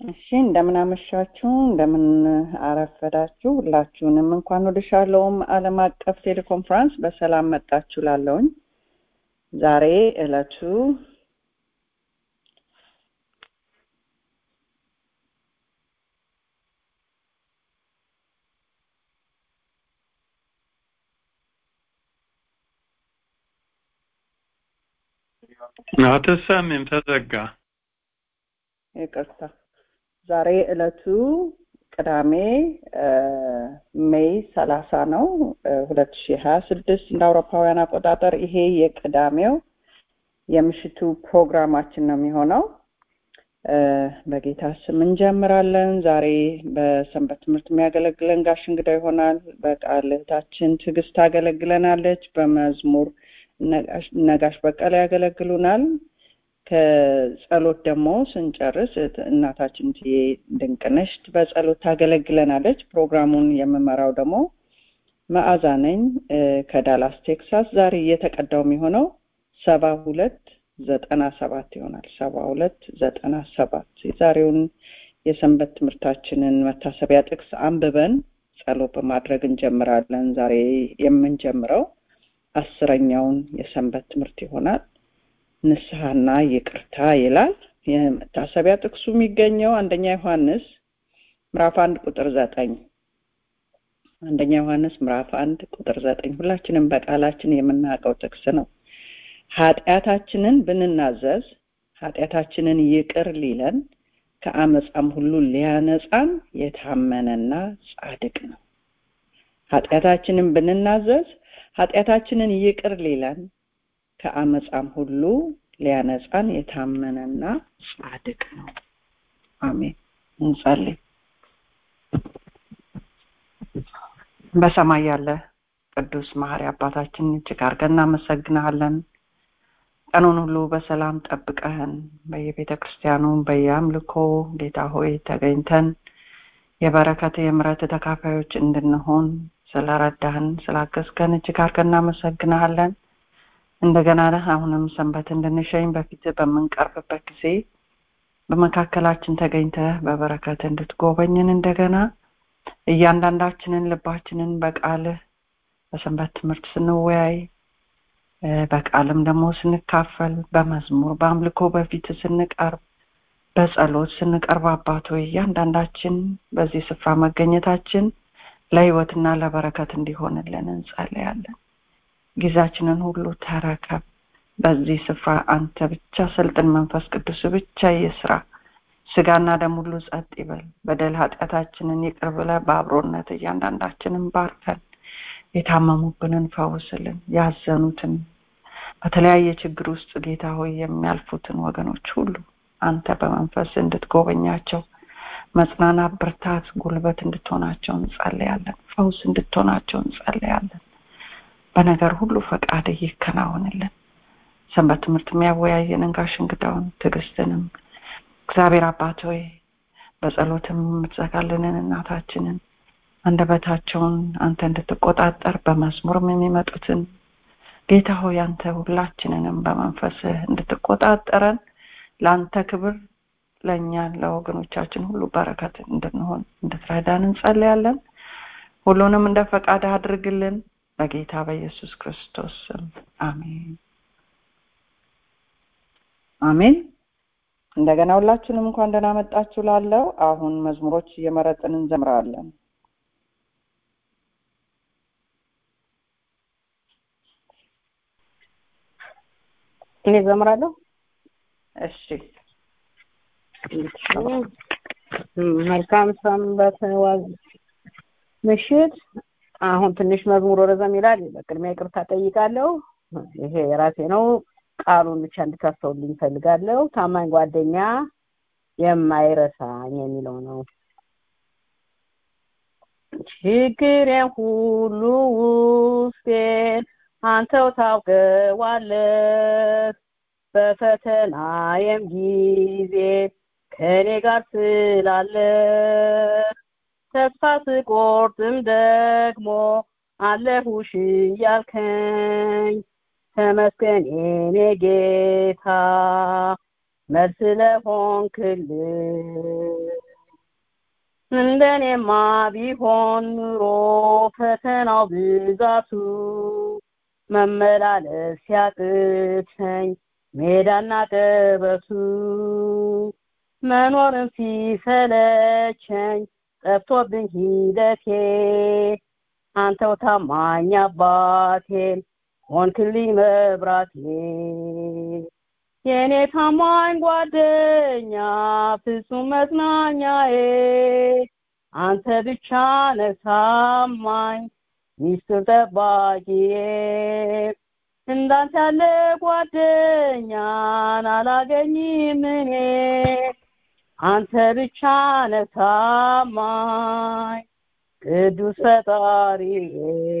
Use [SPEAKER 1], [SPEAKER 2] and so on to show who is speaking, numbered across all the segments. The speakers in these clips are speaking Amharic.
[SPEAKER 1] እሺ እንደምን አመሻችሁ፣ እንደምን አረፈዳችሁ። ሁላችሁንም እንኳን ወደ ሻሎም ዓለም አቀፍ ቴሌኮንፈረንስ በሰላም መጣችሁ ላለውኝ ዛሬ እለቱ
[SPEAKER 2] አትሰሚም፣ ተዘጋ።
[SPEAKER 1] ይቅርታ። ዛሬ እለቱ ቅዳሜ ሜይ ሰላሳ ነው ሁለት ሺህ ሀያ ስድስት እንደ አውሮፓውያን አቆጣጠር። ይሄ የቅዳሜው የምሽቱ ፕሮግራማችን ነው የሚሆነው። በጌታ ስም እንጀምራለን። ዛሬ በሰንበት ትምህርት የሚያገለግለን ጋሽ እንግዳ ይሆናል። በቃል እህታችን ትዕግስት ታገለግለናለች። በመዝሙር ነጋሽ በቀለ ያገለግሉናል። ከጸሎት ደግሞ ስንጨርስ እናታችን ትዬ ድንቅነሽ በጸሎት ታገለግለናለች። ፕሮግራሙን የምመራው ደግሞ መዓዛ ነኝ ከዳላስ ቴክሳስ። ዛሬ እየተቀዳው የሚሆነው ሰባ ሁለት ዘጠና ሰባት ይሆናል። ሰባ ሁለት ዘጠና ሰባት የዛሬውን የሰንበት ትምህርታችንን መታሰቢያ ጥቅስ አንብበን ጸሎት በማድረግ እንጀምራለን። ዛሬ የምንጀምረው አስረኛውን የሰንበት ትምህርት ይሆናል። ንስሐና ይቅርታ ይላል። የመታሰቢያ ጥቅሱ የሚገኘው አንደኛ ዮሐንስ ምዕራፍ አንድ ቁጥር ዘጠኝ አንደኛ ዮሐንስ ምዕራፍ አንድ ቁጥር ዘጠኝ ሁላችንም በቃላችን የምናውቀው ጥቅስ ነው። ኃጢአታችንን ብንናዘዝ ኃጢአታችንን ይቅር ሊለን ከአመፃም ሁሉ ሊያነጻን የታመነና ጻድቅ ነው። ኃጢአታችንን ብንናዘዝ ኃጢአታችንን ይቅር ሊለን ከአመፃም ሁሉ ሊያነጻን የታመነና ጻድቅ ነው። አሜን። እንጸልይ። በሰማይ ያለ ቅዱስ መሐሪ አባታችን እጅግ አድርገን እናመሰግንሃለን። ቀኑን ሁሉ በሰላም ጠብቀህን በየቤተ ክርስቲያኑ በየአምልኮ ጌታ ሆይ ተገኝተን የበረከት የምረት ተካፋዮች እንድንሆን ስለረዳህን ስላገዝከን እጅግ አድርገን እናመሰግንሃለን። እንደገና አሁንም ሰንበት እንድንሸኝ በፊት በምንቀርብበት ጊዜ በመካከላችን ተገኝተህ በበረከት እንድትጎበኝን እንደገና እያንዳንዳችንን ልባችንን በቃልህ በሰንበት ትምህርት ስንወያይ በቃልም ደግሞ ስንካፈል በመዝሙር በአምልኮ በፊት ስንቀርብ በጸሎት ስንቀርብ አባት ሆይ እያንዳንዳችን በዚህ ስፍራ መገኘታችን ለህይወትና ለበረከት እንዲሆንልን እንጸልያለን። ጊዜያችንን ሁሉ ተረከብ። በዚህ ስፍራ አንተ ብቻ ሰልጥን፣ መንፈስ ቅዱስ ብቻ ይስራ። ስጋና ደም ሁሉ ጸጥ ይበል። በደል ኃጢአታችንን ይቅር ብለህ በአብሮነት እያንዳንዳችንን ባርከን። የታመሙብንን ፈውስልን። ያዘኑትን በተለያየ ችግር ውስጥ ጌታ ሆይ የሚያልፉትን ወገኖች ሁሉ አንተ በመንፈስ እንድትጎበኛቸው መጽናናት፣ ብርታት፣ ጉልበት እንድትሆናቸው እንጸልያለን። ፈውስ እንድትሆናቸው እንጸልያለን። በነገር ሁሉ ፈቃድ ይከናወንልን። ሰንበት ትምህርት የሚያወያየንን ጋሽ እንግዳውን ትዕግስትንም እግዚአብሔር አባት ሆይ በጸሎትም የምትዘጋልንን እናታችንን አንደበታቸውን አንተ እንድትቆጣጠር በመዝሙርም የሚመጡትን ጌታ ሆይ አንተ ሁላችንንም በመንፈስህ እንድትቆጣጠረን ለአንተ ክብር ለእኛ ለወገኖቻችን ሁሉ በረከት እንድንሆን እንድትረዳን እንጸልያለን። ሁሉንም እንደ ፈቃድ አድርግልን በጌታ በኢየሱስ ክርስቶስ ስም አሜን አሜን። እንደገና ሁላችንም እንኳን ደህና መጣችሁ ላለው አሁን መዝሙሮች እየመረጥን እንዘምራለን።
[SPEAKER 3] እኔ ዘምራለሁ።
[SPEAKER 1] እሺ
[SPEAKER 3] መልካም ሰንበት ዋዝ ምሽት። አሁን ትንሽ መዝሙር ረዘም ይላል። በቅድሚያ ይቅርታ ጠይቃለሁ። ይሄ የራሴ ነው። ቃሉን ብቻ እንድታስተውልኝ እፈልጋለሁ። ታማኝ ጓደኛ የማይረሳኝ የሚለው ነው። ችግሬን ሁሉ ውስጤን አንተው ታውቀዋለህ። በፈተናዬም ጊዜ ከኔ ጋር ስላለ ተስፋ ስቆርጥም ደግሞ አለሁሽ እያልከኝ ተመስገን የኔ ጌታ መልስ ለሆንክልን እንደኔማ ቢሆን ኑሮ ፈተናው ብዛቱ መመላለስ ሲያቅተኝ ሜዳና ቀበቱ መኖርም ሲሰለቸኝ ጠፍቶብኝ ሂደቴ አንተው ታማኝ አባቴን ሆንክልኝ መብራቴ የእኔ ታማኝ ጓደኛ ፍጹም መጽናኛዬ አንተ ብቻ ነህ ታማኝ ሚስጥር ጠባቂዬ እንዳንተ ያለ ጓደኛን አላገኝም እኔ አንተ ብቻ ነህ ታማኝ ቅዱስ ፈጣሪዬ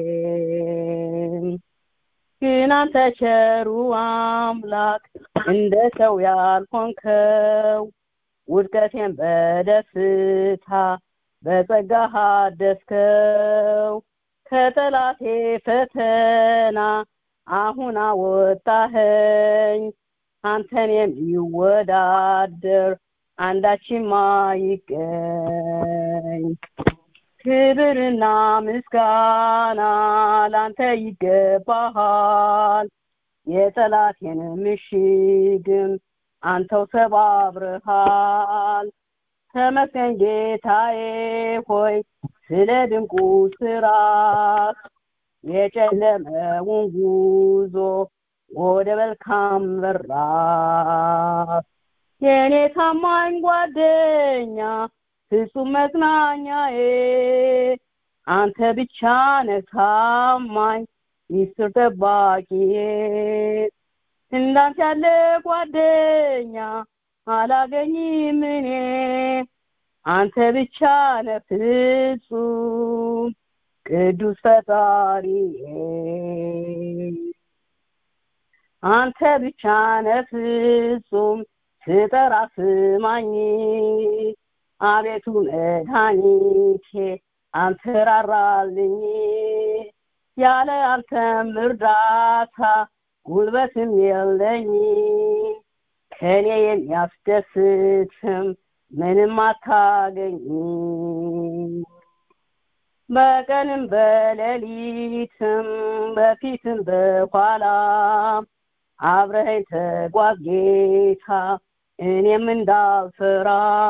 [SPEAKER 3] ግን አንተ ቸሩ አምላክ እንደ ሰው ያልሆንከው ውድቀቴን በደስታ በጸጋህ አደስከው ከጠላቴ ፈተና አሁን አወጣኸኝ አንተን የሚወዳደር አንዳችም አይገኝ ክብርና ምስጋና ላንተ ይገባሃል የጠላቴን ምሽግም አንተው ሰባብረሃል ተመስገን ጌታዬ ሆይ ስለ ድንቁ ስራ የጨለመውን ጉዞ ወደ መልካም በራት የእኔ ታማኝ ጓደኛ ፍጹም መጽናኛዬ አንተ ብቻ ነህ ታማኝ ሚስጥር ጠባቂዬ እንዳንተ ያለ ጓደኛ አላገኝም እኔ አንተ ብቻ ነህ ፍጹም ቅዱስ ፈጣሪዬ አንተ ብቻ ነህ ፍጹም ስጠራ ስማኝ አቤቱ መድኃኒቴ አንተ ራራልኝ ያለ አንተም እርዳታ ጉልበትም የለኝ ከኔ የሚያስደስትም ምንም አታገኝ በቀንም በሌሊትም በፊትም በኋላ አብረኸኝ ተጓዝ ጌታ እኔም እንዳልፈራ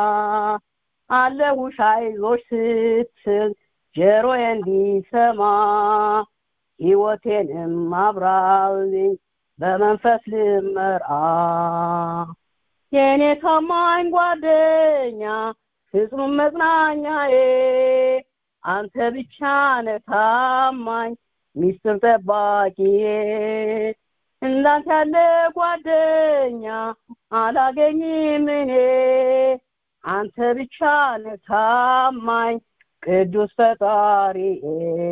[SPEAKER 3] አለሁሽ አይዞሽ ስትል ጆሮዬ እንዲሰማ ሕይወቴንም አብራልኝ በመንፈስ ልመራ የእኔ ታማኝ ጓደኛ ፍጹም መጽናኛዬ አንተ ብቻ ነህ ታማኝ ሚስጥር ጠባቂዬ እንዳንተ ያለ ጓደኛ አላገኝም እኔ አንተ ብቻ ነህ ታማኝ ቅዱስ ፈጣሪዬ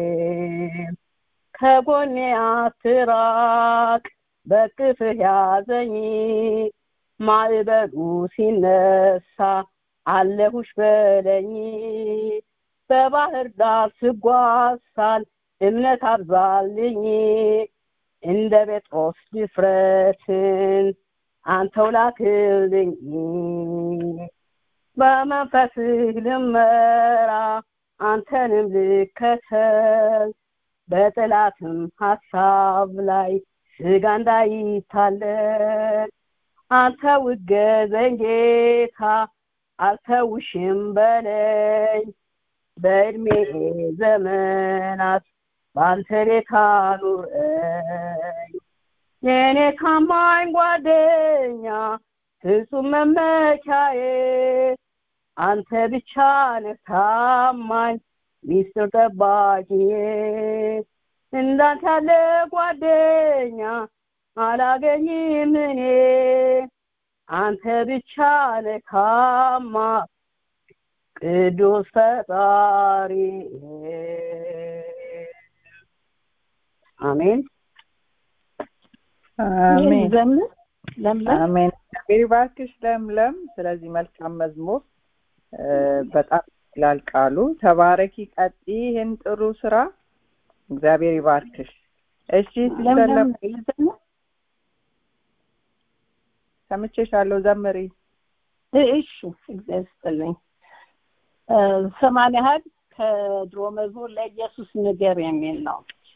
[SPEAKER 3] ከጎኔ አትራቅ በቅፍህ ያዘኝ ማዕበሉ ሲነሳ አለሁሽ በለኝ በባህር ዳር ስጓሳል እምነት አብዛልኝ እንደ ጴጥሮስ ድፍረትን አንተው ላክልኝ በመንፈስህ ልመራ አንተንም ልከተል በጠላትም ሀሳብ ላይ ስጋ እንዳይታለል አንተ ውገዘኝ ጌታ አልተውሽም በለኝ በእድሜ ዘመናት በአንተ ቤት አኑረኝ የእኔ ታማኝ ጓደኛ ፍጹም መመኪያዬ አንተ ብቻ ነህ ታማኝ ሚስጥር ጠባቂዬ እንዳንተ ያለ ጓደኛ አላገኝም እኔ አንተ ብቻ ነህ ታማኝ ቅዱስ ፈጣሪ አሜን
[SPEAKER 1] አሜን
[SPEAKER 3] ዘምር ለምለም
[SPEAKER 1] አሜን እግዚአብሔር ይባርክሽ ለምለም ስለዚህ መልካም መዝሙር እ፣ በጣም ይላል ቃሉ ተባረኪ ቀጢ ይህን ጥሩ ስራ እግዚአብሔር ይባርክሽ እሺ ሲስተር
[SPEAKER 3] ለምለም
[SPEAKER 1] ለም
[SPEAKER 3] ልዘምር
[SPEAKER 1] ሰምቼሻለሁ ዘምሪ
[SPEAKER 3] እሺ እግዚአብሔር ይስጥልኝ ሰማንያ ያህል ከድሮ መዝሙር ለኢየሱስ ንገር የሚል ነው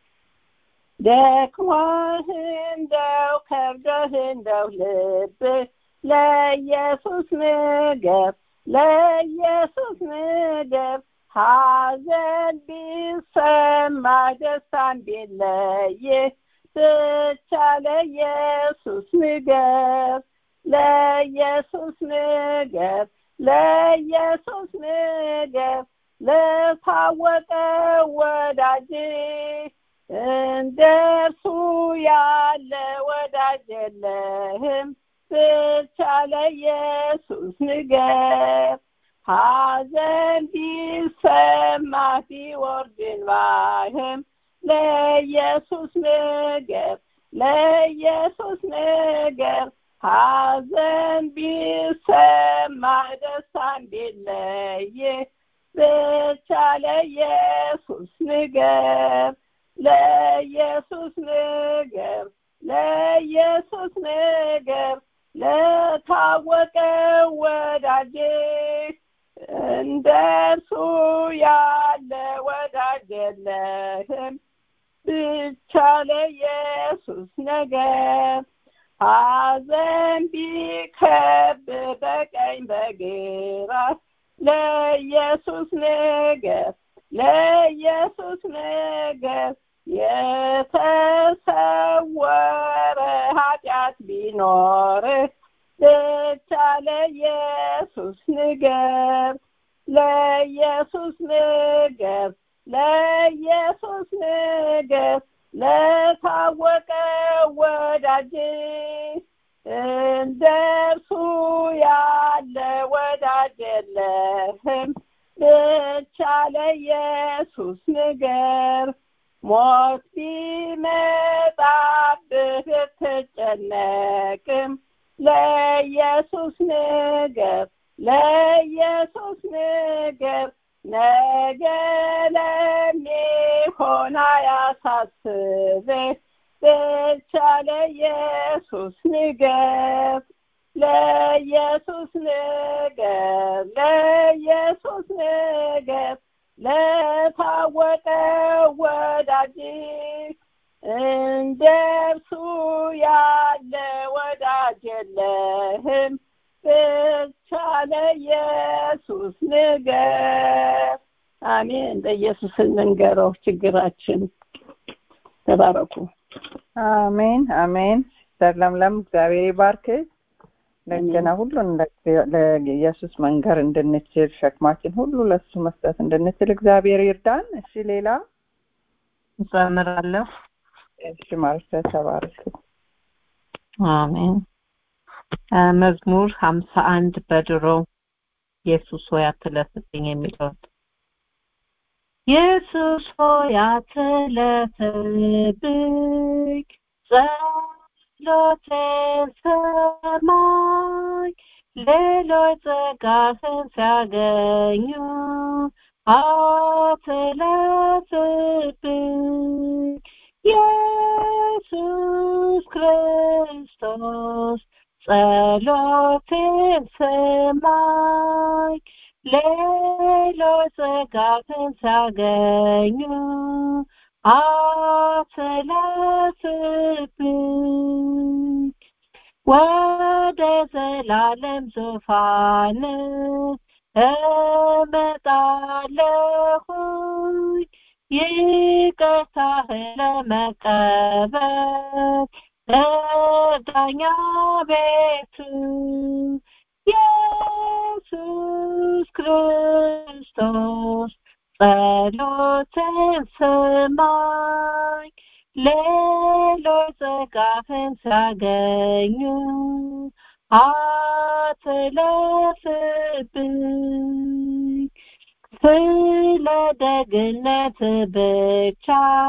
[SPEAKER 3] ደክሞህ እንደው ከብዶህ እንደው ልብህ ለኢየሱስ ንገር ለኢየሱስ ንገር ሐዘን ቢሰማ ደስታን ቢለይህ ብቻ ለኢየሱስ ንገር ለኢየሱስ ንገር ለኢየሱስ ንገር ለታወቀ ወዳጅ እንደ እርሱ ያለ ወዳጅ የለህም ብቻ ለኢየሱስ ንገር ሐዘን ቢሰማ ቢወርድ እንባህም ለኢየሱስ ንገር ለኢየሱስ ንገር ሐዘን ቢሰማ ደስታን ቢለይህ ብቻ ለኢየሱስ ንገር ለኢየሱስ ንገር ለኢየሱስ ንገር ለታወቀ ወዳጅ እንደ እርሱ ያለ ወዳጅ የለህም ብቻ ለኢየሱስ ነገር ሐዘን ቢከብ በቀኝ በግራ ለኢየሱስ ነገር ለኢየሱስ ነገር የተሰወረ ኃጢአት ቢኖርህ ብቻ ለኢየሱስ ንገር ለኢየሱስ ንገር ለኢየሱስ ንገር ለታወቀ ወዳጅ እንደ እርሱ ያለ ወዳጅ የለህም ብቻ ለኢየሱስ ንገር ሞት ቢመጣብህ ብትጨነቅም ለኢየሱስ ንገር ለኢየሱስ ንገር ነገ ለሚሆን አያሳስብህ ብቻ ለኢየሱስ ንገር ለኢየሱስ ንገር ለኢየሱስ ንገር ለታወቀ ወዳጅ እንደ እርሱ ያለ ወዳጅ የለህም ብቻ ለኢየሱስ ንገር አሜን ለኢየሱስ እንንገረው ችግራችን ተባረኩ
[SPEAKER 1] አሜን አሜን ሲስተር ለምለም እግዚአብሔር ይባርክ እንደገና ሁሉን ለኢየሱስ መንገር እንድንችል ሸክማችን ሁሉ ለሱ መስጠት እንድንችል እግዚአብሔር ይርዳን እሺ ሌላ
[SPEAKER 2] እዘምራለሁ
[SPEAKER 1] እሺ ማለት ተባረክ
[SPEAKER 2] አሜን መዝሙር ሀምሳ አንድ በድሮ ኢየሱስ ሆይ አትለፍብኝ የሚለው ኢየሱስ ሆይ አትለፍብኝ ጸሎቴን ሰማኝ ሌሎች ጸጋህን ሲያገኙ አትለፍብኝ ኢየሱስ ክርስቶስ ጸሎቴን ሰማኝ ሌሎች ጸጋህን ሲያገኙ አትለፍብኝ ወደ ዘላለም ዙፋን እመጣለሁኝ ይቅርታህን ለመቀበል እርዳኛ ቤቱ ኢየሱስ ክርስቶስ ጸሎትን ስማኝ ሌሎች ጸጋህን ሲያገኙ አትለፍብኝ ስለ ደግነት ብቻ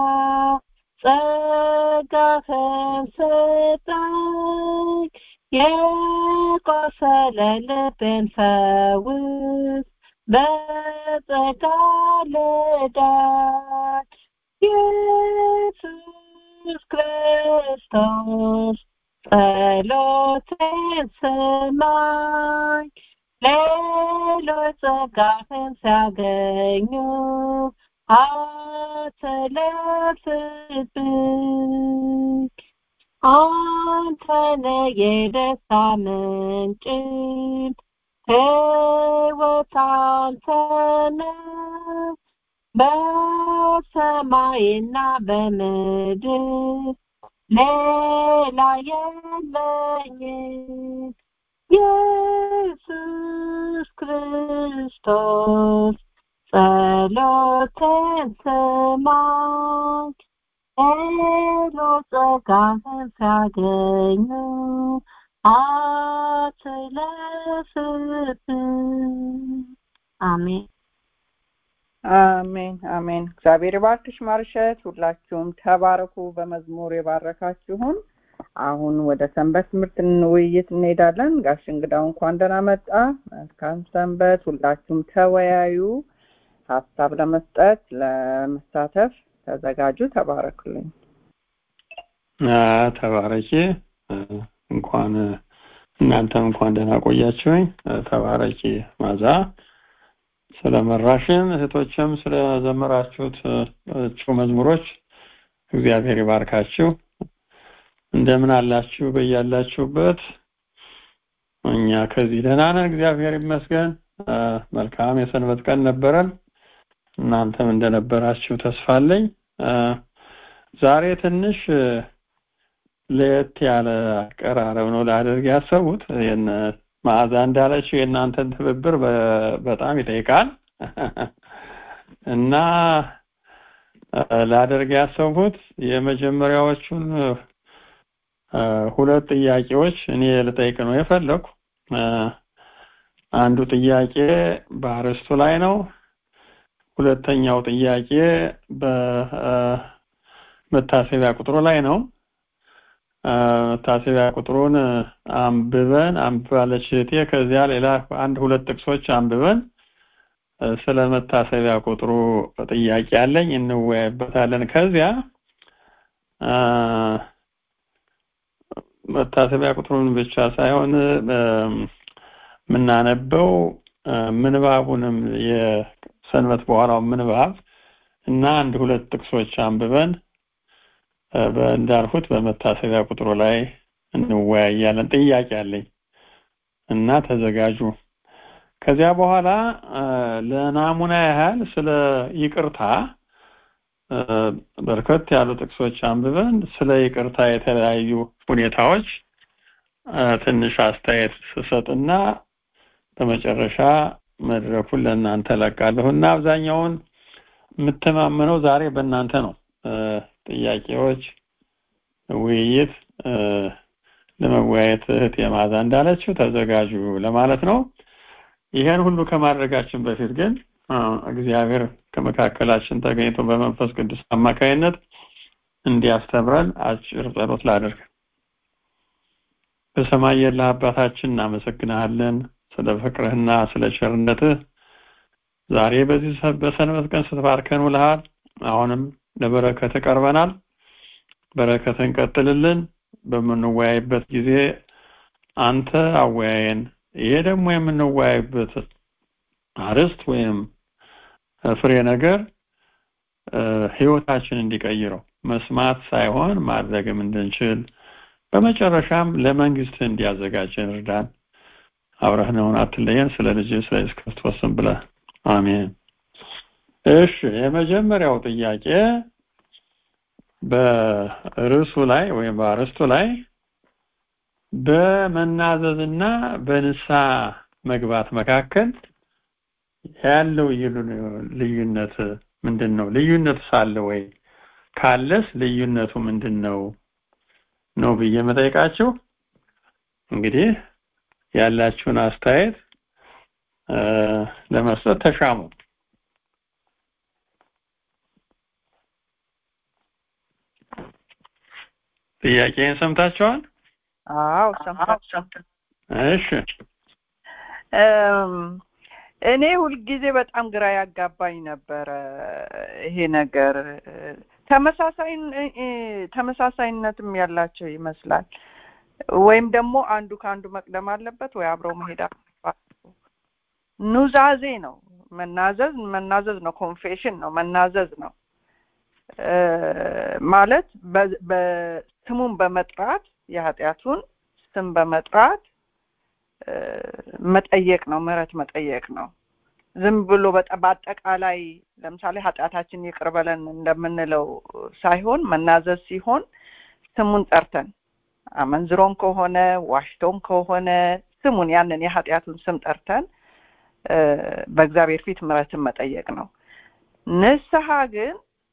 [SPEAKER 2] ጸጋህን ስጠኝ የቆሰለ ልቤን ፈውስ በጸጋ ልዳን ኢየሱስ ክርስቶስ ጸሎቴን ስማኝ ሌሎች ጸጋህን ሲያገኙ አትለፍብኝ አንተነ የደስታ ምንጭም ሕይወት አንተነ በሰማይና በምድር ሌላ የለኝም ኢየሱስ ክርስቶስ ጸሎቴን ስማኝ ሄሎ ጸጋህን ሲያገኙ አትለፍብኝ አሜን
[SPEAKER 1] አሜን አሜን። እግዚአብሔር ይባርክሽ ማርሸት። ሁላችሁም ተባረኩ። በመዝሙር የባረካችሁን። አሁን ወደ ሰንበት ትምህርት ውይይት እንሄዳለን። ጋሽ እንግዳው እንኳን ደህና መጣ። መልካም ሰንበት። ሁላችሁም ተወያዩ። ሀሳብ ለመስጠት ለመሳተፍ ተዘጋጁ። ተባረኩልኝ።
[SPEAKER 4] ተባረኪ። እንኳን እናንተም እንኳን ደህና ቆያችሁኝ። ተባረኪ ማዛ ስለመራሽን እህቶችም ስለዘመራችሁት መዝሙሮች እግዚአብሔር ይባርካችሁ። እንደምን አላችሁ በያላችሁበት? እኛ ከዚህ ደህና ነን፣ እግዚአብሔር ይመስገን። መልካም የሰንበት ቀን ነበረን። እናንተም እንደነበራችሁ ተስፋ አለኝ። ዛሬ ትንሽ ለየት ያለ አቀራረብ ነው ላደርግ ያሰቡት። መዓዛ እንዳለችው የእናንተን ትብብር በጣም ይጠይቃል እና ላደርግ ያሰብኩት የመጀመሪያዎቹን ሁለት ጥያቄዎች እኔ ልጠይቅ ነው የፈለኩ። አንዱ ጥያቄ በአርስቱ ላይ ነው። ሁለተኛው ጥያቄ በመታሰቢያ ቁጥሩ ላይ ነው። መታሰቢያ ቁጥሩን አንብበን አንብባለች እህቴ። ከዚያ ሌላ አንድ ሁለት ጥቅሶች አንብበን ስለ መታሰቢያ ቁጥሩ ጥያቄ አለኝ፣ እንወያይበታለን። ከዚያ መታሰቢያ ቁጥሩን ብቻ ሳይሆን የምናነበው ምንባቡንም የሰንበት በኋላው ምንባብ እና አንድ ሁለት ጥቅሶች አንብበን እንዳልኩት በመታሰቢያ ቁጥሩ ላይ እንወያያለን። ጥያቄ አለኝ እና ተዘጋጁ። ከዚያ በኋላ ለናሙና ያህል ስለ ይቅርታ በርከት ያሉ ጥቅሶች አንብበን ስለ ይቅርታ የተለያዩ ሁኔታዎች ትንሽ አስተያየት ስሰጥና በመጨረሻ መድረኩን ለእናንተ ለቃለሁ እና አብዛኛውን የምተማመነው ዛሬ በእናንተ ነው። ጥያቄዎች፣ ውይይት ለመወያየት እህት የማዛ እንዳለችው ተዘጋጁ ለማለት ነው። ይሄን ሁሉ ከማድረጋችን በፊት ግን እግዚአብሔር ከመካከላችን ተገኝቶ በመንፈስ ቅዱስ አማካይነት እንዲያስተምረን አጭር ጸሎት ላድርግ። በሰማይ ያለህ አባታችን እናመሰግናለን ስለ ፍቅርህና ስለ ቸርነትህ። ዛሬ በዚህ በሰንበት ቀን ስትባርከን ውለሃል። አሁንም ለበረከት ቀርበናል። በረከትን ቀጥልልን። በምንወያይበት ጊዜ አንተ አወያየን። ይሄ ደግሞ የምንወያይበት አርዕስት ወይም ፍሬ ነገር ህይወታችን እንዲቀይረው መስማት ሳይሆን ማድረግም እንድንችል በመጨረሻም ለመንግስት እንዲያዘጋጀን እርዳን። አብረህነውን አትለየን። ስለ ልጅ ስለ ኢየሱስ ክርስቶስ ስም ብለህ አሜን። እሺ የመጀመሪያው ጥያቄ በርዕሱ ላይ ወይም በአርዕስቱ ላይ በመናዘዝና በንስሐ መግባት መካከል ያለው ልዩነት ምንድን ነው? ልዩነት ሳለ ወይ ካለስ ልዩነቱ ምንድን ነው ነው ብዬ መጠየቃችሁ። እንግዲህ ያላችሁን አስተያየት ለመስጠት ተሻሙ። ጥያቄን ሰምታችኋል?
[SPEAKER 1] አዎ ሰምታችሁ።
[SPEAKER 4] እሺ
[SPEAKER 1] እኔ ሁልጊዜ በጣም ግራ ያጋባኝ ነበረ ይሄ ነገር ተመሳሳይ ተመሳሳይነትም ያላቸው ይመስላል። ወይም ደግሞ አንዱ ከአንዱ መቅደም አለበት ወይ አብረው መሄድ አለባቸው። ኑዛዜ ነው መናዘዝ መናዘዝ ነው ኮንፌሽን ነው መናዘዝ ነው እ፣ ማለት በ- በ- ስሙን በመጥራት የኃጢአቱን ስም በመጥራት እ፣ መጠየቅ ነው ምህረት መጠየቅ ነው ዝም ብሎ በጠ- በአጠቃላይ ለምሳሌ ኃጢአታችን ይቅር በለን እንደምንለው ሳይሆን መናዘዝ ሲሆን ስሙን ጠርተን አመንዝሮም ከሆነ ዋሽቶም ከሆነ ስሙን ያንን የኃጢአቱን ስም ጠርተን እ፣ በእግዚአብሔር ፊት ምህረትን መጠየቅ ነው ንስሐ ግን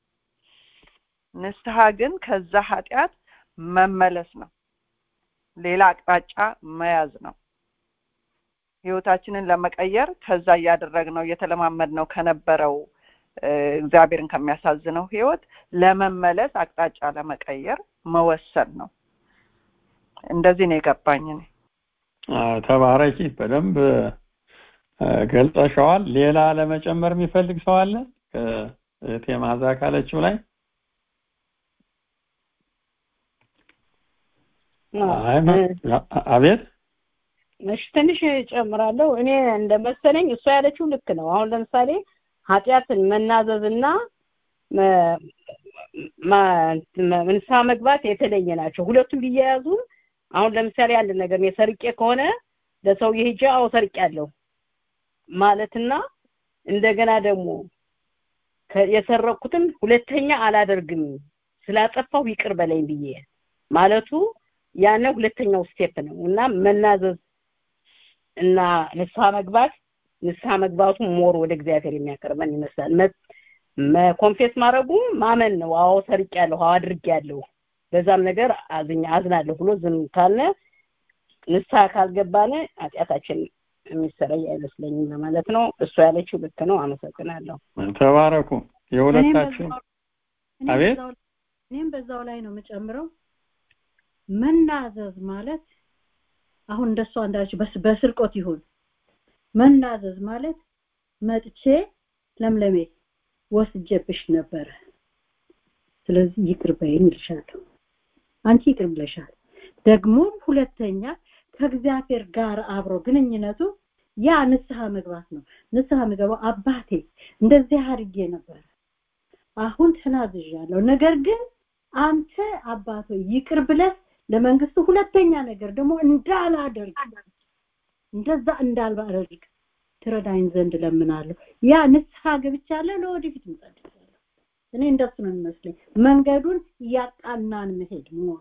[SPEAKER 1] ንስሐ ግን ከዛ ኃጢአት መመለስ ነው ሌላ አቅጣጫ መያዝ ነው ህይወታችንን ለመቀየር ከዛ እያደረግነው እየተለማመድነው ከነበረው እ፣ እግዚአብሔርን ከሚያሳዝነው ህይወት ለመመለስ አቅጣጫ ለመቀየር መወሰን ነው እንደዚህ ነው የገባኝ እኔ
[SPEAKER 4] አዎ፣ ተባረኪ በደንብ እ፣ ገልጸሸዋል ሌላ ለመጨመር የሚፈልግ ሰው አለ ከእህቴ ማዛ ካለችው ላይ አይ ማ- አቤት
[SPEAKER 3] እሺ ትንሽ ጨምራለሁ። እኔ እንደመሰለኝ እሷ ያለችው ልክ ነው። አሁን ለምሳሌ ኃጢአትን መናዘዝና መ- ማ- መ- ንስሐ መግባት የተለየ ናቸው። ሁለቱም ቢያያዙ አሁን ለምሳሌ አንድ ነገር እኔ ሰርቄ ከሆነ ለሰውዬ ሂጄ አዎ ሰርቄያለሁ ማለትና እንደገና ደግሞ ከ- የሰረቅኩትን ሁለተኛ አላደርግም ስላጠፋሁ ይቅር በለኝ ብዬ ማለቱ ያነ ሁለተኛው ስቴፕ ነው እና መናዘዝ እና ንስሐ መግባት ንስሐ መግባቱ ሞር ወደ እግዚአብሔር የሚያቀርበን ይመስላል። መ- መኮንፌስ ማድረጉ ማመን ነው። አዎ ሰርቄያለሁ፣ አዎ አድርጌያለሁ፣ በዛም ነገር አዝኛ አዝናለሁ ብሎ ዝም ካልነ ንስሐ ካልገባነ ኃጢአታችን የሚሰረይ አይመስለኝም ለማለት ነው። እሱ ያለችው ልክ ነው። አመሰግናለሁ።
[SPEAKER 4] ተባረኩ የሁለታችሁ
[SPEAKER 2] እኔም
[SPEAKER 4] አቤት?
[SPEAKER 2] በዛው- እኔም በዛው ላይ ነው የምጨምረው መናዘዝ ማለት አሁን እንደሷ እንዳለችው በስ- በስርቆት ይሁን መናዘዝ ማለት መጥቼ ለምለሜ ወስጄብሽ ነበረ ስለዚህ ይቅር በይኝ ይልሻለሁ አንቺ ይቅር ብለሻል ደግሞ ሁለተኛ ከእግዚአብሔር ጋር አብሮ ግንኙነቱ ያ ንስሐ መግባት ነው ንስሐ መግባው አባቴ እንደዚህ አድርጌ ነበር አሁን ተናዝዣለሁ ነገር ግን አንተ አባቶ ይቅር ብለህ ለመንግስቱ ሁለተኛ ነገር ደግሞ እንዳላደርግ እንደዛ እንዳላደርግ ትረዳኝ ዘንድ ለምናለሁ ያ ንስሐ ገብቻለሁ ለወደፊት እንጸልያለሁ እኔ እንደሱ ነው የሚመስለኝ መንገዱን እያቃናን መሄድ ሞር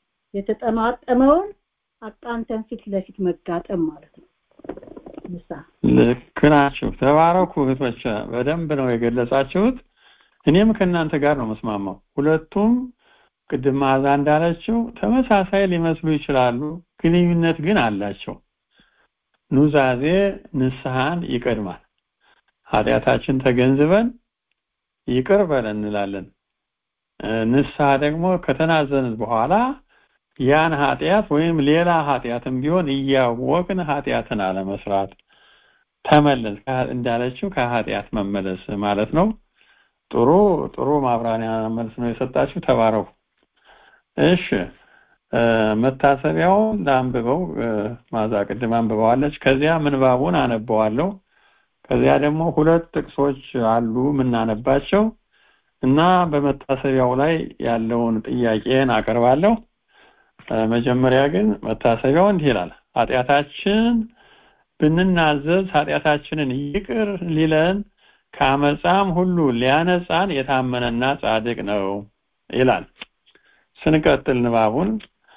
[SPEAKER 2] የተጠማጠመውን አቃንተን ፊት ለፊት መጋጠም ማለት ነው ንስሐ
[SPEAKER 4] ልክ ናችሁ ተባረኩ እህቶች በደንብ ነው የገለጻችሁት እኔም ከእናንተ ጋር ነው መስማማው ሁለቱም ቅድም ማዛ እንዳለችው ተመሳሳይ ሊመስሉ ይችላሉ ግንኙነት ግን አላቸው ኑዛዜ ንስሐን ይቀድማል ኃጢአታችን ተገንዝበን ይቅር በለን እንላለን እ፣ ንስሐ ደግሞ ከተናዘንን በኋላ ያን ኃጢአት ወይም ሌላ ኃጢአትም ቢሆን እያወቅን ኃጢአትን አለመስራት ተመለስ ከ- እንዳለችው ከኃጢአት መመለስ ማለት ነው ጥሩ ጥሩ ማብራሪያ መልስ ነው የሰጣችሁ ተባረኩ እሺ እ፣ መታሰቢያውን ለአንብበው እ፣ ማዛ ቅድም አንብበዋለች ከዚያ ምንባቡን አነበዋለሁ ከዚያ ደግሞ ሁለት ጥቅሶች አሉ የምናነባቸው እና በመታሰቢያው ላይ ያለውን ጥያቄን አቀርባለሁ እ፣ መጀመሪያ ግን መታሰቢያው እንዲህ ይላል ኃጢአታችን ብንናዘዝ ኃጢአታችንን ይቅር ሊለን ከአመፃም ሁሉ ሊያነጻን የታመነና ጻድቅ ነው ይላል ስንቀጥል ንባቡን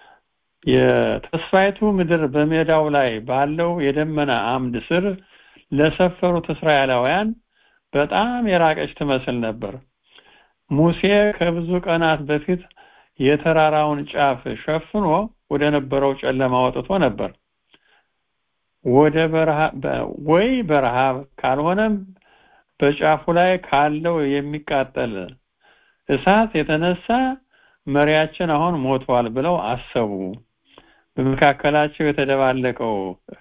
[SPEAKER 4] የተስፋይቱ ምድር በሜዳው ላይ ባለው የደመና አምድ ስር ለሰፈሩት እስራኤላውያን በጣም የራቀች ትመስል ነበር ሙሴ ከብዙ ቀናት በፊት የተራራውን ጫፍ ሸፍኖ ወደ ነበረው ጨለማ ወጥቶ ነበር ወደ በረሃ በ- ወይ በረሃብ ካልሆነም በጫፉ ላይ ካለው የሚቃጠል እሳት የተነሳ መሪያችን አሁን ሞቷል ብለው አሰቡ በመካከላቸው የተደባለቀው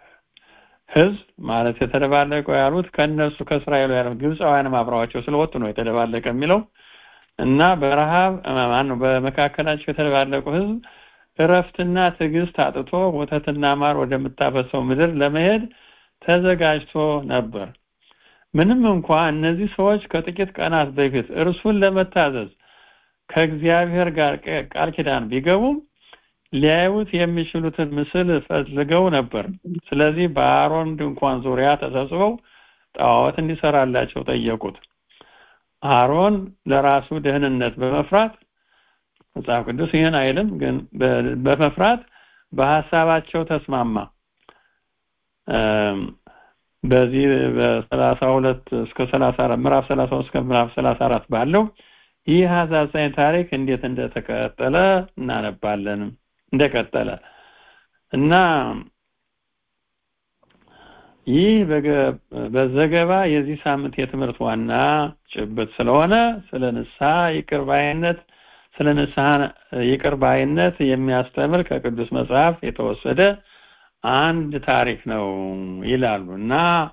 [SPEAKER 4] ህዝብ ማለት የተደባለቀው ያሉት ከነሱ ከእስራኤል ያሉ ግብፃውያንም አብረዋቸው ስለወጡ ነው የተደባለቀ የሚለው እና በረሃብ ማነው በመካከላቸው የተደባለቁ ህዝብ እረፍትና ትዕግስት አጥቶ ወተትና ማር ወደምታፈሰው ምድር ለመሄድ ተዘጋጅቶ ነበር። ምንም እንኳ እነዚህ ሰዎች ከጥቂት ቀናት በፊት እርሱን ለመታዘዝ ከእግዚአብሔር ጋር ቃል ኪዳን ቢገቡም ሊያዩት የሚችሉትን ምስል ፈልገው ነበር። ስለዚህ በአሮን ድንኳን ዙሪያ ተሰብስበው ጣዖት እንዲሰራላቸው ጠየቁት። አሮን ለራሱ ደህንነት በመፍራት መጽሐፍ ቅዱስ ይህን አይልም፣ ግን በመፍራት በሀሳባቸው ተስማማ። በዚህ በሰላሳ ሁለት እስከ ሰላሳ አራት ምዕራፍ ሰላሳ እስከ ምዕራፍ ሰላሳ አራት ባለው ይህ አሳዛኝ ታሪክ እንዴት እንደተቀጠለ እናነባለን። እንደቀጠለ እና ይህ በዘገባ የዚህ ሳምንት የትምህርት ዋና ጭብጥ ስለሆነ ስለ ንስሐ ይቅር ባይነት ስለ ንስሐ ይቅር ባይነት የሚያስተምር ከቅዱስ መጽሐፍ የተወሰደ አንድ ታሪክ ነው ይላሉ እና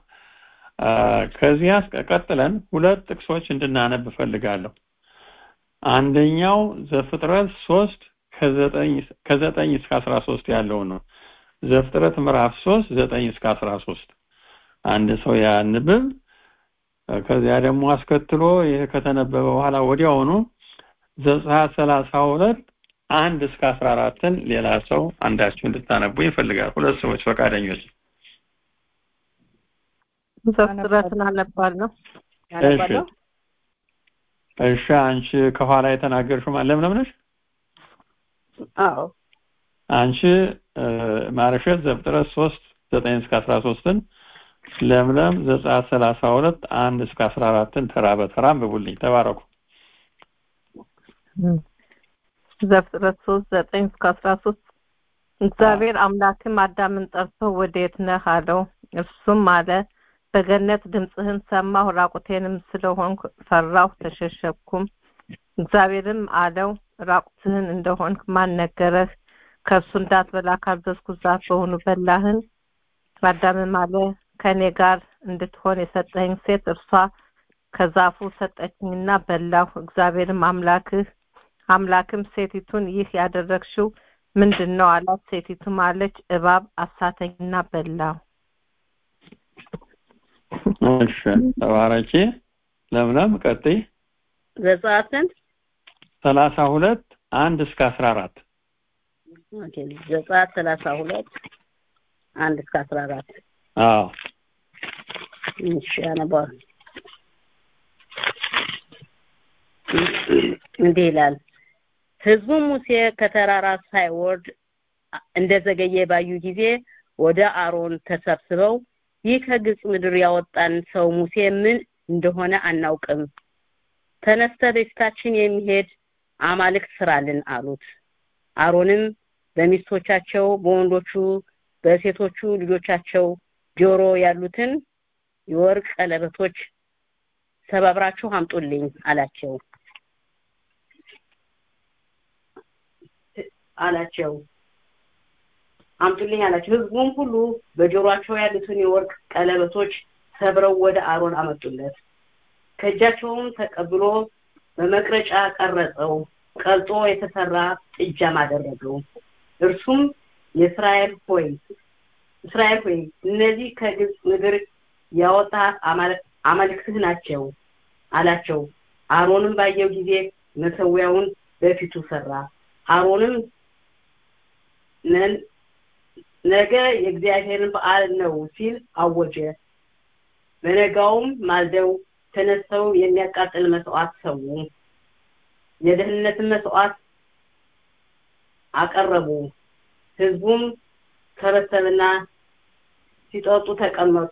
[SPEAKER 4] ከዚያ ቀጥለን ሁለት ጥቅሶች እንድናነብ እፈልጋለሁ። አንደኛው ዘፍጥረት ሶስት ከዘጠኝ እስከ አስራ ሶስት ያለው ነው። ዘፍጥረት ምዕራፍ ሶስት ዘጠኝ እስከ አስራ ሶስት አንድ ሰው ያንብብ። ከዚያ ደግሞ አስከትሎ ይህ ከተነበበ በኋላ ወዲያውኑ ዘጸአት ሰላሳ ሁለት አንድ እስከ አስራ አራትን ሌላ ሰው አንዳችሁ እንድታነቡ ይፈልጋል። ሁለት ሰዎች ፈቃደኞች።
[SPEAKER 5] ዘፍጥረትን አነባለሁ።
[SPEAKER 4] እሺ እሺ። አንቺ ከኋላ የተናገርሽው ማን ለምለም ነሽ?
[SPEAKER 5] አዎ
[SPEAKER 4] አንቺ ማርሸት ዘፍጥረት ሶስት ዘጠኝ እስከ አስራ ሶስትን ለምለም ዘጸአት ሰላሳ ሁለት አንድ እስከ አስራ አራትን ተራ በተራ አንብቡልኝ። ተባረኩ።
[SPEAKER 5] ዘፍጥረት ሶስት ዘጠኝ እስከ አስራ ሶስት እግዚአብሔር አምላክም አዳምን ጠርቶ ወዴት ነህ አለው። እርሱም አለ በገነት ድምፅህን ሰማሁ፣ ራቁቴንም ስለሆንኩ ፈራሁ፣ ተሸሸኩም። እግዚአብሔርም አለው ራቁትህን እንደሆንክ ማን ነገረህ? ከእርሱ እንዳትበላ ካዘዝኩ ዛፍ በሆኑ በላህን? አዳምም አለ ከእኔ ጋር እንድትሆን የሰጠኸኝ ሴት እርሷ ከዛፉ ሰጠችኝና በላሁ። እግዚአብሔርም አምላክህ አምላክም ሴቲቱን ይህ ያደረግሽው ምንድን ነው አላት። ሴቲቱም አለች እባብ አሳተኝና በላሁ።
[SPEAKER 4] እሺ ተባረኪ። ለምለም ቀጥይ።
[SPEAKER 3] ዘጸአትን
[SPEAKER 4] ሰላሳ ሁለት አንድ እስከ አስራ አራት
[SPEAKER 3] ዘጸአት ሰላሳ ሁለት አንድ እስከ አስራ አራት
[SPEAKER 4] አዎ
[SPEAKER 3] እሺ አነባዋል እንዲህ ይላል ህዝቡም ሙሴ ከተራራ ሳይወርድ እንደዘገየ ባዩ ጊዜ ወደ አሮን ተሰብስበው ይህ ከግብፅ ምድር ያወጣን ሰው ሙሴ ምን እንደሆነ አናውቅም ተነስተ በፊታችን የሚሄድ አማልክት ስራልን አሉት አሮንም በሚስቶቻቸው በወንዶቹ በሴቶቹ ልጆቻቸው ጆሮ ያሉትን የወርቅ ቀለበቶች ሰባብራችሁ አምጡልኝ አላቸው አላቸው አምጡልኝ አላቸው ህዝቡም ሁሉ በጆሮአቸው ያሉትን የወርቅ ቀለበቶች ሰብረው ወደ አሮን አመጡለት ከእጃቸውም ተቀብሎ በመቅረጫ ቀረጸው ቀልጦ የተሰራ ጥጃም አደረገው እርሱም የእስራኤል ሆይ እስራኤል ሆይ እነዚህ ከግብፅ ምድር ያወጣ አማልክትህ ናቸው አላቸው አሮንም ባየው ጊዜ መሰዊያውን በፊቱ ሰራ አሮንም ነገ የእግዚአብሔርን በዓል ነው ሲል አወጀ በነጋውም ማልደው ተነስተው የሚያቃጥል መስዋዕት ሰው የደህንነትን መስዋዕት አቀረቡ ህዝቡም ሰበሰብና ሲጠጡ ተቀመጡ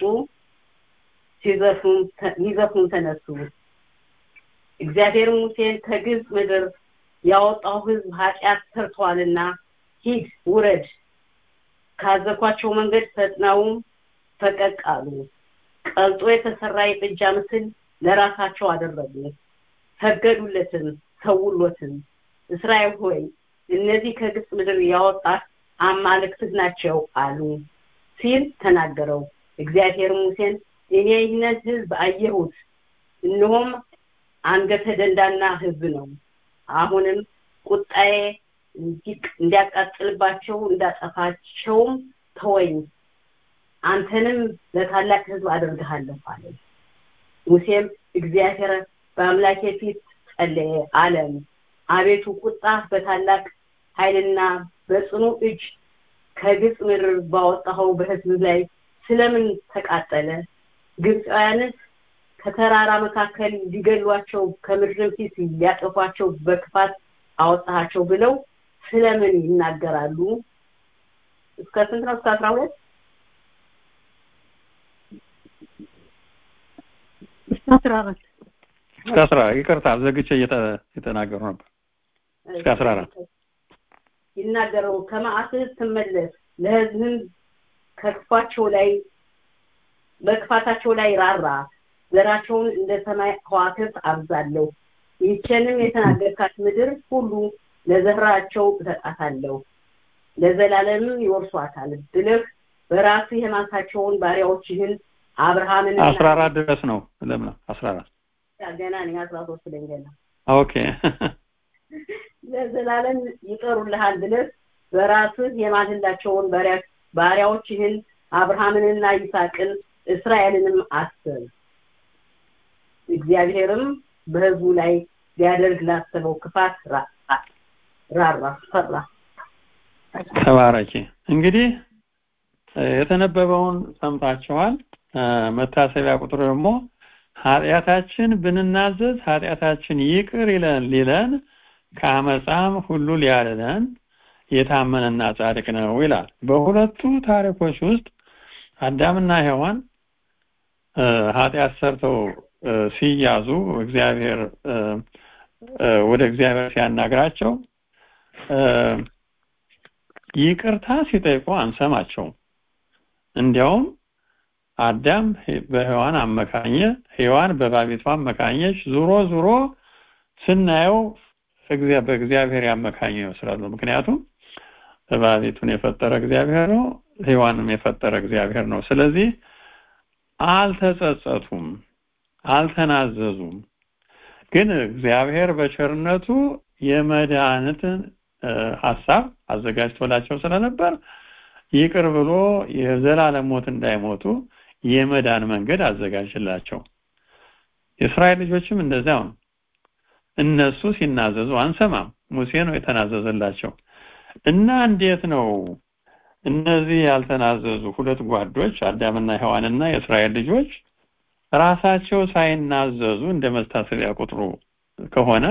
[SPEAKER 3] ሲዘፍኑም ተነሱ እግዚአብሔር ሙሴን ከግብፅ ምድር ያወጣው ህዝብ ኃጢአት ሰርተዋልና ሂድ ውረድ ካዘኳቸው መንገድ ፈጥነውም ፈቀቅ አሉ ቀልጦ የተሰራ የጥጃ ምስል ለራሳቸው አደረጉ ሰገዱለትም ሰውሎትም እስራኤል ሆይ እነዚህ ከግብፅ ምድር ያወጣት አማልክትህ ናቸው አሉ ሲል ተናገረው እግዚአብሔር ሙሴን እኔ ይህንን ህዝብ አየሁት እነሆም አንገተ ደንዳና ህዝብ ነው አሁንም ቁጣዬ እንዲያቃጥልባቸው እንዳጠፋቸውም ተወኝ አንተንም ለታላቅ ህዝብ አደርግሃለሁ አለ ሙሴም እግዚአብሔር በአምላኬ ፊት ጸለየ አለም አቤቱ ቁጣ በታላቅ ኃይልና በጽኑ እጅ ከግብፅ ምድር ባወጣኸው በህዝብ ላይ ስለምን ተቃጠለ ግብፃውያንስ ከተራራ መካከል ሊገሏቸው ከምድርም ፊት ሊያጠፏቸው በክፋት አወጣሃቸው ብለው ስለምን ይናገራሉ እስከ ስንት ነው እስከ አስራ ሁለት
[SPEAKER 2] እስከ አስራ አራት
[SPEAKER 4] እስከ አስራ ይቅርታ ዘግቼ እየተናገሩ ነበር እስከ አስራ አራት
[SPEAKER 3] ይናገረው ከመዓትህ ትመለስ ለህዝብም ከክፋቸው ላይ በክፋታቸው ላይ ራራ ዘራቸውን እንደ ሰማይ ከዋክብት አብዛለሁ ይህችንም የተናገርካት ምድር ሁሉ ለዘራቸው እሰጣታለሁ ለዘላለምም ይወርሷታል ብለህ በራስህ የማንሳቸውን ባሪያዎችህን አብርሃምን
[SPEAKER 4] አስራ አራት ድረስ ነው ለምን አስራ አራት
[SPEAKER 3] ገና ነኝ አስራ ሶስት ላይ ገና
[SPEAKER 4] ኦኬ
[SPEAKER 3] ለዘላለም ይጠሩልሃል ብለህ በራስህ የማልላቸውን ባሪያዎችህን አብርሃምንና ይስሐቅን እስራኤልንም አስብ እግዚአብሔርም በህዝቡ ላይ ሊያደርግ ላሰበው ክፋት ራራ ፈራ
[SPEAKER 4] ተባረኪ እንግዲህ የተነበበውን ሰምታችኋል መታሰቢያ ቁጥር ደግሞ ኃጢአታችን ብንናዘዝ ኃጢአታችን ይቅር ይለን ሊለን ከአመፃም ሁሉ ሊያድነን የታመነና ጻድቅ ነው ይላል በሁለቱ ታሪኮች ውስጥ አዳምና ሔዋን ኃጢአት ሰርተው ሲያዙ እግዚአብሔር ወደ እግዚአብሔር ሲያናግራቸው ይቅርታ ሲጠይቁ አንሰማቸው እንዲያውም አዳም በሔዋን አመካኘ ሔዋን በባቢቷ አመካኘች ዙሮ ዙሮ ስናየው በእግዚአብሔር ያመካኘ ይመስላሉ ምክንያቱም እባቢቱን የፈጠረ እግዚአብሔር ነው ሔዋንም የፈጠረ እግዚአብሔር ነው ስለዚህ አልተጸጸቱም አልተናዘዙም ግን እግዚአብሔር በቸርነቱ የመድኃኒትን ሀሳብ አዘጋጅቶላቸው ስለነበር ይቅር ብሎ የዘላለም ሞት እንዳይሞቱ የመዳን መንገድ አዘጋጅላቸው የእስራኤል ልጆችም እንደዚያው ነው እነሱ ሲናዘዙ አንሰማም ሙሴ ነው የተናዘዘላቸው እና እንዴት ነው እነዚህ ያልተናዘዙ ሁለት ጓዶች አዳምና ሔዋንና የእስራኤል ልጆች ራሳቸው ሳይናዘዙ እንደ መታሰቢያ ቁጥሩ ከሆነ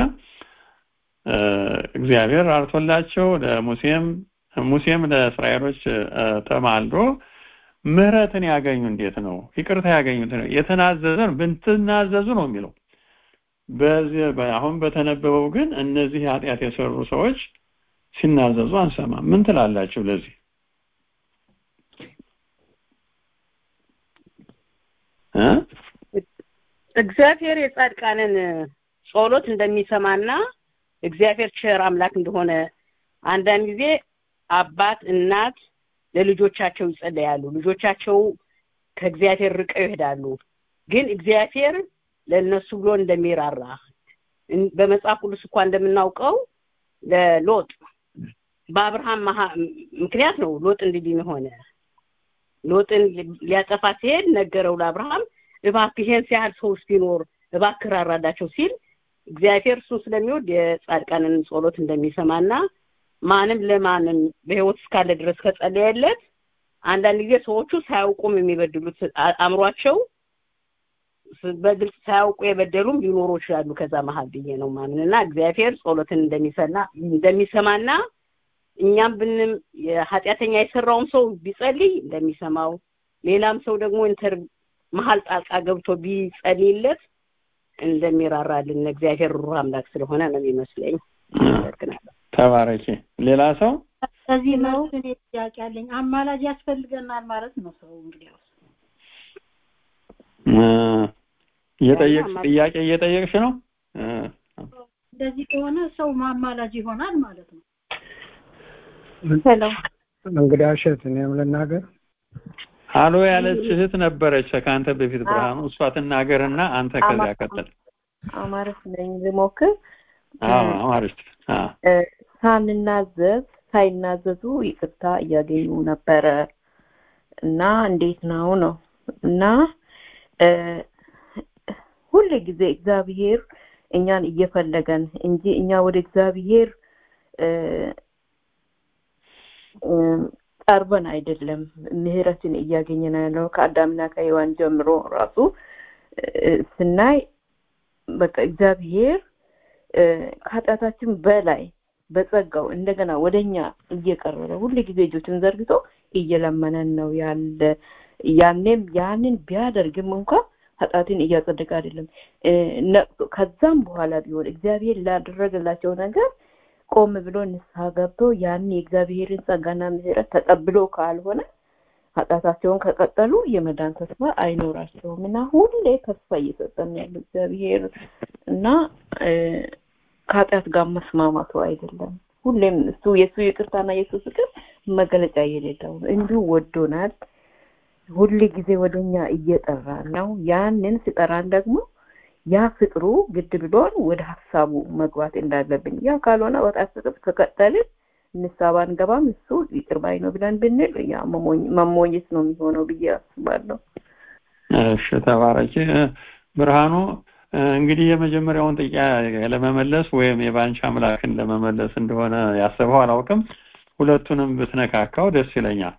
[SPEAKER 4] እግዚአብሔር አርቶላቸው ለሙሴም ሙሴም ለእስራኤሎች ተማልዶ ምህረትን ያገኙ እንዴት ነው ይቅርታ ያገኙት ነው የተናዘዘን ብትናዘዙ ነው የሚለው በዚህ አሁን በተነበበው ግን እነዚህ ኃጢአት የሰሩ ሰዎች ሲናዘዙ አንሰማም ምን ትላላችሁ ለዚህ
[SPEAKER 3] እግዚአብሔር የጻድቃንን ጸሎት እንደሚሰማና እግዚአብሔር ቸር አምላክ እንደሆነ አንዳንድ ጊዜ አባት እናት ለልጆቻቸው ይጸለያሉ ልጆቻቸው ከእግዚአብሔር ርቀው ይሄዳሉ ግን እግዚአብሔር ለእነሱ ብሎ እንደሚራራ በመጽሐፍ ቅዱስ እንኳ እንደምናውቀው ለሎጥ በአብርሃም ምክንያት ነው ሎጥ እንዲድን ሆነ ሎጥን ሊያጠፋ ሲሄድ ነገረው ለአብርሃም እባክህ ይሄን ሲያህል ሰው ሲኖር እባክህ ራራዳቸው ሲል እግዚአብሔር እሱን ስለሚወድ የጻድቃንን ጸሎት እንደሚሰማና ማንም ለማንም በህይወት እስካለ ድረስ ከጸለየለት አንዳንድ ጊዜ ሰዎቹ ሳያውቁም የሚበድሉት አእምሯቸው በግልጽ ሳያውቁ የበደሉም ሊኖሩ ይችላሉ ከዛ መሀል ብዬ ነው ማምንና እግዚአብሔር ጸሎትን እንደሚሰና እንደሚሰማና እኛም ብንም ኃጢአተኛ የሰራውም ሰው ቢጸልይ እንደሚሰማው ሌላም ሰው ደግሞ ኢንተር መሀል ጣልቃ ገብቶ ቢጸልይለት እንደሚራራልን እግዚአብሔር ሩህ አምላክ ስለሆነ ነው የሚመስለኝ
[SPEAKER 4] ተባረኪ ሌላ ሰው
[SPEAKER 2] ከዚህ ነው እኔ ጥያቄ አለኝ አማላጅ ያስፈልገናል ማለት ነው ሰው እንግዲህ
[SPEAKER 4] እየጠየቅሽ ጥያቄ እየጠየቅሽ ነው
[SPEAKER 2] እንደዚህ ከሆነ ሰው ማማላጅ ይሆናል ማለት ነው
[SPEAKER 5] ሄሎ
[SPEAKER 6] እንግዲህ እሸት እኔም ልናገር
[SPEAKER 4] አሎ ያለች እህት ነበረች ከአንተ በፊት ብርሃኑ እሷ ትናገርና አንተ ከዚያ ቀጥል
[SPEAKER 5] አማርስ ነኝ ልሞክር
[SPEAKER 4] አዎ አማርስ
[SPEAKER 7] ሳንናዘዝ ሳይናዘዙ ይቅርታ እያገኙ ነበረ እና እንዴት ነው ነው እና ሁል ጊዜ እግዚአብሔር እኛን እየፈለገን እንጂ እኛ ወደ እግዚአብሔር ቀርበን አይደለም ምህረትን እያገኘን ያለው ከአዳምና ከሔዋን ጀምሮ ራሱ ስናይ በቃ እግዚአብሔር ከኃጢአታችን በላይ በጸጋው እንደገና ወደኛ እየቀረበ ሁሉ ጊዜ እጆችን ዘርግቶ እየለመነን ነው ያለ ያኔም ያንን ቢያደርግም እንኳ ኃጢአትን እያጸደቀ አይደለም ከዛም በኋላ ቢሆን እግዚአብሔር ላደረገላቸው ነገር ቆም ብሎ ንስሐ ገብቶ ያን የእግዚአብሔርን ጸጋና ምህረት ተቀብሎ ካልሆነ ኃጢአታቸውን ከቀጠሉ የመዳን ተስፋ አይኖራቸውም እና ሁሌ ተስፋ እየሰጠን ያለው እግዚአብሔር እና ከኃጢአት ጋር መስማማቱ አይደለም ሁሌም እሱ የእሱ ይቅርታና የእሱ ፍቅር መገለጫ የሌለው እንዲሁ ወዶናል ሁል ጊዜ ወደኛ እየጠራን ነው ያንን ሲጠራን ደግሞ ያ ፍቅሩ ግድ ብሎን ወደ ሀሳቡ መግባት እንዳለብን ያ ካልሆነ ወጣት ፍቅር ከቀጠልን ንስሐ ባንገባም እሱ ይቅር ባይ ነው ብለን ብንል ያ መሞኘት ነው የሚሆነው ብዬ አስባለሁ
[SPEAKER 4] እሺ ተባረኪ ብርሃኑ እንግዲህ የመጀመሪያውን ጥያቄ ለመመለስ ወይም የባንቺ አምላክን ለመመለስ እንደሆነ ያሰበው አላውቅም ሁለቱንም ብትነካካው ደስ ይለኛል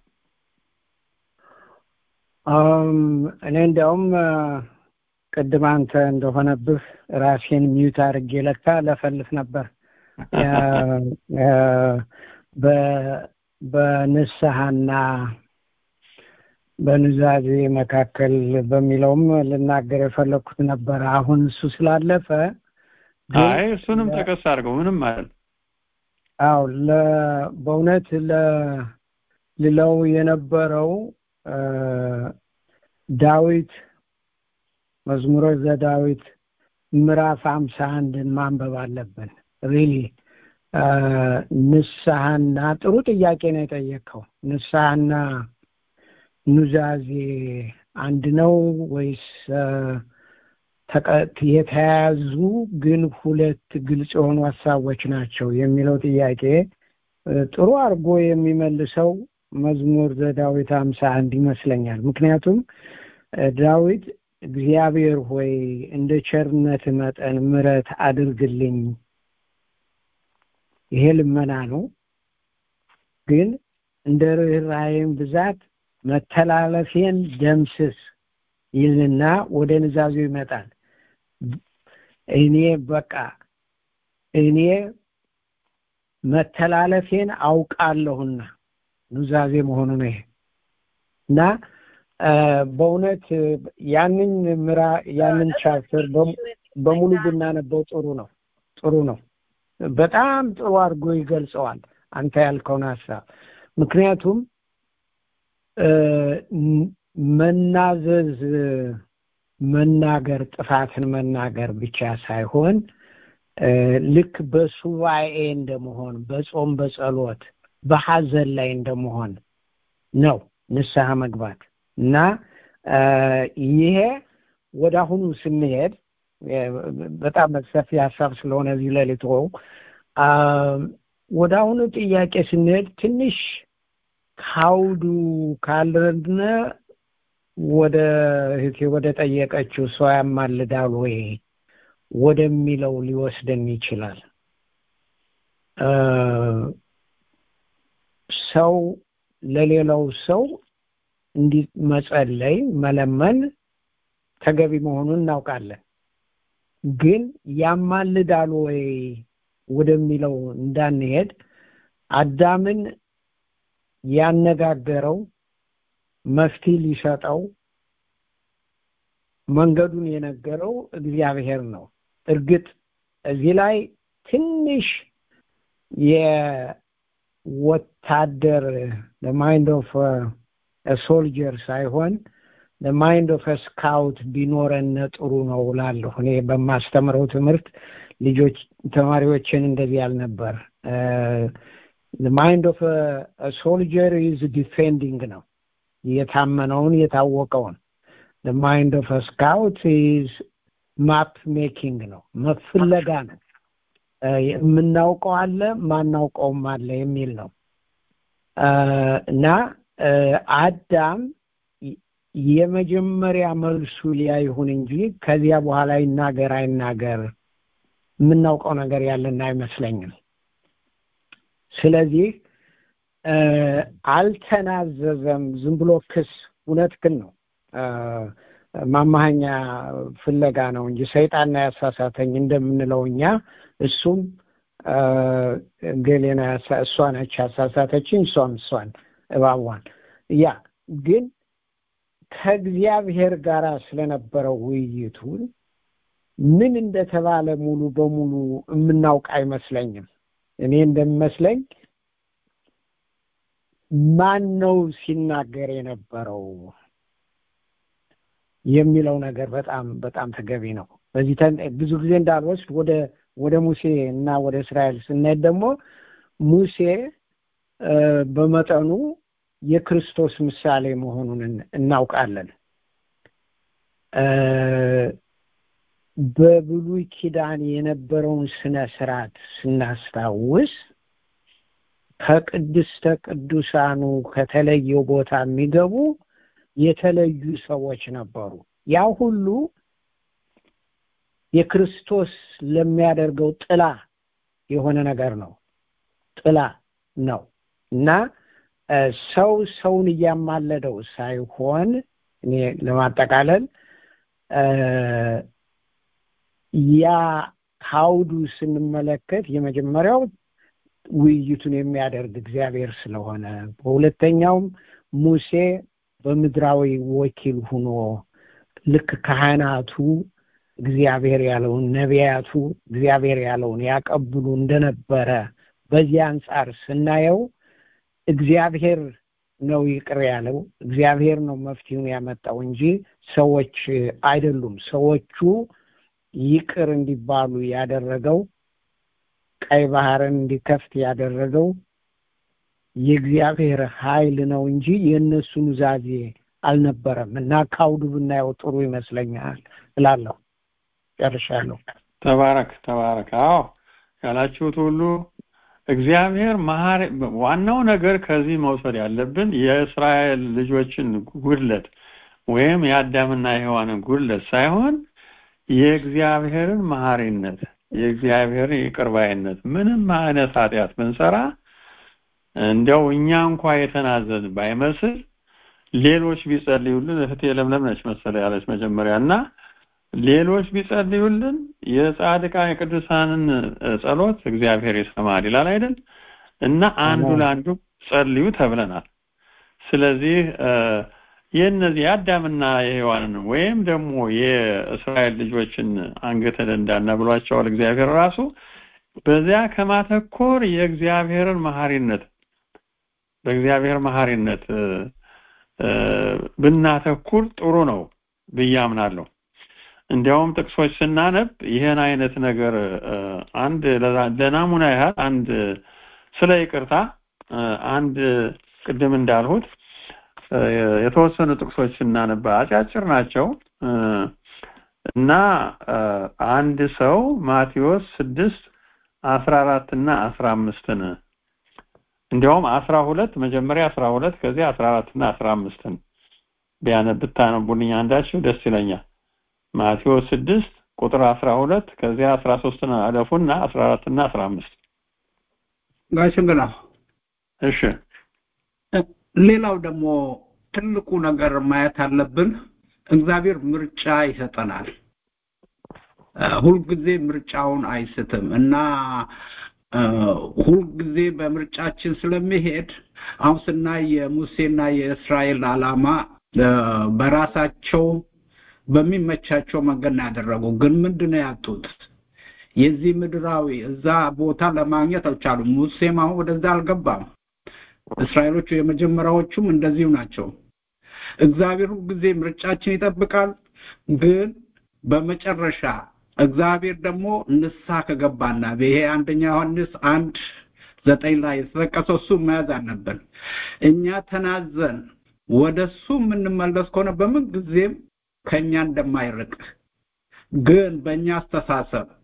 [SPEAKER 6] እኔ እንዲያውም ቅድም አንተ እንደሆነብህ ራሴን ሚዩት አድርጌ ለካ ለፈልፍ ነበር በንስሐና በኑዛዜ መካከል በሚለውም ልናገር የፈለግኩት ነበር አሁን እሱ ስላለፈ
[SPEAKER 4] አይ እሱንም ጠቀስ አድርገው ምንም ማለት
[SPEAKER 6] አው በእውነት ልለው የነበረው ዳዊት መዝሙረ ዘዳዊት ምዕራፍ አምሳ አንድን ማንበብ አለብን ሪሊ ንስሐና ጥሩ ጥያቄ ነው የጠየቀው ንስሐና ኑዛዜ አንድ ነው ወይስ የተያያዙ ግን ሁለት ግልጽ የሆኑ ሀሳቦች ናቸው የሚለው ጥያቄ ጥሩ አድርጎ የሚመልሰው መዝሙር ዘዳዊት አምሳ አንድ ይመስለኛል ምክንያቱም ዳዊት እግዚአብሔር ሆይ እንደ ቸርነት መጠን ምረት አድርግልኝ ይሄ ልመና ነው ግን እንደ ርኅራኄም ብዛት መተላለፌን ደምስስ ይልና ወደ ንዛዙ ይመጣል እኔ በቃ እኔ መተላለፌን አውቃለሁና ኑዛዜ መሆኑ ነው ይሄ እና በእውነት ያንን ምራ ያንን ቻፕተር በሙሉ ብናነበው ጥሩ ነው ጥሩ ነው በጣም ጥሩ አድርጎ ይገልጸዋል አንተ ያልከውን ሀሳብ ምክንያቱም መናዘዝ መናገር ጥፋትን መናገር ብቻ ሳይሆን ልክ በሱባኤ እንደመሆን በጾም በጸሎት በሐዘን ላይ እንደመሆን ነው ንስሐ መግባት እና ይሄ ወደ አሁኑ ስንሄድ በጣም ሰፊ ሀሳብ ስለሆነ እዚህ ለሊት ወደ አሁኑ ጥያቄ ስንሄድ ትንሽ ካውዱ ካልረድነ ወደ እህቴ ወደ ጠየቀችው ሰው ያማልዳል ወይ ወደሚለው ሊወስደን ይችላል ሰው ለሌላው ሰው እንዲ መጸለይ መለመን ተገቢ መሆኑን እናውቃለን ግን ያማልዳል ወይ ወደሚለው እንዳንሄድ አዳምን ያነጋገረው መፍትሄ ሊሰጠው መንገዱን የነገረው እግዚአብሔር ነው እርግጥ እዚህ ላይ ትንሽ የወታደር ማይንድ ኦፍ ሶልጀር ሳይሆን ማይንድ ኦፍ ስካውት ቢኖረን ጥሩ ነው ላለሁ እኔ በማስተምረው ትምህርት ልጆች ተማሪዎችን እንደዚህ ያልነበር ማይንድ ኦፍ ሶልጀር ኢዝ ዲፌንዲንግ ነው የታመነውን የታወቀውን ማይንድ ኦፍ ስካውት ኢዝ ማፕ ሜኪንግ ነው መፍለጋ ነው የምናውቀው አለ ማናውቀውም አለ የሚል ነው እና አዳም የመጀመሪያ መልሱ ሊያ ይሁን እንጂ ከዚያ በኋላ ይናገር አይናገር የምናውቀው ነገር ያለን አይመስለኝም ስለዚህ አልተናዘዘም ዝም ብሎ ክስ እውነት ግን ነው ማማሃኛ ፍለጋ ነው እንጂ ሰይጣንና ያሳሳተኝ እንደምንለው እኛ እሱም ገሌና እሷ ነች ያሳሳተችኝ እሷም እሷን እባቧን ያ ግን ከእግዚአብሔር ጋር ስለነበረው ውይይቱ ምን እንደተባለ ሙሉ በሙሉ የምናውቅ አይመስለኝም እኔ እንደሚመስለኝ ማን ነው ሲናገር የነበረው የሚለው ነገር በጣም በጣም ተገቢ ነው በዚህ ብዙ ጊዜ እንዳልወስድ ወደ ወደ ሙሴ እና ወደ እስራኤል ስናሄድ ደግሞ ሙሴ በመጠኑ የክርስቶስ ምሳሌ መሆኑን እናውቃለን በብሉይ ኪዳን የነበረውን ስነ ስርዓት ስናስታውስ ከቅድስተ ቅዱሳኑ ከተለየው ቦታ የሚገቡ የተለዩ ሰዎች ነበሩ ያ ሁሉ የክርስቶስ ለሚያደርገው ጥላ የሆነ ነገር ነው ጥላ ነው እና ሰው ሰውን እያማለደው ሳይሆን እኔ ለማጠቃለል ያ ካውዱ ስንመለከት የመጀመሪያው ውይይቱን የሚያደርግ እግዚአብሔር ስለሆነ በሁለተኛውም ሙሴ በምድራዊ ወኪል ሁኖ ልክ ካህናቱ እግዚአብሔር ያለውን ነቢያቱ እግዚአብሔር ያለውን ያቀብሉ እንደነበረ በዚህ አንጻር ስናየው እግዚአብሔር ነው ይቅር ያለው እግዚአብሔር ነው መፍትሄውን ያመጣው እንጂ ሰዎች አይደሉም ሰዎቹ ይቅር እንዲባሉ ያደረገው ቀይ ባህርን እንዲከፍት ያደረገው የእግዚአብሔር ኃይል ነው እንጂ የእነሱ ኑዛዜ አልነበረም እና ካውዱ ብናየው ጥሩ ይመስለኛል እላለሁ ጨርሻለሁ
[SPEAKER 4] ተባረክ ተባረክ አዎ ያላችሁት ሁሉ እግዚአብሔር መሀሪ ዋናው ነገር ከዚህ መውሰድ ያለብን የእስራኤል ልጆችን ጉድለት ወይም የአዳምና የሔዋንን ጉድለት ሳይሆን የእግዚአብሔርን መሀሪነት የእግዚአብሔርን ይቅርባይነት ምንም አይነት ኃጢአት ብንሰራ እንዲያው እኛ እንኳ የተናዘን ባይመስል ሌሎች ቢጸልዩልን እህቴ ለምለም ነች መሰለ ያለች መጀመሪያ እና ሌሎች ቢጸልዩልን የጻድቃን የቅዱሳንን ጸሎት እግዚአብሔር ይሰማል ይላል አይደል እና አንዱ ለአንዱ ጸልዩ ተብለናል ስለዚህ የእነዚህ የአዳምና የሔዋንን ወይም ደግሞ የእስራኤል ልጆችን አንገተ ደንዳና ብሏቸዋል እግዚአብሔር ራሱ በዚያ ከማተኮር የእግዚአብሔርን መሐሪነት በእግዚአብሔር መሐሪነት ብናተኩር ጥሩ ነው ብዬ አምናለሁ እንዲያውም ጥቅሶች ስናነብ ይህን አይነት ነገር አንድ ለናሙና ያህል አንድ ስለ ይቅርታ አንድ ቅድም እንዳልሁት የተወሰኑ ጥቅሶች ስናነባ አጫጭር ናቸው እና አንድ ሰው ማቴዎስ ስድስት አስራ አራት እና አስራ አምስትን እንዲያውም አስራ ሁለት መጀመሪያ አስራ ሁለት ከዚያ አስራ አራት እና አስራ አምስትን ቢያነብ ብታነቡልኝ አንዳችሁ ደስ ይለኛል ማቴዎስ ስድስት ቁጥር አስራ ሁለት ከዚያ አስራ ሶስትን አለፉና አስራ አራት እና አስራ አምስት
[SPEAKER 8] ጋሽ እንግዳ
[SPEAKER 4] እሺ
[SPEAKER 8] ሌላው ደግሞ ትልቁ ነገር ማየት አለብን እግዚአብሔር ምርጫ ይሰጠናል ሁልጊዜ ምርጫውን አይስትም እና ሁልጊዜ በምርጫችን ስለሚሄድ አሁን ስናይ የሙሴና የእስራኤል አላማ በራሳቸው በሚመቻቸው መንገድ ነው ያደረጉ ግን ምንድነው ያጡት የዚህ ምድራዊ እዛ ቦታ ለማግኘት አልቻሉም ሙሴም አሁን ወደዛ አልገባም እስራኤሎቹ የመጀመሪያዎቹም እንደዚሁ ናቸው እግዚአብሔር ጊዜ ምርጫችን ይጠብቃል ግን በመጨረሻ እግዚአብሔር ደግሞ ንስሐ ከገባና ይሄ አንደኛ ዮሐንስ አንድ ዘጠኝ ላይ የተጠቀሰው እሱ መያዝ አለብን እኛ ተናዘን ወደ እሱ የምንመለስ ከሆነ በምን ጊዜም ከኛ እንደማይርቅ ግን በእኛ አስተሳሰብ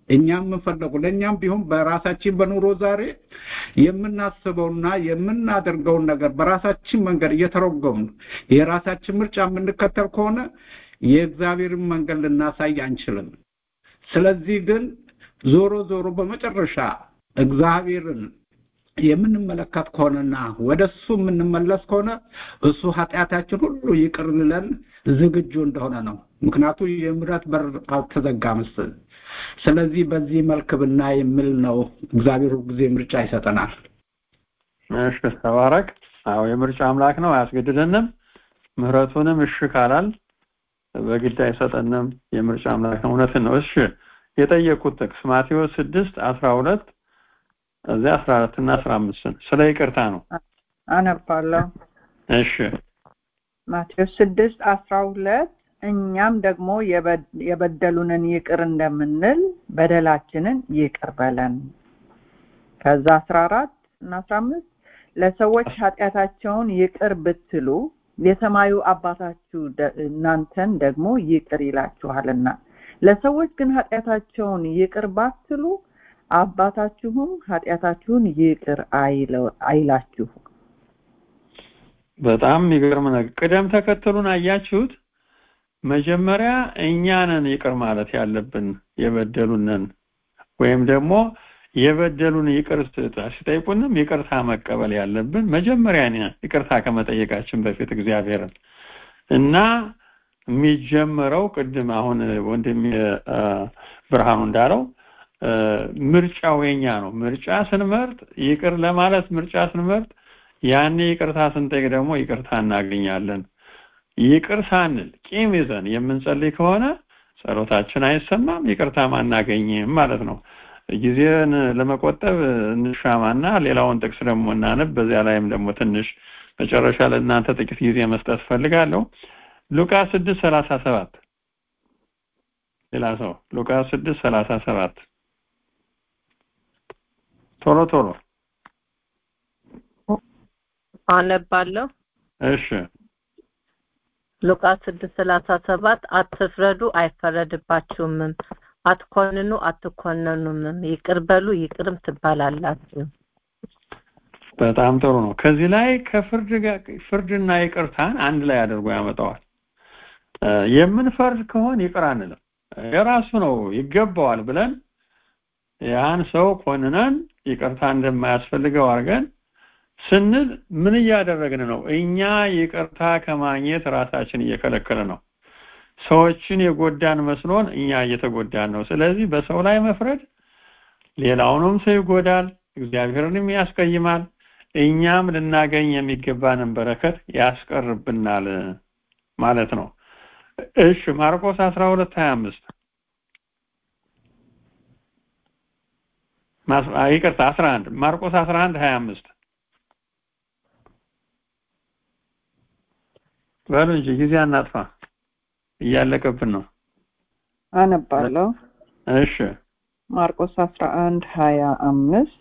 [SPEAKER 8] እኛም የምንፈለጉ ለእኛም ቢሆን በራሳችን በኑሮ ዛሬ የምናስበውና የምናደርገውን ነገር በራሳችን መንገድ እየተረጎምን የራሳችን ምርጫ የምንከተል ከሆነ የእግዚአብሔርን መንገድ ልናሳይ አንችልም። ስለዚህ ግን ዞሮ ዞሮ በመጨረሻ እግዚአብሔርን የምንመለከት ከሆነና ወደ እሱ የምንመለስ ከሆነ እሱ ኃጢአታችን ሁሉ ይቅር ሊለን ዝግጁ እንደሆነ ነው። ምክንያቱ የምሕረት በር አልተዘጋም። ስለዚህ በዚህ መልክ ብናይ የሚል ነው። እግዚአብሔር ጊዜ ምርጫ ይሰጠናል።
[SPEAKER 4] እሺ፣ ተባረክ። አዎ የምርጫ አምላክ ነው፣ አያስገድደንም። ምሕረቱንም እሺ ካላል በግድ አይሰጠንም። የምርጫ አምላክ ነው። እውነትን ነው። እሺ የጠየቁት ጥቅስ ማቴዎስ ስድስት አስራ ሁለት እዚያ አስራ አራት እና አስራ አምስትን ስለ ይቅርታ ነው።
[SPEAKER 1] አነባለሁ።
[SPEAKER 4] እሺ
[SPEAKER 1] ማቴዎስ ስድስት አስራ ሁለት እኛም ደግሞ የበደሉንን ይቅር እንደምንል በደላችንን ይቅር በለን። ከዛ አስራ አራት እና አስራ አምስት ለሰዎች ኃጢአታቸውን ይቅር ብትሉ የሰማዩ አባታችሁ እናንተን ደግሞ ይቅር ይላችኋልና ለሰዎች ግን ኃጢአታቸውን ይቅር ባትሉ አባታችሁም ኃጢአታችሁን ይቅር አይላችሁ።
[SPEAKER 4] በጣም የሚገርም ነገር። ቅደም ተከተሉን አያችሁት? መጀመሪያ እኛንን ይቅር ማለት ያለብን የበደሉንን ወይም ደግሞ የበደሉን ይቅር ሲጠይቁንም ይቅርታ መቀበል ያለብን መጀመሪያ ይቅርታ ከመጠየቃችን በፊት እግዚአብሔርን እና የሚጀመረው ቅድም አሁን ወንድም ብርሃኑ እንዳለው ምርጫው የኛ ነው። ምርጫ ስንመርጥ ይቅር ለማለት ምርጫ ስንመርጥ ያኔ ይቅርታ ስንጠይቅ ደግሞ ይቅርታ እናገኛለን። ይቅር ሳንል ቂም ይዘን የምንጸልይ ከሆነ ጸሎታችን አይሰማም፣ ይቅርታም አናገኝም ማለት ነው። ጊዜን ለመቆጠብ እንሻማና ሌላውን ጥቅስ ደግሞ እናነብ። በዚያ ላይም ደግሞ ትንሽ መጨረሻ ለእናንተ ጥቂት ጊዜ መስጠት ፈልጋለሁ። ሉቃስ ስድስት ሰላሳ ሰባት ሌላ ሰው ሉቃስ ስድስት ሰላሳ ሰባት ቶሎ ቶሎ
[SPEAKER 5] አነባለሁ።
[SPEAKER 4] እሺ
[SPEAKER 5] ሉቃስ ስድስት ሰላሳ ሰባት አትፍረዱ አይፈረድባችሁምም፣ አትኮንኑ አትኮነኑምም፣ ይቅር በሉ ይቅርም ትባላላችሁ።
[SPEAKER 4] በጣም ጥሩ ነው። ከዚህ ላይ ከፍርድ ጋር ፍርድና ይቅርታን አንድ ላይ አድርጎ ያመጣዋል። የምንፈርድ ከሆን ይቅር አንልም። የራሱ ነው ይገባዋል ብለን ያን ሰው ኮንነን ይቅርታ እንደማያስፈልገው አድርገን ስንል ምን እያደረግን ነው? እኛ ይቅርታ ከማግኘት ራሳችን እየከለከለ ነው። ሰዎችን የጎዳን መስሎን እኛ እየተጎዳን ነው። ስለዚህ በሰው ላይ መፍረድ ሌላውንም ሰው ይጎዳል፣ እግዚአብሔርንም ያስቀይማል፣ እኛም ልናገኝ የሚገባንን በረከት ያስቀርብናል ማለት ነው። እሺ ማርቆስ 12 25 ይቅርታ 11 ማርቆስ 11 25 በሉ እንጂ ጊዜ አናጥፋ፣ እያለቀብን ነው።
[SPEAKER 1] አነባለሁ።
[SPEAKER 4] እሺ
[SPEAKER 1] ማርቆስ 11 25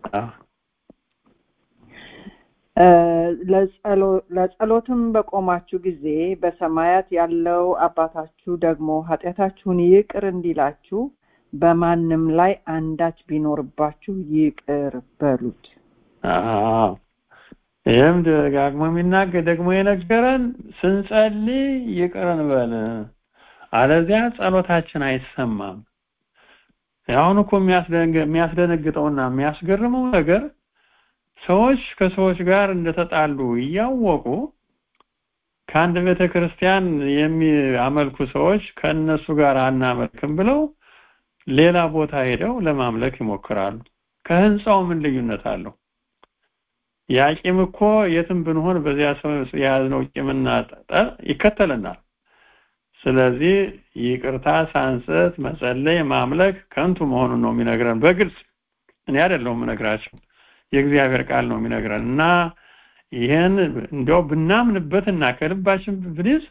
[SPEAKER 1] ለጸሎትም በቆማችሁ ጊዜ በሰማያት ያለው አባታችሁ ደግሞ ኃጢአታችሁን ይቅር እንዲላችሁ በማንም ላይ አንዳች ቢኖርባችሁ ይቅር በሉት።
[SPEAKER 4] አዎ ይህም ደጋግሞ የሚናገር ደግሞ የነገረን ስንጸልይ ይቅር እንበል፣ አለዚያ ጸሎታችን አይሰማም። አሁን እኮ የሚያስደነግጠውና የሚያስገርመው ነገር ሰዎች ከሰዎች ጋር እንደተጣሉ እያወቁ ከአንድ ቤተ ክርስቲያን የሚያመልኩ ሰዎች ከእነሱ ጋር አናመልክም ብለው ሌላ ቦታ ሄደው ለማምለክ ይሞክራሉ። ከህንፃው ምን ልዩነት አለው? ያ ቂም እኮ የትም ብንሆን በዚያ ሰው የያዝነው ቂምና ጠል ይከተለናል። ስለዚህ ይቅርታ ሳንሰት መጸለይ፣ ማምለክ ከንቱ መሆኑን ነው የሚነግረን በግልጽ እኔ አይደለሁም የምነግራቸው የእግዚአብሔር ቃል ነው የሚነግረን እና ይህን እንዲያው ብናምንበትና ከልባችን ብንይዝ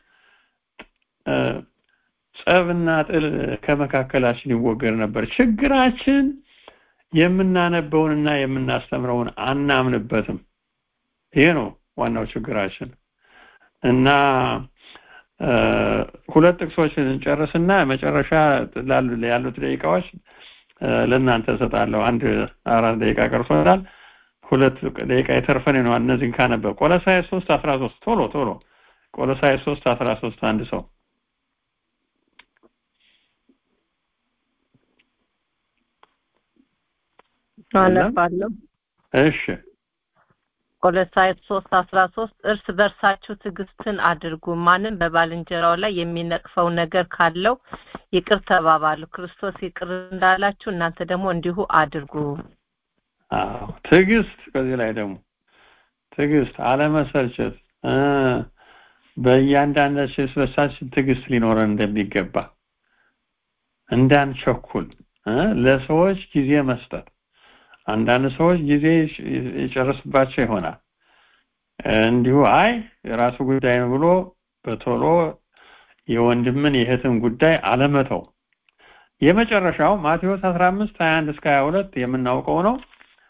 [SPEAKER 4] ጸብና ጥል ከመካከላችን ይወገድ ነበር። ችግራችን የምናነበውንና የምናስተምረውን አናምንበትም። ይሄ ነው ዋናው ችግራችን እና ሁለት ጥቅሶችን እንጨርስና መጨረሻ ያሉት ደቂቃዎች ለእናንተ እሰጣለሁ። አንድ አራት ደቂቃ ቀርቶናል። ሁለት ደቂቃ የተርፈን ነው። እነዚህን ካነበብ ቆሎሳይስ ሶስት አስራ ሶስት ቶሎ ቶሎ ቆሎሳይስ ሶስት አስራ ሶስት አንድ ሰው
[SPEAKER 5] አነባለሁ።
[SPEAKER 4] እሺ
[SPEAKER 5] ቆሎሳይስ ሶስት አስራ ሶስት እርስ በርሳችሁ ትዕግስትን አድርጉ፣ ማንም በባልንጀራው ላይ የሚነቅፈው ነገር ካለው ይቅር ተባባሉ፣ ክርስቶስ ይቅር እንዳላችሁ እናንተ ደግሞ እንዲሁ አድርጉ።
[SPEAKER 4] አዎ ትዕግስት። ከዚህ ላይ ደግሞ ትዕግስት፣ አለመሰልቸት እ በእያንዳንዳችን እርስ በርሳችን ትዕግስት ሊኖረን እንደሚገባ እንዳንቸኩል እ ለሰዎች ጊዜ መስጠት አንዳንድ ሰዎች ጊዜ ይጨርስባቸው ይሆናል። እንዲሁ አይ የራሱ ጉዳይ ነው ብሎ በቶሎ የወንድምን የእህትን ጉዳይ አለመተው። የመጨረሻው ማቴዎስ 15 21 እስከ 22 የምናውቀው ነው።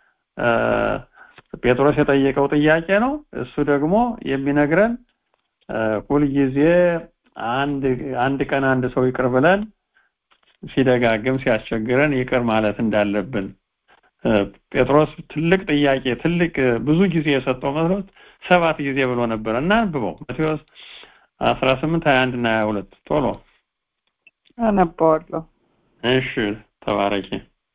[SPEAKER 4] ጴጥሮስ የጠየቀው ጥያቄ ነው። እሱ ደግሞ የሚነግረን ሁልጊዜ አንድ አንድ ቀን አንድ ሰው ይቅር ብለን ሲደጋግም ሲያስቸግረን ይቅር ማለት እንዳለብን ጴጥሮስ ትልቅ ጥያቄ ትልቅ ብዙ ጊዜ የሰጠው መስሎት ሰባት ጊዜ ብሎ ነበር እና አንብበው ማቴዎስ አስራ ስምንት ሀያ አንድ እና ሀያ ሁለት ቶሎ
[SPEAKER 1] አነባዋለሁ።
[SPEAKER 4] እሺ ተባረኪ።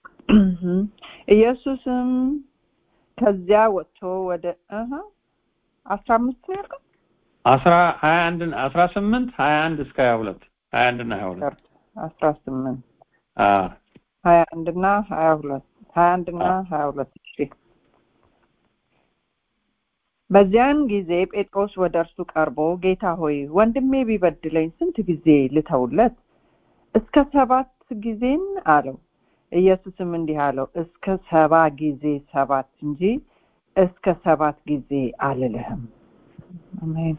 [SPEAKER 1] ኢየሱስም ከዚያ ወጥቶ ወደ እህ አስራ አምስት ነው ያልከው?
[SPEAKER 4] አስራ ሀያ አንድ አስራ ስምንት ሀያ አንድ እስከ ሀያ ሁለት ሀያ አንድ እና ሀያ ሁለት
[SPEAKER 1] አስራ ስምንት
[SPEAKER 4] አዎ
[SPEAKER 1] ሀያ አንድ እና ሀያ ሁለት ሀያ አንድ እና ሀያ ሁለት እሺ በዚያን ጊዜ ጴጥሮስ ወደ እርሱ ቀርቦ ጌታ ሆይ ወንድሜ ቢበድለኝ ስንት ጊዜ ልተውለት እስከ ሰባት ጊዜን አለው ኢየሱስም እንዲህ አለው እስከ ሰባ ጊዜ ሰባት እንጂ እስከ ሰባት ጊዜ አልልህም አሜን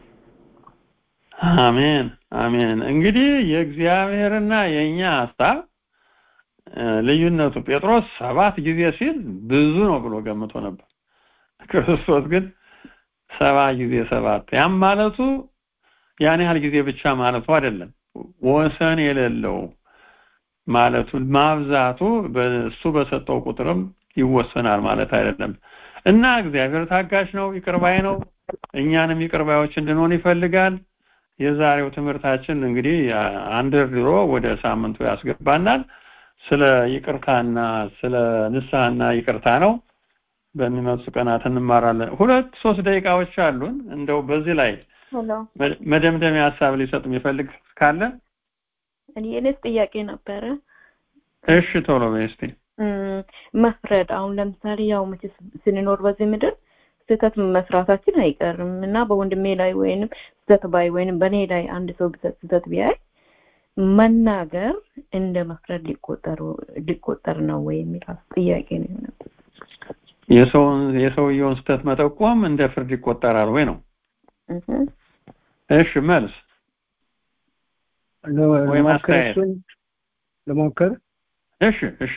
[SPEAKER 4] አሜን አሜን እንግዲህ የእግዚአብሔርና የእኛ ሀሳብ ልዩነቱ ጴጥሮስ ሰባት ጊዜ ሲል ብዙ ነው ብሎ ገምቶ ነበር ክርስቶስ ግን ሰባ ጊዜ ሰባት ያም ማለቱ ያን ያህል ጊዜ ብቻ ማለቱ አይደለም ወሰን የሌለው ማለቱ ማብዛቱ በእሱ በሰጠው ቁጥርም ይወሰናል ማለት አይደለም እና እግዚአብሔር ታጋሽ ነው ይቅርባይ ነው እኛንም ይቅርባዮች እንድንሆን ይፈልጋል የዛሬው ትምህርታችን እንግዲህ አንድ ድሮ ወደ ሳምንቱ ያስገባናል ስለ ይቅርታና ስለ ንስሐና ይቅርታ ነው በሚመጡ ቀናት እንማራለን ሁለት ሶስት ደቂቃዎች አሉን እንደው በዚህ ላይ መደምደሚያ ሀሳብ ሊሰጥ የሚፈልግ ካለ
[SPEAKER 7] እኔ የኔስ ጥያቄ ነበረ
[SPEAKER 4] እሺ ቶሎ በይ እስቲ
[SPEAKER 7] መፍረድ አሁን ለምሳሌ ያው መቼ ስንኖር በዚህ ምድር ስህተት መስራታችን አይቀርም እና በወንድሜ ላይ ወይንም ስህተት ባይ ወይንም በእኔ ላይ አንድ ሰው ስህተት ቢያይ መናገር እንደ መፍረድ ሊቆጠሩ ሊቆጠር ነው ወይ የሚል ጥያቄ ነው የሆነ
[SPEAKER 4] የሰውን የሰውየውን ስህተት መጠቆም እንደ ፍርድ ይቆጠራል ወይ ነው እሺ መልስ ወይም አስተያየት
[SPEAKER 6] ልሞክር
[SPEAKER 4] እሺ እሺ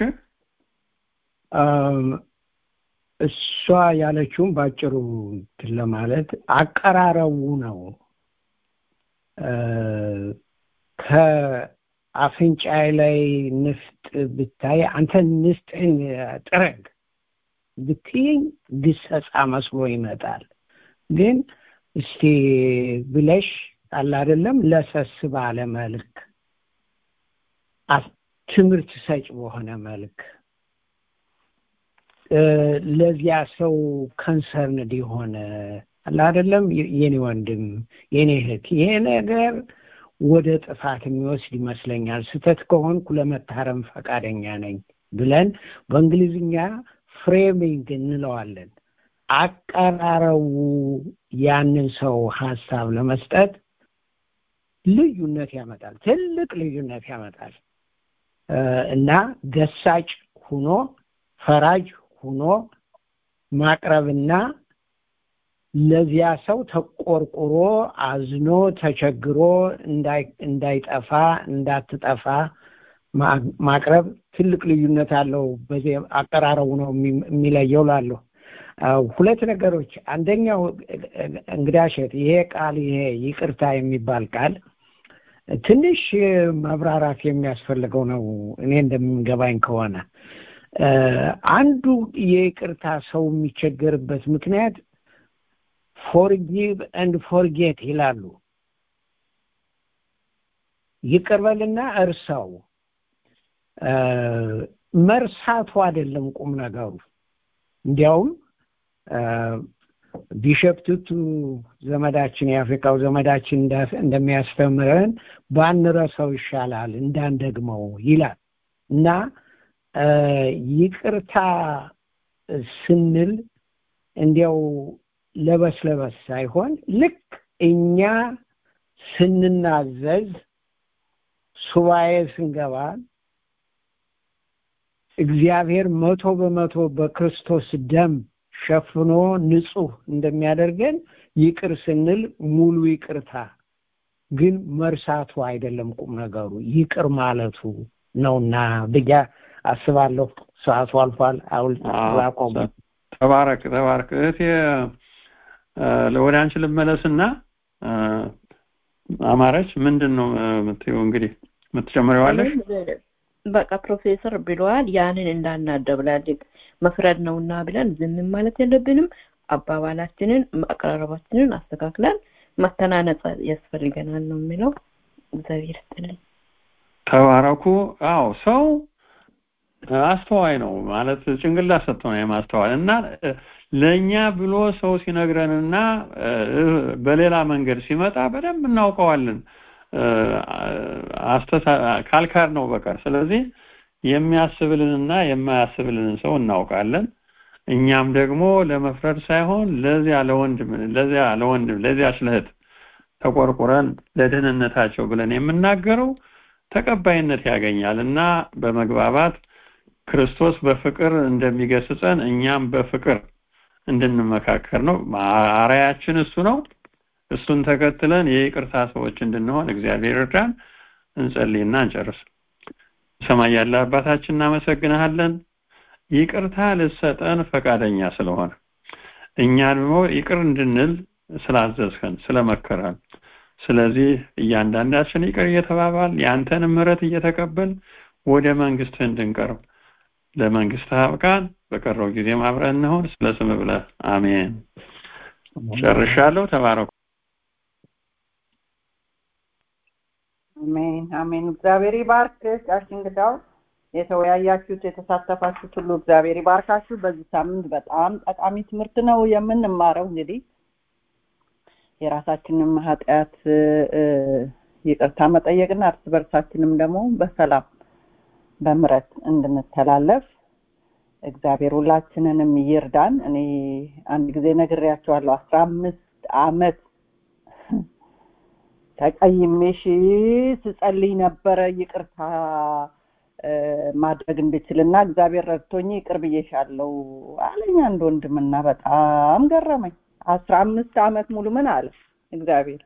[SPEAKER 6] እሷ ያለችውን ባጭሩ ለማለት አቀራረቡ ነው ከአፍንጫይ ላይ ንፍጥ ብታይ አንተ ንፍጥን ጥረግ ብትይኝ ግሰጻ መስሎ ይመጣል ግን እስቲ ብለሽ አለ አይደለም ለሰስ ባለ መልክ ትምህርት ሰጭ በሆነ መልክ ለዚያ ሰው ከንሰርንድ የሆነ አለ አይደለም የኔ ወንድም የኔ እህት ይሄ ነገር ወደ ጥፋት የሚወስድ ይመስለኛል ስተት ከሆንኩ ለመታረም ፈቃደኛ ነኝ ብለን በእንግሊዝኛ ፍሬሚንግ እንለዋለን አቀራረቡ ያንን ሰው ሀሳብ ለመስጠት ልዩነት ያመጣል ትልቅ ልዩነት ያመጣል እና ገሳጭ ሁኖ ፈራጅ ሁኖ ማቅረብና ለዚያ ሰው ተቆርቁሮ አዝኖ ተቸግሮ እንዳይጠፋ እንዳትጠፋ ማቅረብ ትልቅ ልዩነት አለው በዚህ አቀራረቡ ነው የሚለየው ላለሁ ሁለት ነገሮች አንደኛው እንግዳሸት ይሄ ቃል ይሄ ይቅርታ የሚባል ቃል ትንሽ መብራራት የሚያስፈልገው ነው እኔ እንደምንገባኝ ከሆነ አንዱ የይቅርታ ሰው የሚቸገርበት ምክንያት ፎርጊቭ ኤንድ ፎርጌት ይላሉ ይቅርበልና እርሳው መርሳቱ አይደለም ቁም ነገሩ እንዲያውም ቢሸፕ ቱቱ ዘመዳችን የአፍሪካው ዘመዳችን እንደሚያስተምረን ባንረሳው ይሻላል እንዳንደግመው ይላል እና ይቅርታ ስንል እንዲያው ለበስ ለበስ ሳይሆን ልክ እኛ ስንናዘዝ ሱባኤ ስንገባ እግዚአብሔር መቶ በመቶ በክርስቶስ ደም ሸፍኖ ንጹህ እንደሚያደርገን ይቅር ስንል ሙሉ ይቅርታ ግን መርሳቱ አይደለም ቁም ነገሩ ይቅር ማለቱ ነውና ብያ አስባለሁ ሰዓቱ አልፏል አውል ላቆም
[SPEAKER 4] ተባረክ ተባረክ እህቴ ወደ አንቺ ልመለስና አማረች ምንድን ነው የምትይው እንግዲህ የምትጨምሪዋለሽ
[SPEAKER 7] በቃ ፕሮፌሰር ብለዋል ያንን እንዳናደብላልቅ መፍረድ ነውና ብለን ዝም ማለት የለብንም አባባላችንን አቀራረባችንን አስተካክለን መተናነጽ ያስፈልገናል ነው የሚለው እግዚአብሔር ይስጥልኝ
[SPEAKER 4] ተባረኩ አዎ ሰው አስተዋይ ነው ማለት ጭንቅላት ሰጥቶ ነው የማስተዋል እና ለእኛ ብሎ ሰው ሲነግረንና በሌላ መንገድ ሲመጣ በደንብ እናውቀዋለን ካልካር ነው በቀር ስለዚህ የሚያስብልንና የማያስብልንን ሰው እናውቃለን እኛም ደግሞ ለመፍረድ ሳይሆን ለዚያ ለወንድም ለዚያ ለወንድም ለዚያ ስለህት ተቆርቁረን ለደህንነታቸው ብለን የምናገረው ተቀባይነት ያገኛል እና በመግባባት ክርስቶስ በፍቅር እንደሚገስጸን እኛም በፍቅር እንድንመካከር ነው አራያችን እሱ ነው እሱን ተከትለን የይቅርታ ሰዎች እንድንሆን እግዚአብሔር እርዳን እንጸልይና እንጨርስ ሰማይ ያለ አባታችን እናመሰግንሃለን ይቅርታ ልሰጠን ፈቃደኛ ስለሆነ እኛ ደግሞ ይቅር እንድንል ስላዘዝከን ስለመከረን ስለዚህ እያንዳንዳችን ይቅር እየተባባል የአንተን ምሕረት እየተቀበል ወደ መንግስት እንድንቀርብ ለመንግስት አብቃን በቀረው ጊዜ አብረን እንሆን ስለ ስም ብለህ አሜን ጨርሻለሁ ተባረኩ
[SPEAKER 1] አሜን አሜን እግዚአብሔር ይባርክ ጋሽ እንግዳው የተወያያችሁት የተሳተፋችሁት ሁሉ እግዚአብሔር ይባርካችሁ በዚህ ሳምንት በጣም ጠቃሚ ትምህርት ነው የምንማረው እንግዲህ የራሳችንም ኃጢአት ይቅርታ መጠየቅና እርስ በርሳችንም ደግሞ በሰላም በምረት እንድንተላለፍ እግዚአብሔር ሁላችንንም ይርዳን እኔ አንድ ጊዜ ነግሬያቸዋለሁ አስራ አምስት አመት ተቀይሜሽ ስጸልይ ነበረ ይቅርታ ማድረግ እንድችልና እግዚአብሔር ረድቶኝ ይቅር ብዬሻለሁ አለኝ አንድ ወንድምና በጣም ገረመኝ አስራ አምስት አመት ሙሉ ምን አለ እግዚአብሔር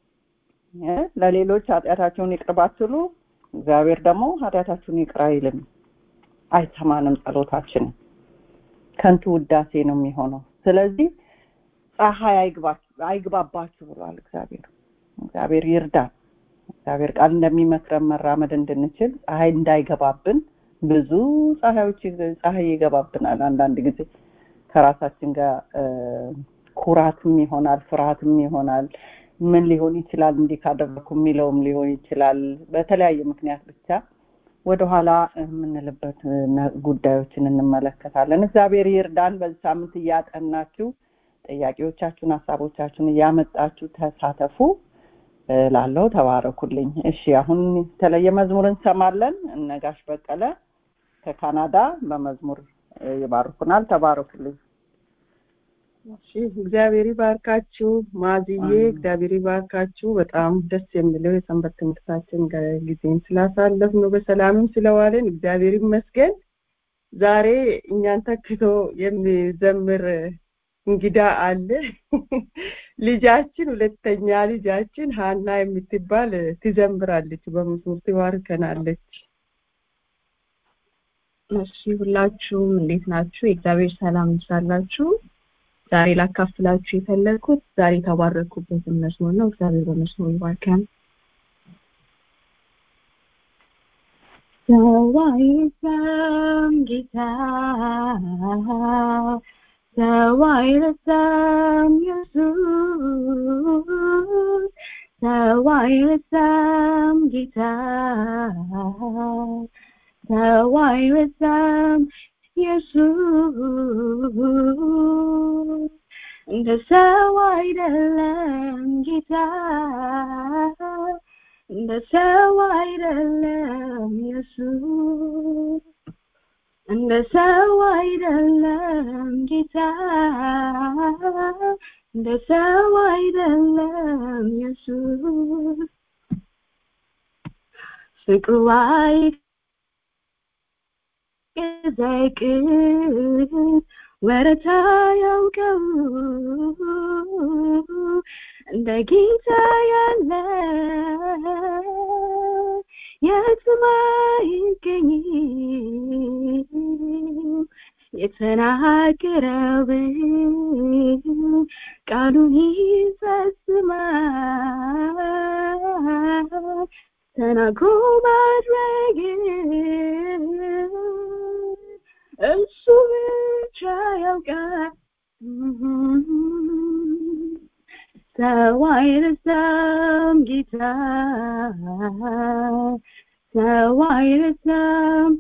[SPEAKER 1] ለሌሎች ኃጢአታቸውን ይቅር ባትሉ እግዚአብሔር ደግሞ ኃጢአታችሁን ይቅር አይልም አይሰማንም ጸሎታችንን ከንቱ ውዳሴ ነው የሚሆነው ስለዚህ ፀሐይ አይግባባችሁ ብሏል እግዚአብሔር እግዚአብሔር ይርዳን እግዚአብሔር ቃል እንደሚመክረን መራመድ እንድንችል ፀሐይ እንዳይገባብን ብዙ ፀሐዮች ፀሐይ ይገባብናል አንዳንድ ጊዜ ከራሳችን ጋር ኩራትም ይሆናል ፍርሃትም ይሆናል ምን ሊሆን ይችላል እንዲህ ካደረኩ የሚለውም ሊሆን ይችላል በተለያየ ምክንያት ብቻ ወደኋላ የምንልበት ጉዳዮችን እንመለከታለን እግዚአብሔር ይርዳን በዚህ ሳምንት እያጠናችሁ ጥያቄዎቻችሁን ሀሳቦቻችሁን እያመጣችሁ ተሳተፉ ላለው ተባረኩልኝ እሺ አሁን የተለየ መዝሙር እንሰማለን እነጋሽ በቀለ ከካናዳ በመዝሙር ይባርኩናል ተባረኩልኝ
[SPEAKER 9] እሺ እግዚአብሔር ይባርካችሁ ማዝዬ እግዚአብሔር ይባርካችሁ በጣም ደስ የሚለው የሰንበት ትምህርታችን ጊዜን ስላሳለፍ ነው በሰላምም ስለዋለን እግዚአብሔር ይመስገን ዛሬ እኛን ተክቶ የሚዘምር እንግዳ አለ ልጃችን ሁለተኛ ልጃችን ሀና የምትባል ትዘምራለች በመዝሙር ትባርከናለች
[SPEAKER 10] እሺ ሁላችሁም እንዴት ናችሁ የእግዚአብሔር ሰላም ይብዛላችሁ ዛሬ ላካፍላችሁ የፈለግኩት ዛሬ የተባረኩበትን መዝሙር ነው እግዚአብሔር በመዝሙር ይባርከን ሰው አይረሳም ጌታ ሰው አይረሳም ኢየሱስ ሰው አይረሳም ጌታ ሰው አይረሳም ኢየሱስ እንደ ሰው አይደለም ጌታ እንደ ሰው አይደለም ኢየሱስ እንደ ሰው አይደለም ጌታ እንደ ሰው አይደለም ኢየሱስ ፍቅሩ አይቀዘቅዝ ወረታ ያውቀው እንደ ጌታ ያለ የትም አይገኝም የተናገረው ቃሉን ይፈጽማል ተናግሮ ማድረግ እሱ ብቻ ያውቃል ሰው አይረሳም ጌታ ሰው አይረሳም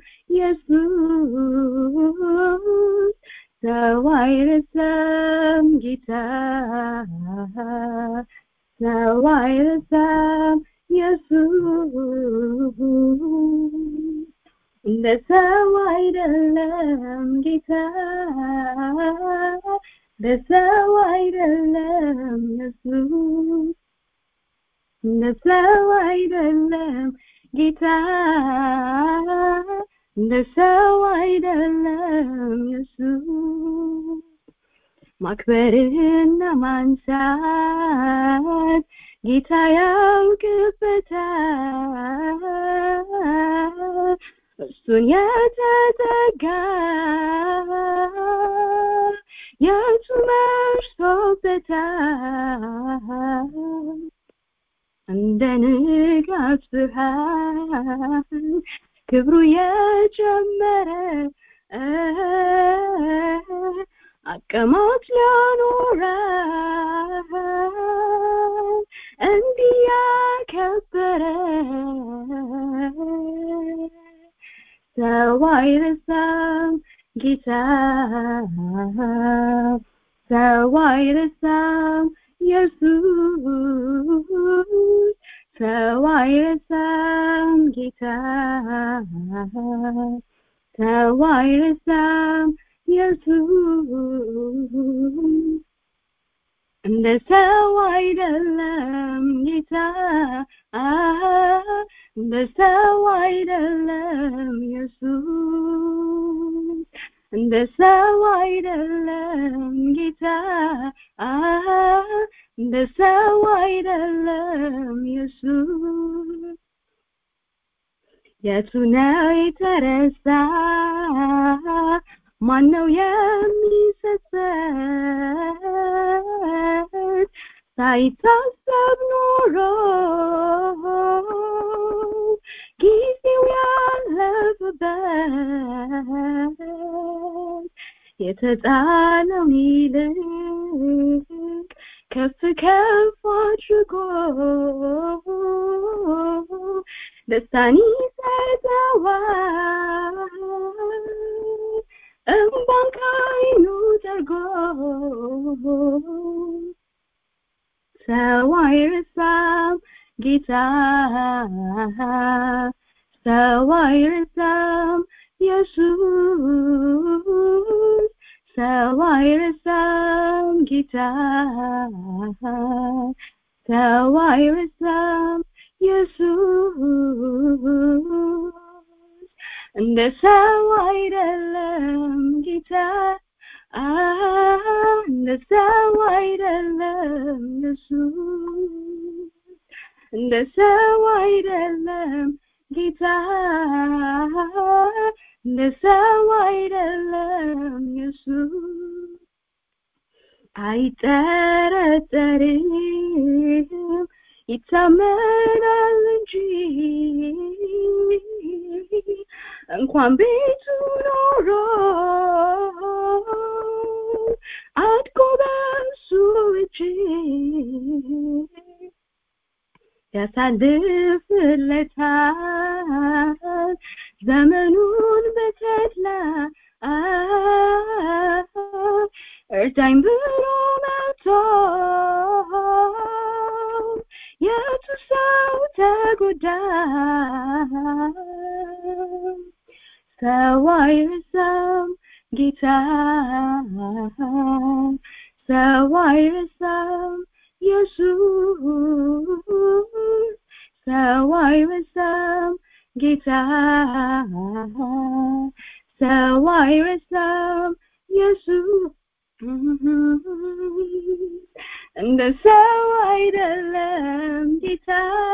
[SPEAKER 10] ኢየሱስ ሰው አይረሳም ጌታ ሰው አይረሳም ኢየሱስ እንደ ሰው አይደለም ጌታ እንደ ሰው አይደለም ኢየሱስ እንደ ሰው አይደለም ጌታ እንደ ሰው አይደለም ኢየሱስ ማክበርህና ማንሳት ጌታ ያውቅበታል እሱን የተጠጋ የቱ መርሶበታል እንደ ንጋት ብርሃን ክብሩ የጨመረ አቀማት ሊያኖረ እንዲህ ያከበረ ሰው አይረሳም ጌታ ሰው አይረሳም ኢየሱስ ሰው አይረሳም ጌታ ሰው አይረሳም ኢየሱስ እንደ ሰው አይደለም ጌታ እንደ ሰው አይደለም ኢየሱስ እንደ ሰው አይደለም ጌታ እንደ ሰው አይደለም ኢየሱስ የቱ ነው የተረሳ ማነው የሚሰሰት ሳይታሰብ ኖሮ ጊዜው ያለፈበት የተጣለውን ይልቅ ከፍ ከፍ አድርጎ ደስታን ይሰጠዋል እምባን ከዓይኑ ጠርጎ ሰው አይረሳም ጌታ ሰው አይረሳም ኢየሱስ ሰው አይረሳም ጌታ ሰው አይረሳም ኢየሱስ እንደ ሰው አይደለም ጌታ እንደ ሰው አይደለም ኢየሱስ እንደ ሰው አይደለም ጌታ እንደ ሰው አይደለም ኢየሱስ አይጠረጠርም ይታመናል እንጂ እንኳን ቤቱ ኖሮ አድጎ በሱ እጅ ያሳልፍለታል ዘመኑን በተድላ እርዳኝ ብሎ መቶ የቱ ሰው ተጎዳ ሰው አይረሳም ጌታ ሰው አይረሳም ኢየሱስ ሰው አይረሳም ጌታ ሰው አይረሳም ኢየሱስ እንደ ሰው አይደለም ጌታ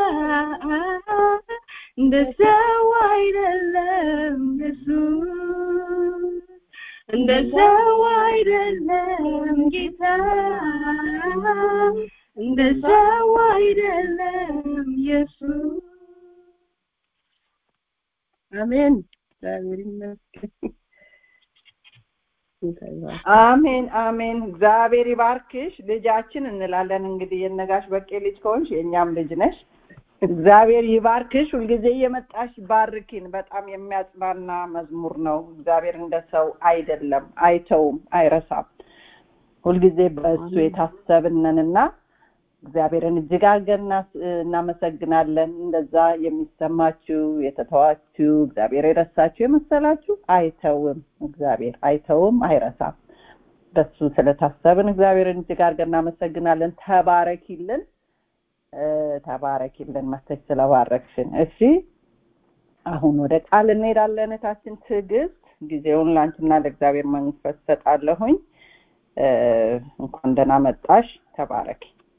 [SPEAKER 10] እንደ ሰው አይደለም ኢየሱስ እንደ ሰው አይደለም ጌታ እንደ ሰው አይደለም ኢየሱስ
[SPEAKER 9] አሜን እግዚአብሔር ይመስገን
[SPEAKER 1] አሜን አሜን እግዚአብሔር ይባርክሽ ልጃችን እንላለን እንግዲህ የነጋሽ በቄ ልጅ ከሆንሽ የእኛም ልጅ ነሽ እግዚአብሔር ይባርክሽ ሁልጊዜ እየመጣሽ ባርኪን በጣም የሚያጽናና መዝሙር ነው እግዚአብሔር እንደ ሰው አይደለም አይተውም አይረሳም ሁልጊዜ በእሱ የታሰብነንና እግዚአብሔርን እጅግ አድርገን እናመሰግናለን እንደዛ የሚሰማችሁ የተተዋችሁ እግዚአብሔር የረሳችሁ የመሰላችሁ አይተውም እግዚአብሔር አይተውም አይረሳም በሱ ስለታሰብን እግዚአብሔርን እጅግ አድርገን እናመሰግናለን ተባረኪልን ተባረኪልን መተች ስለባረክሽን እሺ አሁን ወደ ቃል እንሄዳለን እታችን ትዕግስት ጊዜውን ለአንቺና ለእግዚአብሔር መንፈስ ሰጣለሁኝ እንኳን ደህና መጣሽ ተባረኪ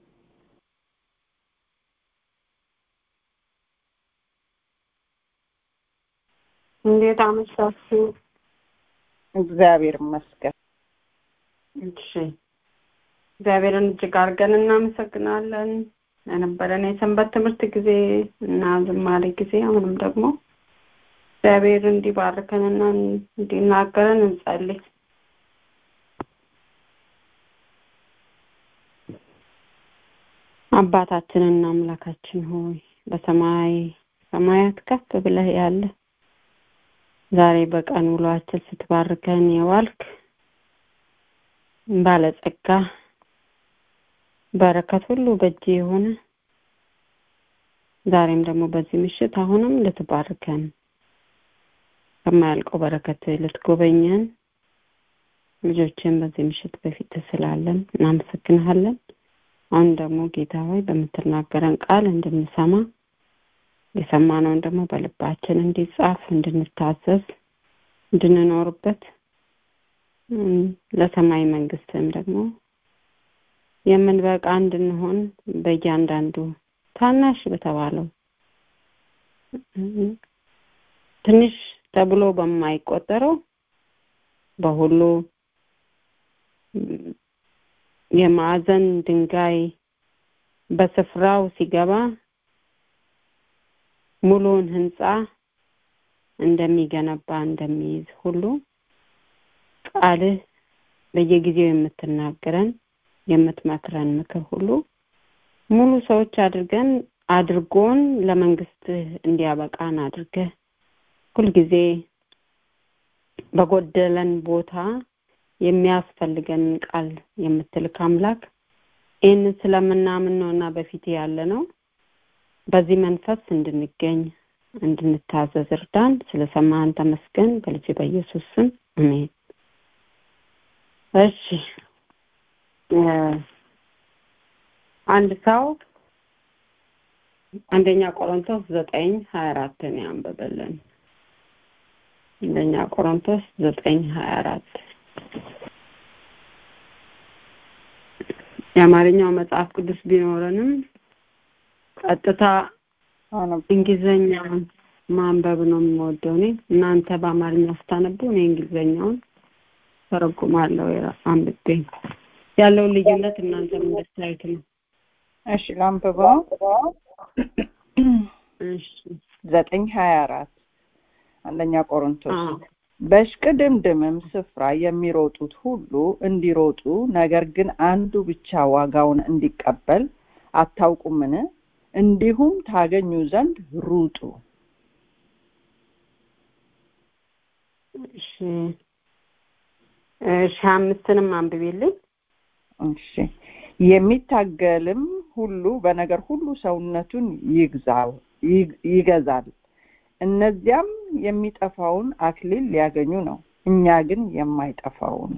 [SPEAKER 3] እንዴት አመሻችሁ?
[SPEAKER 1] እግዚአብሔር ይመስገን።
[SPEAKER 3] እሺ እግዚአብሔርን እጅግ አድርገን እናመሰግናለን ለነበረን የሰንበት ትምህርት ጊዜ እና ዝማሬ ጊዜ አሁንም ደግሞ እግዚአብሔር እንዲባርከንና እንዲናገረን እንጸልይ። አባታችንና አምላካችን ሆይ በሰማይ ሰማያት ከፍ ብለህ ያለ ዛሬ በቀን ውሏችን ስትባርከን የዋልክ ባለጸጋ በረከት ሁሉ በእጅ የሆነ ዛሬም ደግሞ በዚህ ምሽት አሁንም ልትባርከን ከማያልቀው በረከት ልትጎበኘን ልጆችን በዚህ ምሽት በፊት ስላለን እናመሰግንሃለን። አሁን ደግሞ ጌታ ሆይ በምትናገረን ቃል እንድንሰማ የሰማነውን ደግሞ በልባችን እንዲጻፍ እንድንታዘዝ እንድንኖርበት ለሰማይ መንግስትም ደግሞ የምንበቃ እንድንሆን በእያንዳንዱ ታናሽ በተባለው ትንሽ ተብሎ በማይቆጠረው በሁሉ የማዕዘን ድንጋይ በስፍራው ሲገባ ሙሉውን ህንፃ እንደሚገነባ እንደሚይዝ ሁሉ ቃልህ በየጊዜው የምትናገረን የምትመክረን ምክር ሁሉ ሙሉ ሰዎች አድርገን አድርጎን ለመንግስት እንዲያበቃን አድርገህ ሁልጊዜ በጎደለን ቦታ የሚያስፈልገንን ቃል የምትልክ አምላክ ይህንን ስለምናምን ነው እና በፊት ያለ ነው በዚህ መንፈስ እንድንገኝ እንድንታዘዝ እርዳን ስለሰማህን ተመስገን በልጅ በኢየሱስ ስም አሜን እሺ አንድ ሰው አንደኛ ቆሮንቶስ ዘጠኝ ሀያ አራትን ያንብብልን አንደኛ ቆሮንቶስ ዘጠኝ ሀያ አራት የአማርኛው መጽሐፍ ቅዱስ ቢኖረንም ቀጥታ እንግሊዘኛ ማንበብ ነው የምወደው እኔ እናንተ በአማርኛ ስታነቡ እኔ እንግሊዘኛውን ተረጉማለሁ አንብቤ ያለውን ልዩነት እናንተ እንድታዩት ነው
[SPEAKER 1] እሺ ላንብበው
[SPEAKER 3] እሺ
[SPEAKER 1] ዘጠኝ ሀያ አራት አንደኛ ቆሮንቶስ በሽቅድምድምም ስፍራ የሚሮጡት ሁሉ እንዲሮጡ ነገር ግን አንዱ ብቻ ዋጋውን እንዲቀበል አታውቁምን? እንዲሁም ታገኙ ዘንድ ሩጡ።
[SPEAKER 3] እሺ እሺ አምስትንም አንብቤልኝ።
[SPEAKER 1] እሺ የሚታገልም ሁሉ በነገር ሁሉ ሰውነቱን ይግዛው ይገዛል። እነዚያም የሚጠፋውን አክሊል ሊያገኙ ነው፣ እኛ ግን የማይጠፋውን።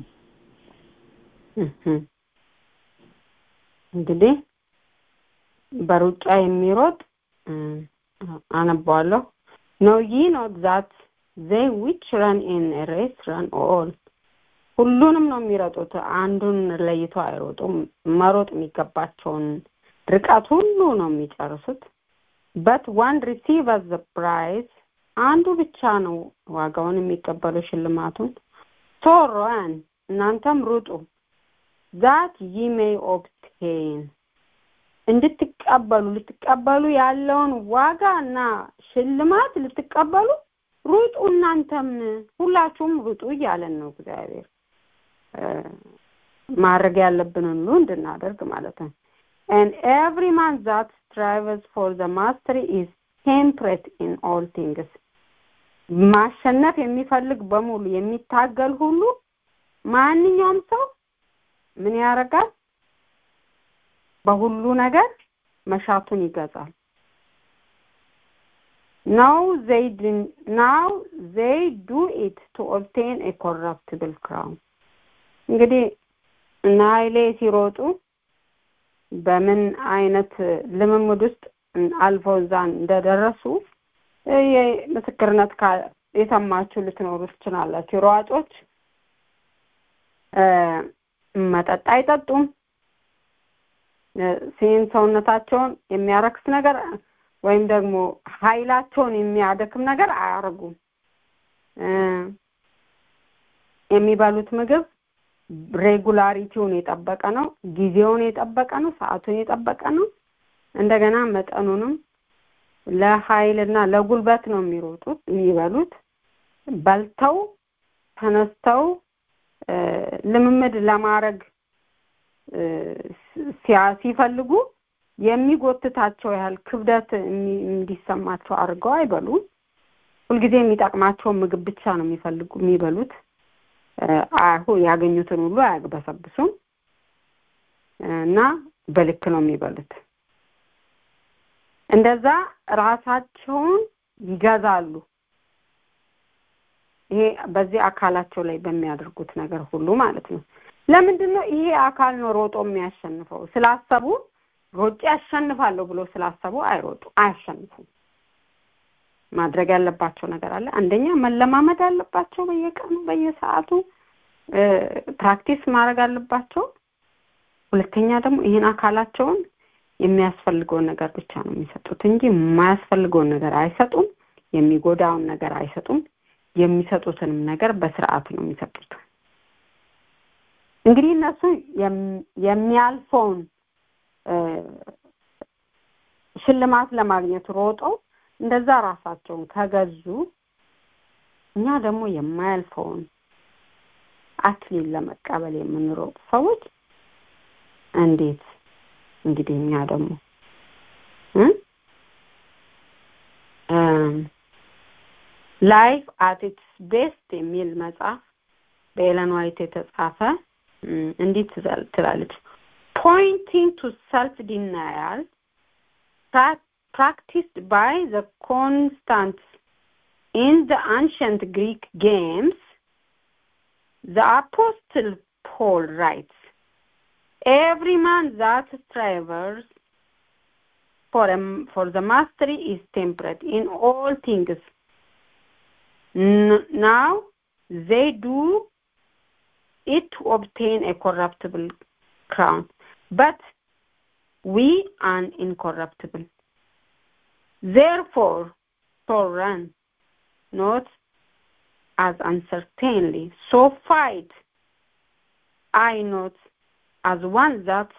[SPEAKER 3] እንግዲህ በሩጫ የሚሮጥ አነባዋለሁ ነው ይ ኖት ዛት ዘይ ዊች ረን ኢን ሬስ ረን ኦል ሁሉንም ነው የሚረጡት። አንዱን ለይቶ አይሮጡም። መሮጥ የሚገባቸውን ርቀት ሁሉ ነው የሚጨርሱት። በት ዋን ሪሲቭ ዘ ፕራይዝ አንዱ ብቻ ነው ዋጋውን የሚቀበሉ ሽልማቱን። ሶ ራን እናንተም ሩጡ ዛት ይ ሜይ ኦብቴን እንድትቀበሉ ልትቀበሉ ያለውን ዋጋ እና ሽልማት ልትቀበሉ ሩጡ። እናንተም ሁላችሁም ሩጡ እያለን ነው እግዚአብሔር ማድረግ ያለብንን ሁሉ እንድናደርግ ማለት ነው። and every man that strives for the mastery is temperate in all things ማሸነፍ የሚፈልግ በሙሉ የሚታገል ሁሉ ማንኛውም ሰው ምን ያደርጋል? በሁሉ ነገር መሻቱን ይገዛል። now they do, now they do it to obtain a corruptible crown እንግዲህ እና ኃይሌ ሲሮጡ በምን አይነት ልምምድ ውስጥ አልፈው እዛ እንደደረሱ ምስክርነት የሰማችሁ ልትኖሩ ትችላላችሁ። ሯጮች መጠጥ አይጠጡም። ሲን ሰውነታቸውን የሚያረክስ ነገር ወይም ደግሞ ኃይላቸውን የሚያደክም ነገር አያደርጉም። የሚበሉት ምግብ ሬጉላሪቲውን የጠበቀ ነው፣ ጊዜውን የጠበቀ ነው፣ ሰዓቱን የጠበቀ ነው። እንደገና መጠኑንም ለኃይልና ለጉልበት ነው የሚሮጡት የሚበሉት። በልተው ተነስተው ልምምድ ለማድረግ ሲፈልጉ የሚጎትታቸው ያህል ክብደት እንዲሰማቸው አድርገው አይበሉም። ሁልጊዜ የሚጠቅማቸውን ምግብ ብቻ ነው የሚፈልጉ የሚበሉት። አሁ ያገኙትን ሁሉ አያግበሰብሱም እና በልክ ነው የሚበሉት። እንደዛ ራሳቸውን ይገዛሉ። ይሄ በዚህ አካላቸው ላይ በሚያደርጉት ነገር ሁሉ ማለት ነው። ለምንድን ነው ይሄ አካል ነው ሮጦ የሚያሸንፈው? ስላሰቡ ሮጬ ያሸንፋለሁ ብሎ ስላሰቡ አይሮጡ አያሸንፉም። ማድረግ ያለባቸው ነገር አለ። አንደኛ መለማመድ አለባቸው። በየቀኑ በየሰዓቱ ፕራክቲስ ማድረግ አለባቸው። ሁለተኛ ደግሞ ይህን አካላቸውን የሚያስፈልገውን ነገር ብቻ ነው የሚሰጡት እንጂ የማያስፈልገውን ነገር አይሰጡም። የሚጎዳውን ነገር አይሰጡም። የሚሰጡትንም ነገር በስርዓት ነው የሚሰጡት። እንግዲህ እነሱ የሚያልፈውን ሽልማት ለማግኘት ሮጠው እንደዛ ራሳቸውን ከገዙ እኛ ደግሞ የማያልፈውን አክሊል ለመቀበል የምንሮጥ ሰዎች እንዴት እንግዲህ እኛ ደግሞ ላይፍ አት ኢትስ ቤስት የሚል መጽሐፍ በኤለን ዋይት የተጻፈ እንዲህ ትላለች pointing to self-denial practiced by the constants in the ancient Greek games, the Apostle Paul writes, Every man that strives for, a, for the mastery is temperate in all things. N- now they do it to obtain a corruptible crown, but we are incorruptible. Therefore, so run, not as uncertainly, so fight I not as one that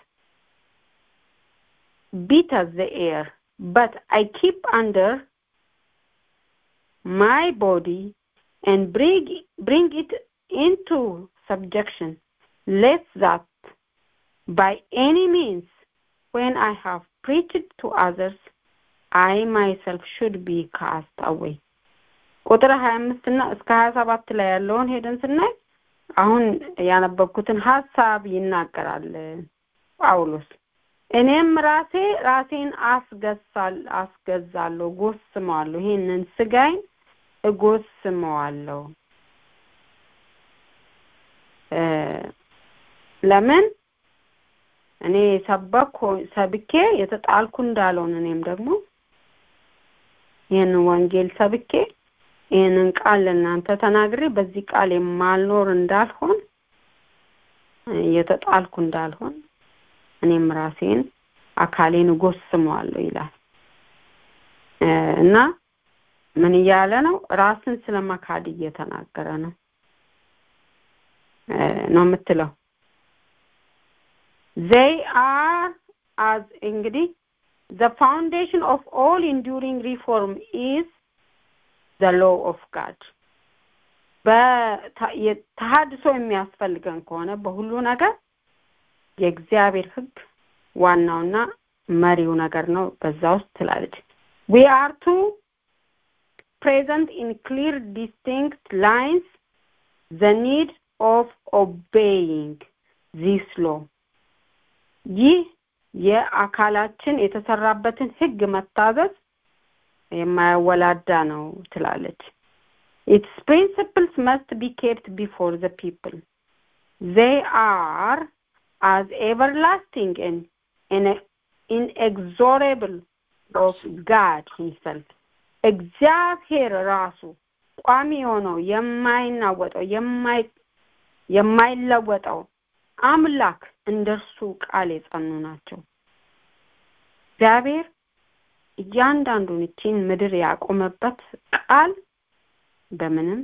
[SPEAKER 3] beateth the air, but I keep under
[SPEAKER 11] my body and bring bring it into subjection lest that by any means when I have preached to others I myself should be cast away ቁጥር 25 እና እስከ 27 ላይ ያለውን ሄደን ስናይ አሁን ያነበብኩትን ሀሳብ ይናገራል ጳውሎስ እኔም ራሴ ራሴን አስገሳል አስገዛለሁ ጎስመዋለሁ ይሄንን ስጋይን እጎስመዋለሁ ለምን እኔ ሰበኩ ሰብኬ የተጣልኩ እንዳልሆን እኔም ደግሞ ይህንን ወንጌል ሰብኬ ይህንን ቃል ለእናንተ ተናግሬ በዚህ ቃል የማልኖር እንዳልሆን የተጣልኩ እንዳልሆን እኔም ራሴን አካሌን እጎስመዋለሁ ይላል እና ምን እያለ ነው ራስን ስለመካድ እየተናገረ ነው ነው የምትለው they are as እንግዲህ the foundation of all enduring reform is the law of God በተሃድሶ የሚያስፈልገን ከሆነ በሁሉ ነገር የእግዚአብሔር ህግ ዋናውና መሪው ነገር ነው በዛ ውስጥ ትላለች we are to present in clear distinct lines the need of obeying this law ይህ የአካላችን የተሰራበትን ህግ መታዘዝ የማያወላዳ ነው ትላለች its principles must be kept before the people they are as everlasting and, and inexorable of God himself እግዚአብሔር ራሱ ቋሚ የሆነው የማይናወጠው የማይ የማይለወጠው አምላክ እንደርሱ ቃል የጸኑ ናቸው እግዚአብሔር እያንዳንዱን እቺን ምድር ያቆመበት ቃል በምንም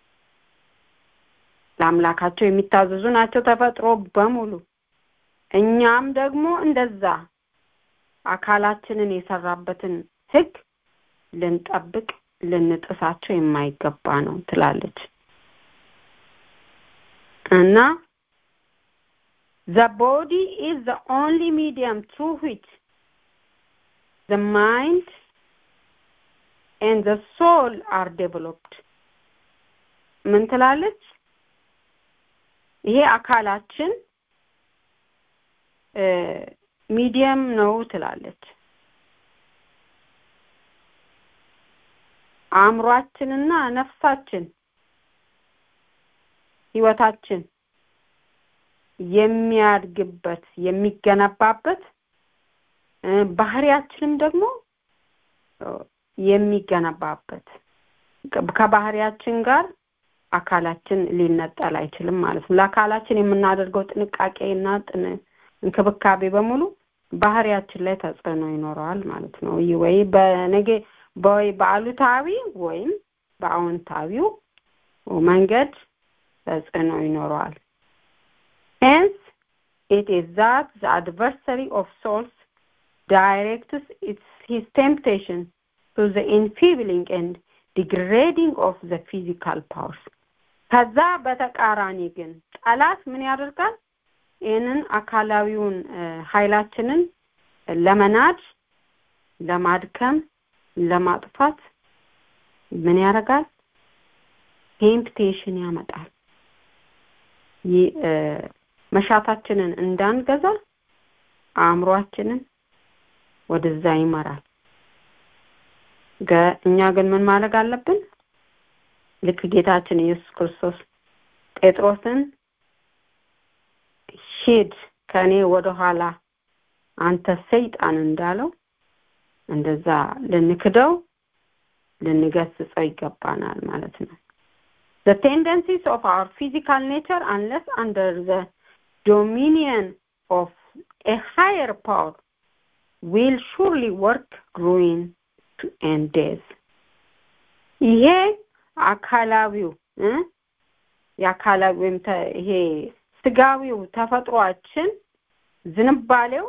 [SPEAKER 11] ለአምላካቸው የሚታዘዙ ናቸው ተፈጥሮ በሙሉ እኛም ደግሞ እንደዛ አካላችንን የሰራበትን ህግ ልንጠብቅ ልንጥሳቸው የማይገባ ነው ትላለች እና the body is the only medium through which the mind and the soul are developed ምን ትላለች ይሄ አካላችን ሚዲየም ነው ትላለች አእምሯችንና ነፍሳችን ህይወታችን የሚያድግበት የሚገነባበት ባህሪያችንም ደግሞ የሚገነባበት ከባህሪያችን ጋር አካላችን ሊነጠል አይችልም ማለት ነው ለአካላችን የምናደርገው ጥንቃቄና እንክብካቤ በሙሉ ባህሪያችን ላይ ተጽዕኖ ይኖረዋል ማለት ነው ወይ በነገ ወይ በአሉታዊ ወይም በአዎንታዊው መንገድ ተጽዕኖ ይኖረዋል hence it is that the adversary of souls directs its his temptation to the enfeebling and degrading of the physical powers ከዛ በተቃራኒ ግን ጠላት ምን ያደርጋል ይህንን አካላዊውን ኃይላችንን ለመናድ ለማድከም ለማጥፋት ምን ያደርጋል ቴምፕቴሽን ያመጣል መሻታችንን እንዳንገዛ አእምሯችንን ወደዛ ይመራል እኛ ግን ምን ማድረግ አለብን ልክ ጌታችን ኢየሱስ ክርስቶስ ጴጥሮስን ሂድ ከእኔ ወደኋላ አንተ ሰይጣን እንዳለው እንደዛ ልንክደው ልንገስጸው ይገባናል ማለት ነው the tendencies of our physical nature unless under the dominion of a higher power will surely work ruin to end death ይሄ አካላዊው የአካላዊ ወይም ይሄ ስጋዊው ተፈጥሯችን ዝንባሌው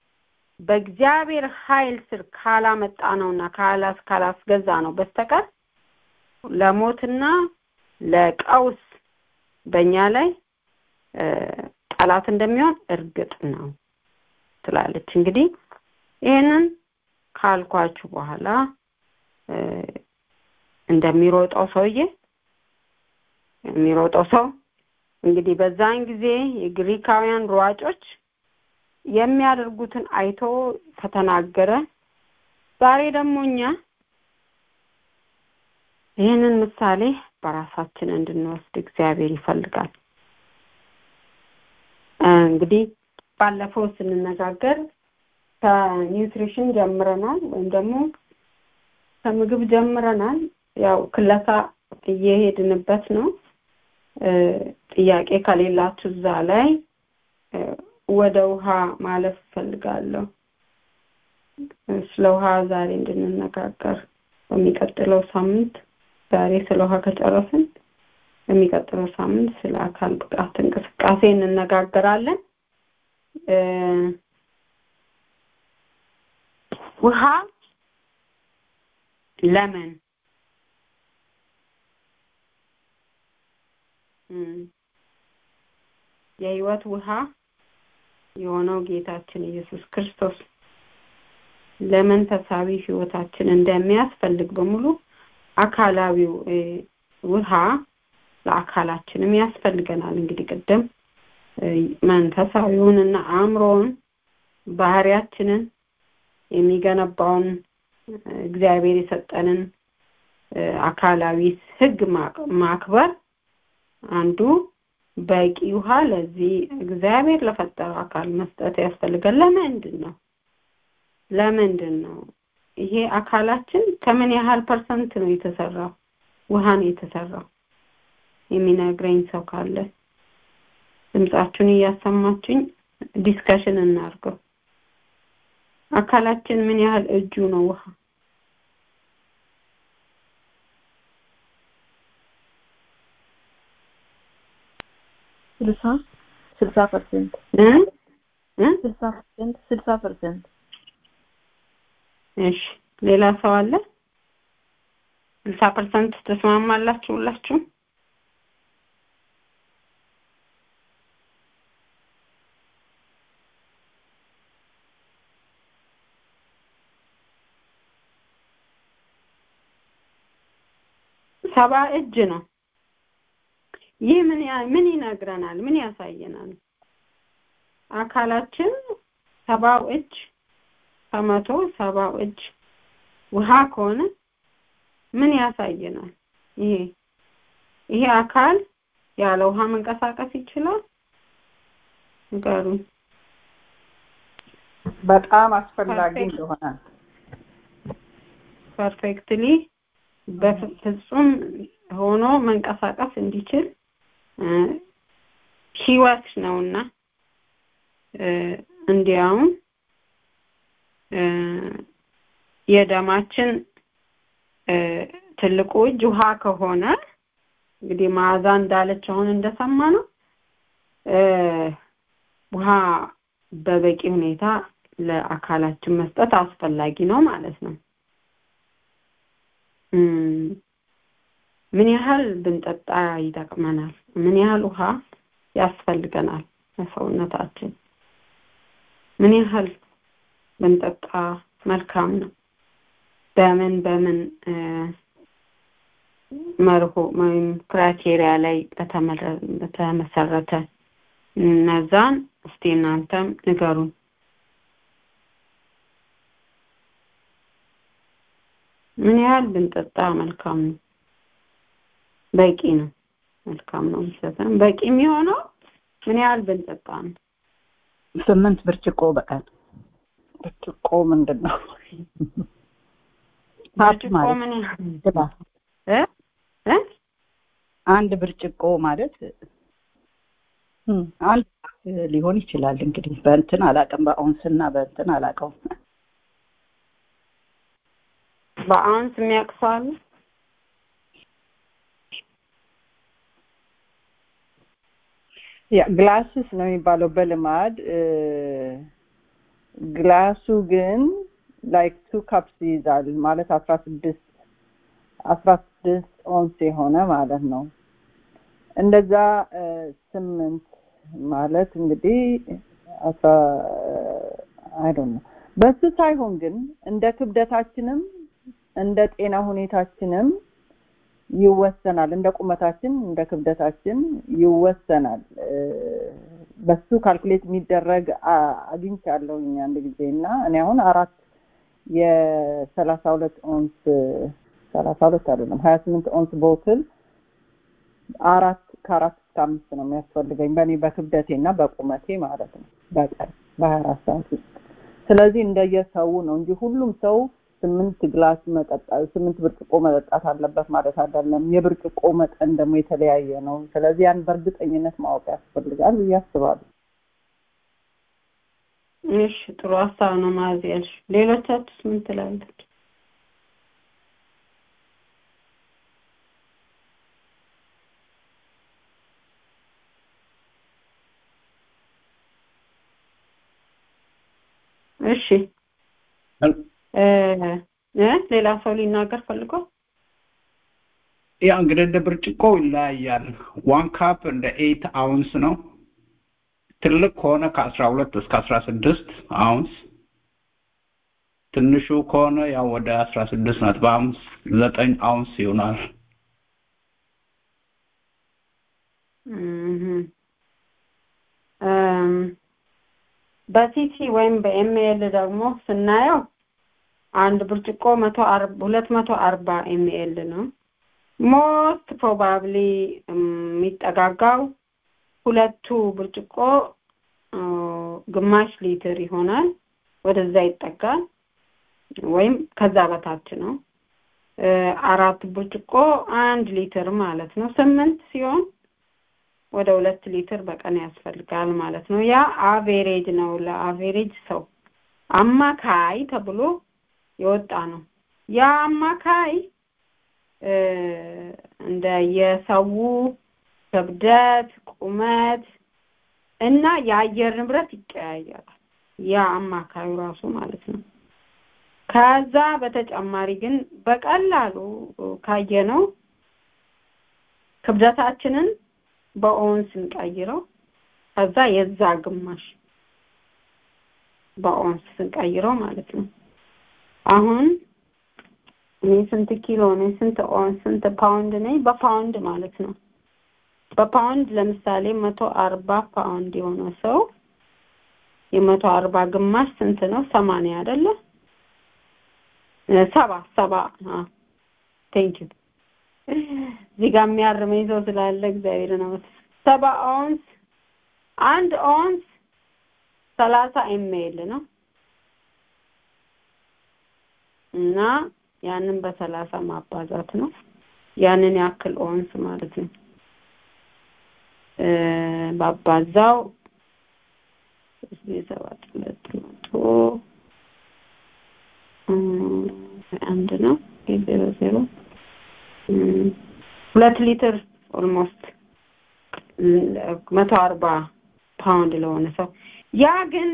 [SPEAKER 11] በእግዚአብሔር ኃይል ስር ካላመጣ ነውና ካላስ ካላስገዛ ነው በስተቀር ለሞትና ለቀውስ በእኛ ላይ ጠላት እንደሚሆን እርግጥ ነው ትላለች። እንግዲህ ይህንን ካልኳችሁ በኋላ እንደሚሮጠው ሰውዬ የሚሮጠው ሰው እንግዲህ በዛን ጊዜ የግሪካውያን ሯጮች የሚያደርጉትን አይቶ ከተናገረ ዛሬ ደግሞ እኛ ይህንን ምሳሌ በራሳችን እንድንወስድ እግዚአብሔር ይፈልጋል። እንግዲህ ባለፈው ስንነጋገር ከኒውትሪሽን ጀምረናል ወይም ደግሞ ከምግብ ጀምረናል። ያው ክለሳ እየሄድንበት ነው። ጥያቄ ከሌላችሁ እዛ ላይ ወደ ውሃ ማለፍ እፈልጋለሁ። ስለ ውሃ ዛሬ እንድንነጋገር በሚቀጥለው ሳምንት ዛሬ ስለ ውሃ ከጨረስን በሚቀጥለው ሳምንት ስለ አካል ብቃት እንቅስቃሴ እንነጋገራለን። ውሃ ለምን የህይወት ውሃ የሆነው ጌታችን ኢየሱስ ክርስቶስ ለመንፈሳዊ ህይወታችን እንደሚያስፈልግ በሙሉ አካላዊው ውሃ ለአካላችንም ያስፈልገናል። እንግዲህ ቅድም መንፈሳዊውን እና አእምሮውን ባህሪያችንን የሚገነባውን እግዚአብሔር የሰጠንን አካላዊ ህግ ማክበር አንዱ በቂ ውሃ ለዚህ እግዚአብሔር ለፈጠረው አካል መስጠት ያስፈልጋል። ለምንድን ነው ለምንድን ነው ይሄ አካላችን ከምን ያህል ፐርሰንት ነው የተሰራው? ውሃ ነው የተሰራው። የሚነግረኝ ሰው ካለ ድምጻችሁን እያሰማችኝ ዲስከሽን እናድርገው። አካላችን ምን ያህል እጁ ነው ውሃ?
[SPEAKER 7] ስልሳ ስልሳ ፐርሰንት ስልሳ ፐርሰንት ስልሳ ፐርሰንት
[SPEAKER 11] እሺ ሌላ ሰው አለ? ስልሳ ፐርሰንት ተስማማላችሁ ሁላችሁ? ሰባ እጅ ነው። ይህ ምን ምን ይነግረናል? ምን ያሳየናል? አካላችን ሰባው እጅ ከመቶ ሰባው እጅ ውሃ ከሆነ ምን ያሳየናል? ይሄ ይሄ አካል ያለ ውሃ መንቀሳቀስ ይችላል? ንገሩኝ።
[SPEAKER 1] በጣም አስፈላጊ እንደሆነ
[SPEAKER 11] ፐርፌክትሊ በፍጹም ሆኖ መንቀሳቀስ እንዲችል ህይወት ነውና እንዲያውም የደማችን ትልቁ እጅ ውሃ ከሆነ እንግዲህ መዓዛ እንዳለች አሁን እንደሰማ ነው ውሃ በበቂ ሁኔታ ለአካላችን መስጠት አስፈላጊ ነው ማለት ነው። ምን ያህል ብንጠጣ ይጠቅመናል? ምን ያህል ውሃ ያስፈልገናል ለሰውነታችን? ምን ያህል ብንጠጣ መልካም ነው? በምን በምን መርሆ ወይም ክራይቴሪያ ላይ በተመሰረተ እነዛን እስቲ እናንተም ንገሩን። ምን ያህል ብንጠጣ መልካም ነው? በቂ ነው። መልካም ነው የሚሰጠን። በቂ የሚሆነው ምን ያህል ብንጠጣ ነው?
[SPEAKER 1] ስምንት ብርጭቆ በቀን ብርጭቆ ምንድን ነው?
[SPEAKER 11] ብርጭቆ ምን ያህል እ እ
[SPEAKER 1] አንድ ብርጭቆ ማለት አንድ ሊሆን ይችላል እንግዲህ በእንትን አላውቅም፣ በአውንስና በእንትን አላውቀውም።
[SPEAKER 11] በአውንስ የሚያቅሰዋል
[SPEAKER 1] ያ ግላስስ ነው የሚባለው በልማድ ግላሱ ግን ላይክ ቱ ካፕስ ይይዛል ማለት አስራ ስድስት አስራ ስድስት ኦንስ የሆነ ማለት ነው። እንደዛ ስምንት ማለት እንግዲህ አስራ አይ ዶንት ኖ በሱ ሳይሆን ግን እንደ ክብደታችንም እንደ ጤና ሁኔታችንም ይወሰናል። እንደ ቁመታችን እንደ ክብደታችን ይወሰናል። በሱ ካልኩሌት የሚደረግ አግኝቻለሁኝ አንድ ጊዜ እና እኔ አሁን አራት የሰላሳ ሁለት ኦንስ ሰላሳ ሁለት አይደለም ሀያ ስምንት ኦንስ ቦትል አራት ከአራት እስከ አምስት ነው የሚያስፈልገኝ በእኔ በክብደቴ እና በቁመቴ ማለት ነው በቀን በሀያ አራት ሰዓት ውስጥ። ስለዚህ እንደየሰው ነው እንጂ ሁሉም ሰው ስምንት ግላስ መጠጣት ስምንት ብርጭቆ መጠጣት አለበት ማለት አይደለም። የብርጭቆ መጠን ደግሞ የተለያየ ነው። ስለዚህ ያን በእርግጠኝነት ማወቅ ያስፈልጋል ብዬ አስባለሁ።
[SPEAKER 11] እሺ ጥሩ ሀሳብ ነው ማዚ ያልሽ። ሌሎቻችሁስ ምን ትላለች? እሺ እ ሌላ ሰው ሊናገር ፈልጎ
[SPEAKER 8] ያ እንግዲህ እንደ ብርጭቆ ይለያያል። ዋን ካፕ እንደ ኤይት አውንስ ነው። ትልቅ ከሆነ ከአስራ ሁለት እስከ አስራ ስድስት አውንስ፣ ትንሹ ከሆነ ያው ወደ አስራ ስድስት ነጥብ አምስት ዘጠኝ አውንስ ይሆናል።
[SPEAKER 11] በሲሲ ወይም በኤምኤል ደግሞ ስናየው አንድ ብርጭቆ መቶ ሁለት መቶ አርባ ኤምኤል ነው። ሞስት ፕሮባብሊ የሚጠጋጋው ሁለቱ ብርጭቆ ግማሽ ሊትር ይሆናል። ወደዛ ይጠጋል ወይም ከዛ በታች ነው። አራት ብርጭቆ አንድ ሊትር ማለት ነው። ስምንት ሲሆን ወደ ሁለት ሊትር በቀን ያስፈልጋል ማለት ነው። ያ አቬሬጅ ነው። ለአቬሬጅ ሰው አማካይ ተብሎ የወጣ ነው። ያ አማካይ እንደ የሰው ክብደት፣ ቁመት እና የአየር ንብረት ይቀያየራል። ያ አማካዩ ራሱ ማለት ነው። ከዛ በተጨማሪ ግን በቀላሉ ካየነው ክብደታችንን በኦንስ ስንቀይረው ከዛ የዛ ግማሽ በኦንስ ስንቀይረው ማለት ነው። አሁን እኔ ስንት ኪሎ ነኝ፣ ስንት ኦንስ፣ ስንት ፓውንድ ነኝ? በፓውንድ ማለት ነው። በፓውንድ ለምሳሌ መቶ አርባ ፓውንድ የሆነ ሰው የመቶ አርባ ግማሽ ስንት ነው? ሰማንያ አይደለ? ሰባ ሰባ ቴንክ ዩ እዚህ ጋር የሚያርመኝ ሰው ስላለ እግዚአብሔር ነው። ሰባ ኦንስ አንድ ኦንስ ሰላሳ ኤምኤል ነው እና ያንን በሰላሳ ማባዛት ነው። ያንን ያክል ኦንስ ማለት ነው። ባባዛው ሰባት ሁለት መቶ አንድ ነው ዜሮ ዜሮ ሁለት ሊትር ኦልሞስት መቶ አርባ ፓውንድ ለሆነ ሰው ያ ግን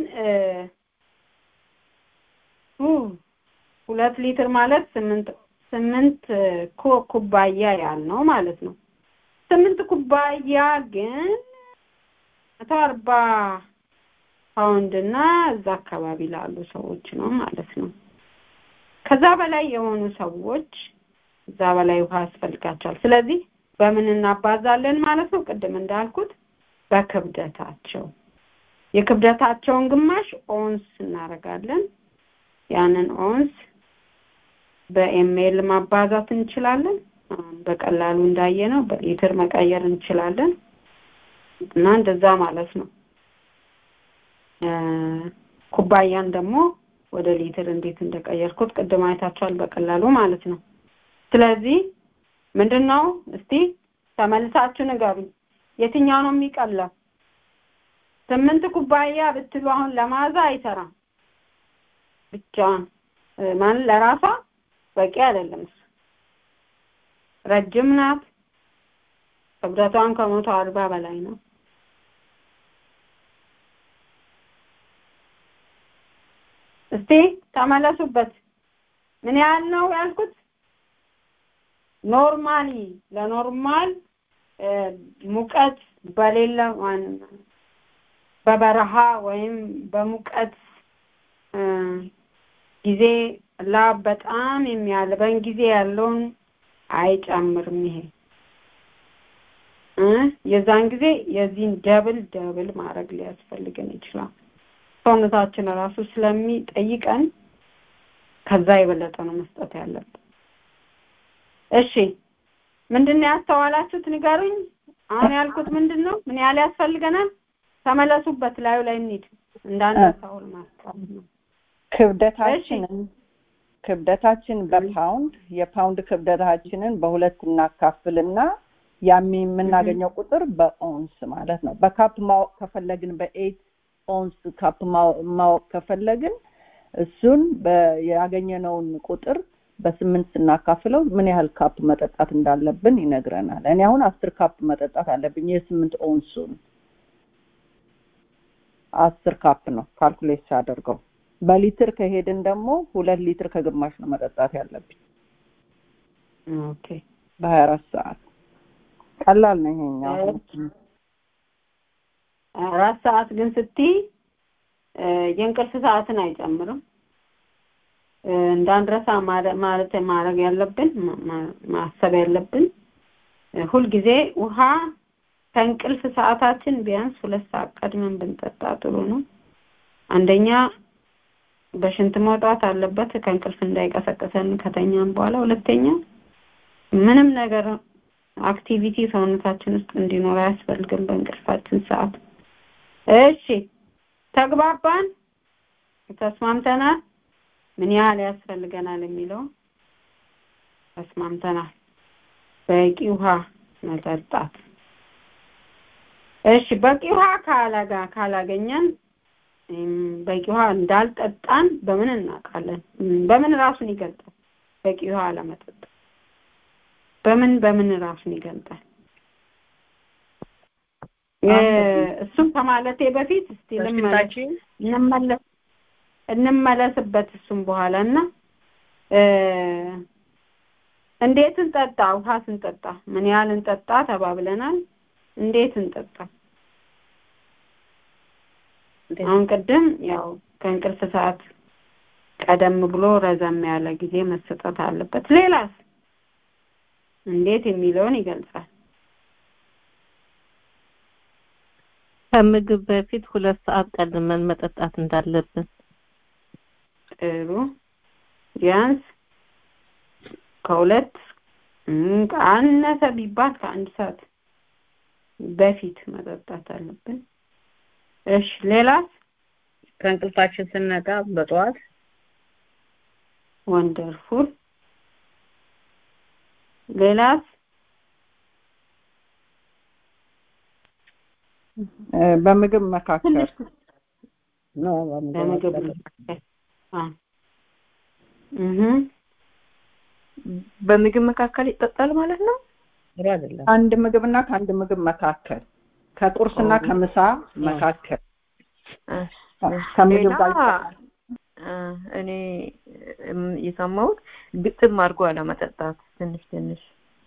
[SPEAKER 11] ሁለት ሊትር ማለት ስምንት ስምንት ኩባያ ያህል ነው ማለት ነው። ስምንት ኩባያ ግን መቶ አርባ ፓውንድ እና እዛ አካባቢ ላሉ ሰዎች ነው ማለት ነው። ከዛ በላይ የሆኑ ሰዎች እዛ በላይ ውሃ ያስፈልጋቸዋል። ስለዚህ በምን እናባዛለን ማለት ነው? ቅድም እንዳልኩት በክብደታቸው የክብደታቸውን ግማሽ ኦንስ እናደርጋለን። ያንን ኦንስ በኤምኤል ማባዛት እንችላለን። በቀላሉ እንዳየነው በሊትር መቀየር እንችላለን እና እንደዛ ማለት ነው። ኩባያን ደግሞ ወደ ሊትር እንዴት እንደቀየርኩት ቅድም አይታችኋል በቀላሉ ማለት ነው። ስለዚህ ምንድነው እስቲ ተመልሳችሁ ንገሩኝ። የትኛው ነው የሚቀለው? ስምንት ኩባያ ብትሉ አሁን ለማዛ አይሰራም። ብቻዋን ማለት ለራሷ በቂ አይደለም። እሱ ረጅም ናት። ክብደቷን ከመቶ አርባ በላይ ነው። እስቲ ተመለሱበት። ምን ያህል ነው ያልኩት? ኖርማሊ ለኖርማል ሙቀት በሌለ በበረሃ ወይም በሙቀት ጊዜ ላብ በጣም የሚያልበን ጊዜ ያለውን አይጨምርም ይሄ የዛን ጊዜ የዚህን ደብል ደብል ማድረግ ሊያስፈልገን ይችላል ሰውነታችን ራሱ ስለሚጠይቀን ከዛ የበለጠ ነው መስጠት ያለብን እሺ ምንድን ነው ያስተዋላችሁት ንገሩኝ አሁን ያልኩት ምንድን ነው ምን ያህል ያስፈልገናል ተመለሱበት ላዩ ላይ እንሂድ እንዳንረሳው ማስታወስ ነው
[SPEAKER 1] ክብደታችንን ክብደታችን በፓውንድ የፓውንድ ክብደታችንን በሁለት እናካፍልና ያሚ የምናገኘው ቁጥር በኦንስ ማለት ነው በካፕ ማወቅ ከፈለግን በኤት ኦንስ ካፕ ማወቅ ከፈለግን እሱን ያገኘነውን ቁጥር በስምንት ስናካፍለው ምን ያህል ካፕ መጠጣት እንዳለብን ይነግረናል እኔ አሁን አስር ካፕ መጠጣት አለብኝ የስምንት ኦንሱን አስር ካፕ ነው ካልኩሌት ሳደርገው በሊትር ከሄድን ደግሞ ሁለት ሊትር ከግማሽ ነው መጠጣት ያለብኝ
[SPEAKER 11] ኦኬ
[SPEAKER 1] በሀያ አራት ሰዓት ቀላል ነው ይሄኛው
[SPEAKER 11] አራት ሰዓት ግን ስትይ የእንቅልፍ ሰዓትን አይጨምርም እንዳንረሳ ማለት ማድረግ ያለብን ማሰብ ያለብን ሁልጊዜ ውሃ ከእንቅልፍ ሰዓታችን ቢያንስ ሁለት ሰዓት ቀድመን ብንጠጣ ጥሩ ነው አንደኛ በሽንት መውጣት አለበት ከእንቅልፍ እንዳይቀሰቅሰን ከተኛም በኋላ ሁለተኛ ምንም ነገር አክቲቪቲ ሰውነታችን ውስጥ እንዲኖር አያስፈልግም በእንቅልፋችን ሰዓት እሺ ተግባባን ተስማምተናል ምን ያህል ያስፈልገናል የሚለው ተስማምተናል በቂ ውሃ መጠጣት እሺ በቂ ውሃ ካላጋ ካላገኘን በቂ ውሃ እንዳልጠጣን በምን እናውቃለን በምን ራሱን ይገልጣል በቂ ውሃ አለመጠጣት በምን በምን ራሱን ይገልጣል እሱም ከማለቴ በፊት እስቲ ልመለስ እንመለስበት እሱም በኋላ እና እንዴት እንጠጣ ውሃ ስንጠጣ ምን ያህል እንጠጣ ተባብለናል እንዴት እንጠጣ አሁን ቅድም ያው ከእንቅልፍ ሰዓት ቀደም ብሎ ረዘም ያለ ጊዜ መሰጠት አለበት ሌላስ እንዴት የሚለውን ይገልጻል
[SPEAKER 5] ከምግብ በፊት ሁለት ሰዓት ቀድመን መጠጣት እንዳለብን
[SPEAKER 11] ጥሩ ቢያንስ ከሁለት አነሰ ቢባል ከአንድ ሰዓት በፊት መጠጣት አለብን እሺ ሌላስ
[SPEAKER 3] ከእንቅልፋችን ስነቃ በጠዋት
[SPEAKER 11] ወንደርፉል ሌላስ
[SPEAKER 1] በምግብ መካከል
[SPEAKER 3] ነው
[SPEAKER 11] በምግብ መካከል
[SPEAKER 7] በምግብ መካከል ይጠጣል ማለት ነው
[SPEAKER 3] አይደለም
[SPEAKER 1] አንድ ምግብና ከአንድ ምግብ መካከል ከቁርስና ከምሳ መካከል ከምግብ ጋር
[SPEAKER 7] እኔ የሰማሁት ግጥም አድርጎ አለመጠጣት ትንሽ ትንሽ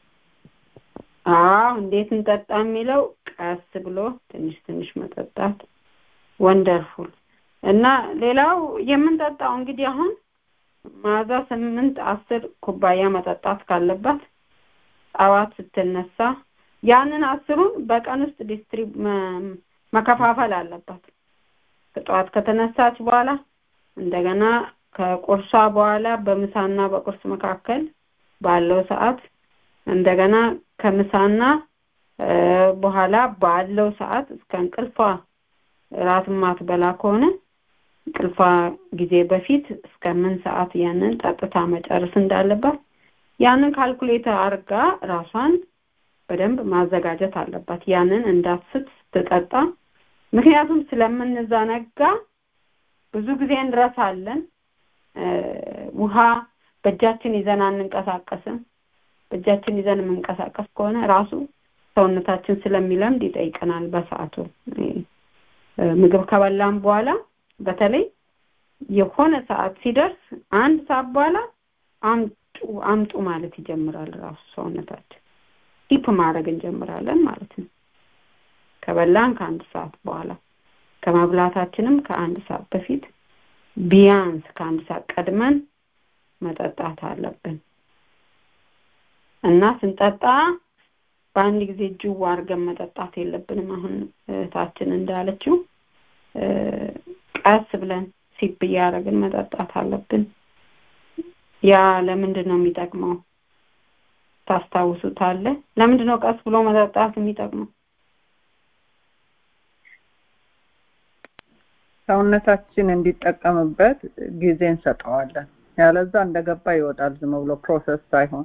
[SPEAKER 11] አዎ እንዴት እንጠጣ የሚለው ቀስ ብሎ ትንሽ ትንሽ መጠጣት ወንደርፉል እና ሌላው የምንጠጣው እንግዲህ አሁን ማዛ ስምንት አስር ኩባያ መጠጣት ካለባት ጠዋት ስትነሳ ያንን አስሩን በቀን ውስጥ ዲስትሪብ መከፋፈል አለባት ጠዋት ከተነሳች በኋላ እንደገና ከቁርሷ በኋላ በምሳና በቁርስ መካከል ባለው ሰዓት እንደገና ከምሳና በኋላ ባለው ሰዓት እስከ እንቅልፏ ራት ማትበላ ከሆነ እንቅልፏ ጊዜ በፊት እስከ ምን ሰዓት ያንን ጠጥታ መጨረስ እንዳለባት ያንን ካልኩሌት አርጋ ራሷን በደንብ ማዘጋጀት አለባት ያንን እንዳትስት ስትጠጣ ምክንያቱም ስለምንዘነጋ ብዙ ጊዜ እንረሳለን ውሃ በእጃችን ይዘን አንንቀሳቀስም በእጃችን ይዘን የምንቀሳቀስ ከሆነ ራሱ ሰውነታችን ስለሚለምድ ይጠይቀናል በሰዓቱ ምግብ ከበላም በኋላ በተለይ የሆነ ሰዓት ሲደርስ አንድ ሰዓት በኋላ አምጡ አምጡ ማለት ይጀምራል ራሱ ሰውነታችን ዲፕ ማድረግ እንጀምራለን ማለት ነው ከበላን ከአንድ ሰዓት በኋላ ከመብላታችንም ከአንድ ሰዓት በፊት ቢያንስ ከአንድ ሰዓት ቀድመን መጠጣት አለብን እና ስንጠጣ በአንድ ጊዜ ጅው አድርገን መጠጣት የለብንም አሁን እህታችን እንዳለችው ቀስ ብለን ሲፕ እያደረግን መጠጣት አለብን ያ ለምንድን ነው የሚጠቅመው ታስታውሱታለ ለምንድን ነው ቀስ ብሎ መጠጣት የሚጠቅመው
[SPEAKER 1] ሰውነታችን እንዲጠቀምበት ጊዜ እንሰጠዋለን ያለዛ እንደገባ ይወጣል ዝም ብሎ ፕሮሰስ ሳይሆን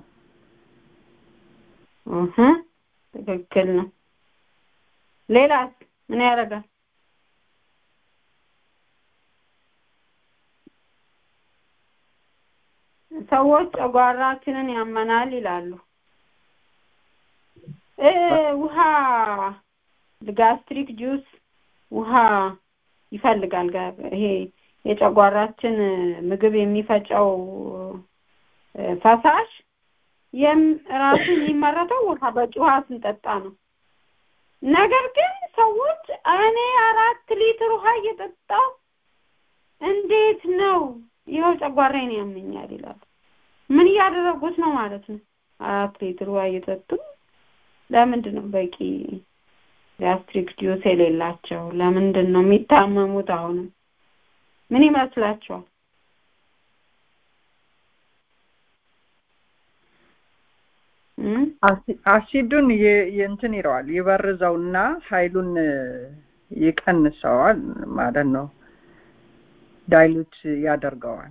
[SPEAKER 11] እህ ትክክል ነው ሌላስ ምን ያደርጋል ሰዎች ጨጓራችንን ያመናል ይላሉ ውሃ ጋስትሪክ ጁስ ውሃ ይፈልጋል ይሄ የጨጓራችን ምግብ የሚፈጨው ፈሳሽ ራሱ የሚመረተው ውሃ በቂ ውሃ ስንጠጣ ነው ነገር ግን ሰዎች እኔ አራት ሊትር ውሃ እየጠጣው እንዴት ነው ይኸው ጨጓራዬን ያመኛል ይላል ምን እያደረጉት ነው ማለት ነው አራት ሊትር ውሃ እየጠጡ ለምንድን ነው በቂ ጋስትሪክ ጁስ የሌላቸው ለምንድን ነው የሚታመሙት አሁንም ምን ይመስላችኋል
[SPEAKER 1] አሲዱን እንትን ይለዋል ይበርዘውና ኃይሉን ይቀንሰዋል ማለት ነው ዳይሉት ያደርገዋል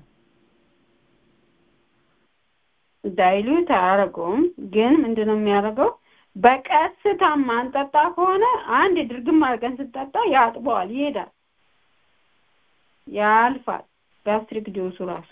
[SPEAKER 11] ዳይሉት አያደርገውም ግን ምንድነው የሚያደርገው በቀስታ ማንጠጣ ከሆነ አንድ ድርግም አድርገን ስጠጣ ያጥበዋል ይሄዳል ያልፋል ጋስትሪክ ጁሱ ራሱ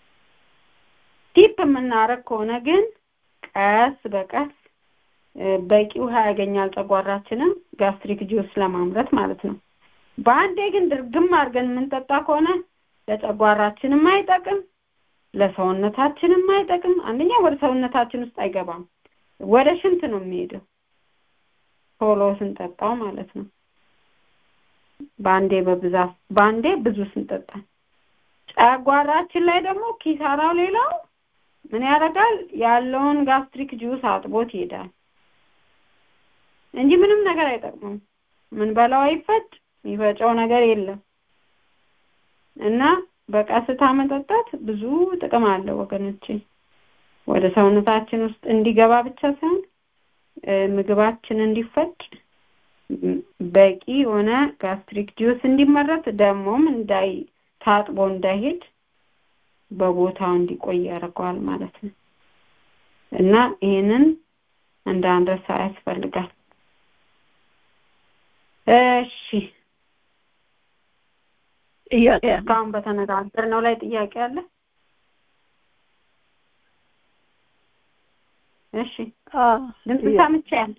[SPEAKER 11] ቲፕ የምናረግ ከሆነ ግን ቀስ በቀስ በቂ ውሃ ያገኛል ጨጓራችንም ጋስትሪክ ጁስ ለማምረት ማለት ነው በአንዴ ግን ድርግም አድርገን የምንጠጣ ከሆነ ለጨጓራችንም አይጠቅም ለሰውነታችንም አይጠቅም አንደኛ ወደ ሰውነታችን ውስጥ አይገባም ወደ ሽንት ነው የሚሄደው ቶሎ ስንጠጣው ማለት ነው በአንዴ በብዛት በአንዴ ብዙ ስንጠጣ ጨጓራችን ላይ ደግሞ ኪሳራው ሌላው ምን ያደርጋል ያለውን ጋስትሪክ ጁስ አጥቦት ይሄዳል እንጂ ምንም ነገር አይጠቅሙም ምን በላው አይፈጭ የሚፈጨው ነገር የለም እና በቀስታ መጠጣት ብዙ ጥቅም አለው ወገኖቼ ወደ ሰውነታችን ውስጥ እንዲገባ ብቻ ሳይሆን ምግባችን እንዲፈጭ በቂ የሆነ ጋስትሪክ ጁስ እንዲመረት ደግሞም እንዳይ ታጥቦ እንዳይሄድ በቦታው እንዲቆይ ያደርገዋል ማለት ነው እና ይህንን እንዳንረሳ ያስፈልጋል እሺ
[SPEAKER 9] ጥያቄ
[SPEAKER 11] እስካሁን በተነጋገርነው ላይ ጥያቄ አለ እሺ ድምፅ ሰምቻለሁ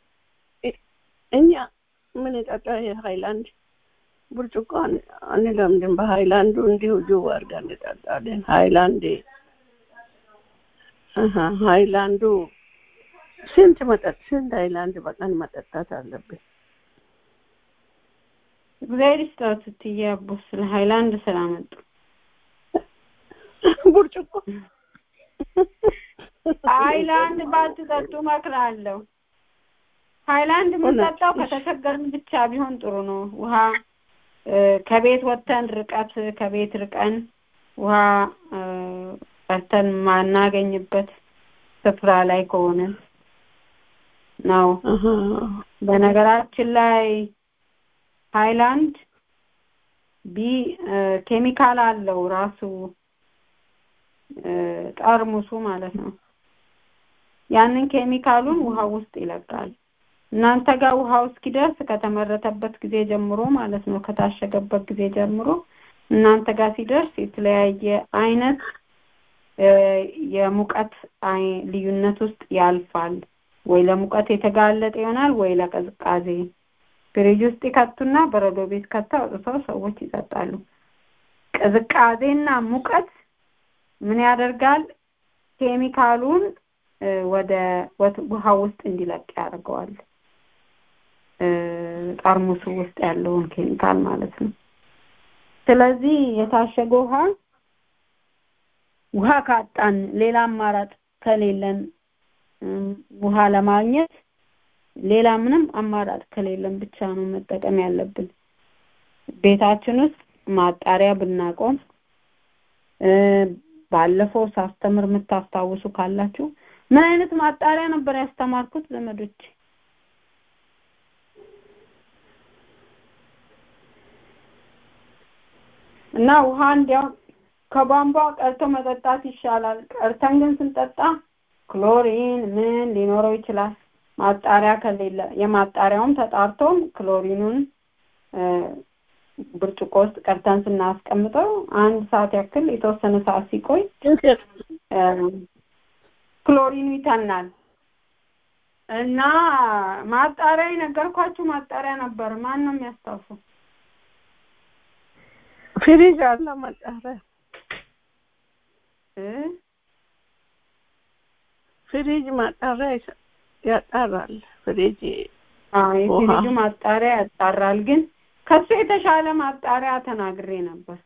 [SPEAKER 9] እኛ ምን ጠጣ የሃይላንድ ብርጭቆ አንለምድም በሃይላንዱ እንዲሁ ጅው አድርገን እንጠጣለን ሃይላንድ ሃይላንዱ ስንት መጠጥ ስንት ሃይላንድ በቀን መጠጣት አለብን
[SPEAKER 11] እግዚአብሔር ይስጣት እትዬ አቦ ስለ ሃይላንድ ስላመጡ
[SPEAKER 9] ብርጭቆ
[SPEAKER 11] ሃይላንድ ባትጠጡ እመክራለሁ ሃይላንድ የምንጠጣው ከተቸገርን ብቻ ቢሆን ጥሩ ነው ውሃ ከቤት ወጥተን ርቀት ከቤት ርቀን ውሃ ቀርተን ማናገኝበት ስፍራ ላይ ከሆነ ነው በነገራችን ላይ ሃይላንድ ቢ ኬሚካል አለው ራሱ ጠርሙሱ ማለት ነው ያንን ኬሚካሉን ውሃ ውስጥ ይለቃል እናንተ ጋር ውሃው እስኪደርስ ከተመረተበት ጊዜ ጀምሮ ማለት ነው ከታሸገበት ጊዜ ጀምሮ እናንተ ጋር ሲደርስ የተለያየ አይነት የሙቀት ልዩነት ውስጥ ያልፋል ወይ ለሙቀት የተጋለጠ ይሆናል ወይ ለቀዝቃዜ ፍሪጅ ውስጥ ይከቱና በረዶ ቤት ከተው አውጥተው ሰዎች ይጠጣሉ ቅዝቃዜና ሙቀት ምን ያደርጋል ኬሚካሉን ወደ ውሃ ውስጥ እንዲለቅ ያደርገዋል። ጠርሙሱ ውስጥ ያለውን ኬሚካል ማለት ነው። ስለዚህ የታሸገ ውሃ ውሃ ካጣን ሌላ አማራጭ ከሌለን ውሃ ለማግኘት ሌላ ምንም አማራጭ ከሌለን ብቻ ነው መጠቀም ያለብን። ቤታችን ውስጥ ማጣሪያ ብናቆም ባለፈው ሳስተምር የምታስታውሱ ካላችሁ ምን አይነት ማጣሪያ ነበር ያስተማርኩት ዘመዶች? እና ውሃ እንዲያው ከቧንቧ ቀርቶ መጠጣት ይሻላል። ቀርተን ግን ስንጠጣ ክሎሪን ምን ሊኖረው ይችላል። ማጣሪያ ከሌለ የማጣሪያውም ተጣርቶም ክሎሪኑን ብርጭቆ ውስጥ ቀርተን ስናስቀምጠው አንድ ሰዓት ያክል የተወሰነ ሰዓት ሲቆይ ክሎሪኑ ይተናል እና ማጣሪያ የነገርኳችሁ ማጣሪያ ነበር። ማን ነው የሚያስታውሰው?
[SPEAKER 9] ፍሪጅ አለ ማጣሪያ ፍሪጅ ማጣሪያ ያጣራል። ፍሪጅ
[SPEAKER 11] የፍሪጁ ማጣሪያ ያጣራል። ግን ከሱ የተሻለ ማጣሪያ ተናግሬ ነበር።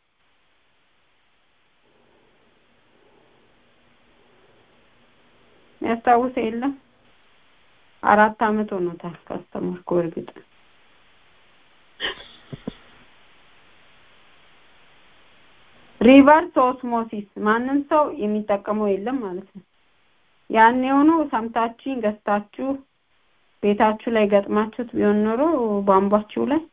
[SPEAKER 11] ያስታውስ የለም አራት አመት ሆኖታል ካስተማርኩ እርግጥ ሪቨርስ ኦስሞሲስ ማንም ሰው የሚጠቀመው የለም ማለት ነው። ያን የሆኑ ሰምታችሁ ገዝታችሁ ቤታችሁ ላይ ገጥማችሁት ቢሆን ኖሮ ቧንቧችሁ ላይ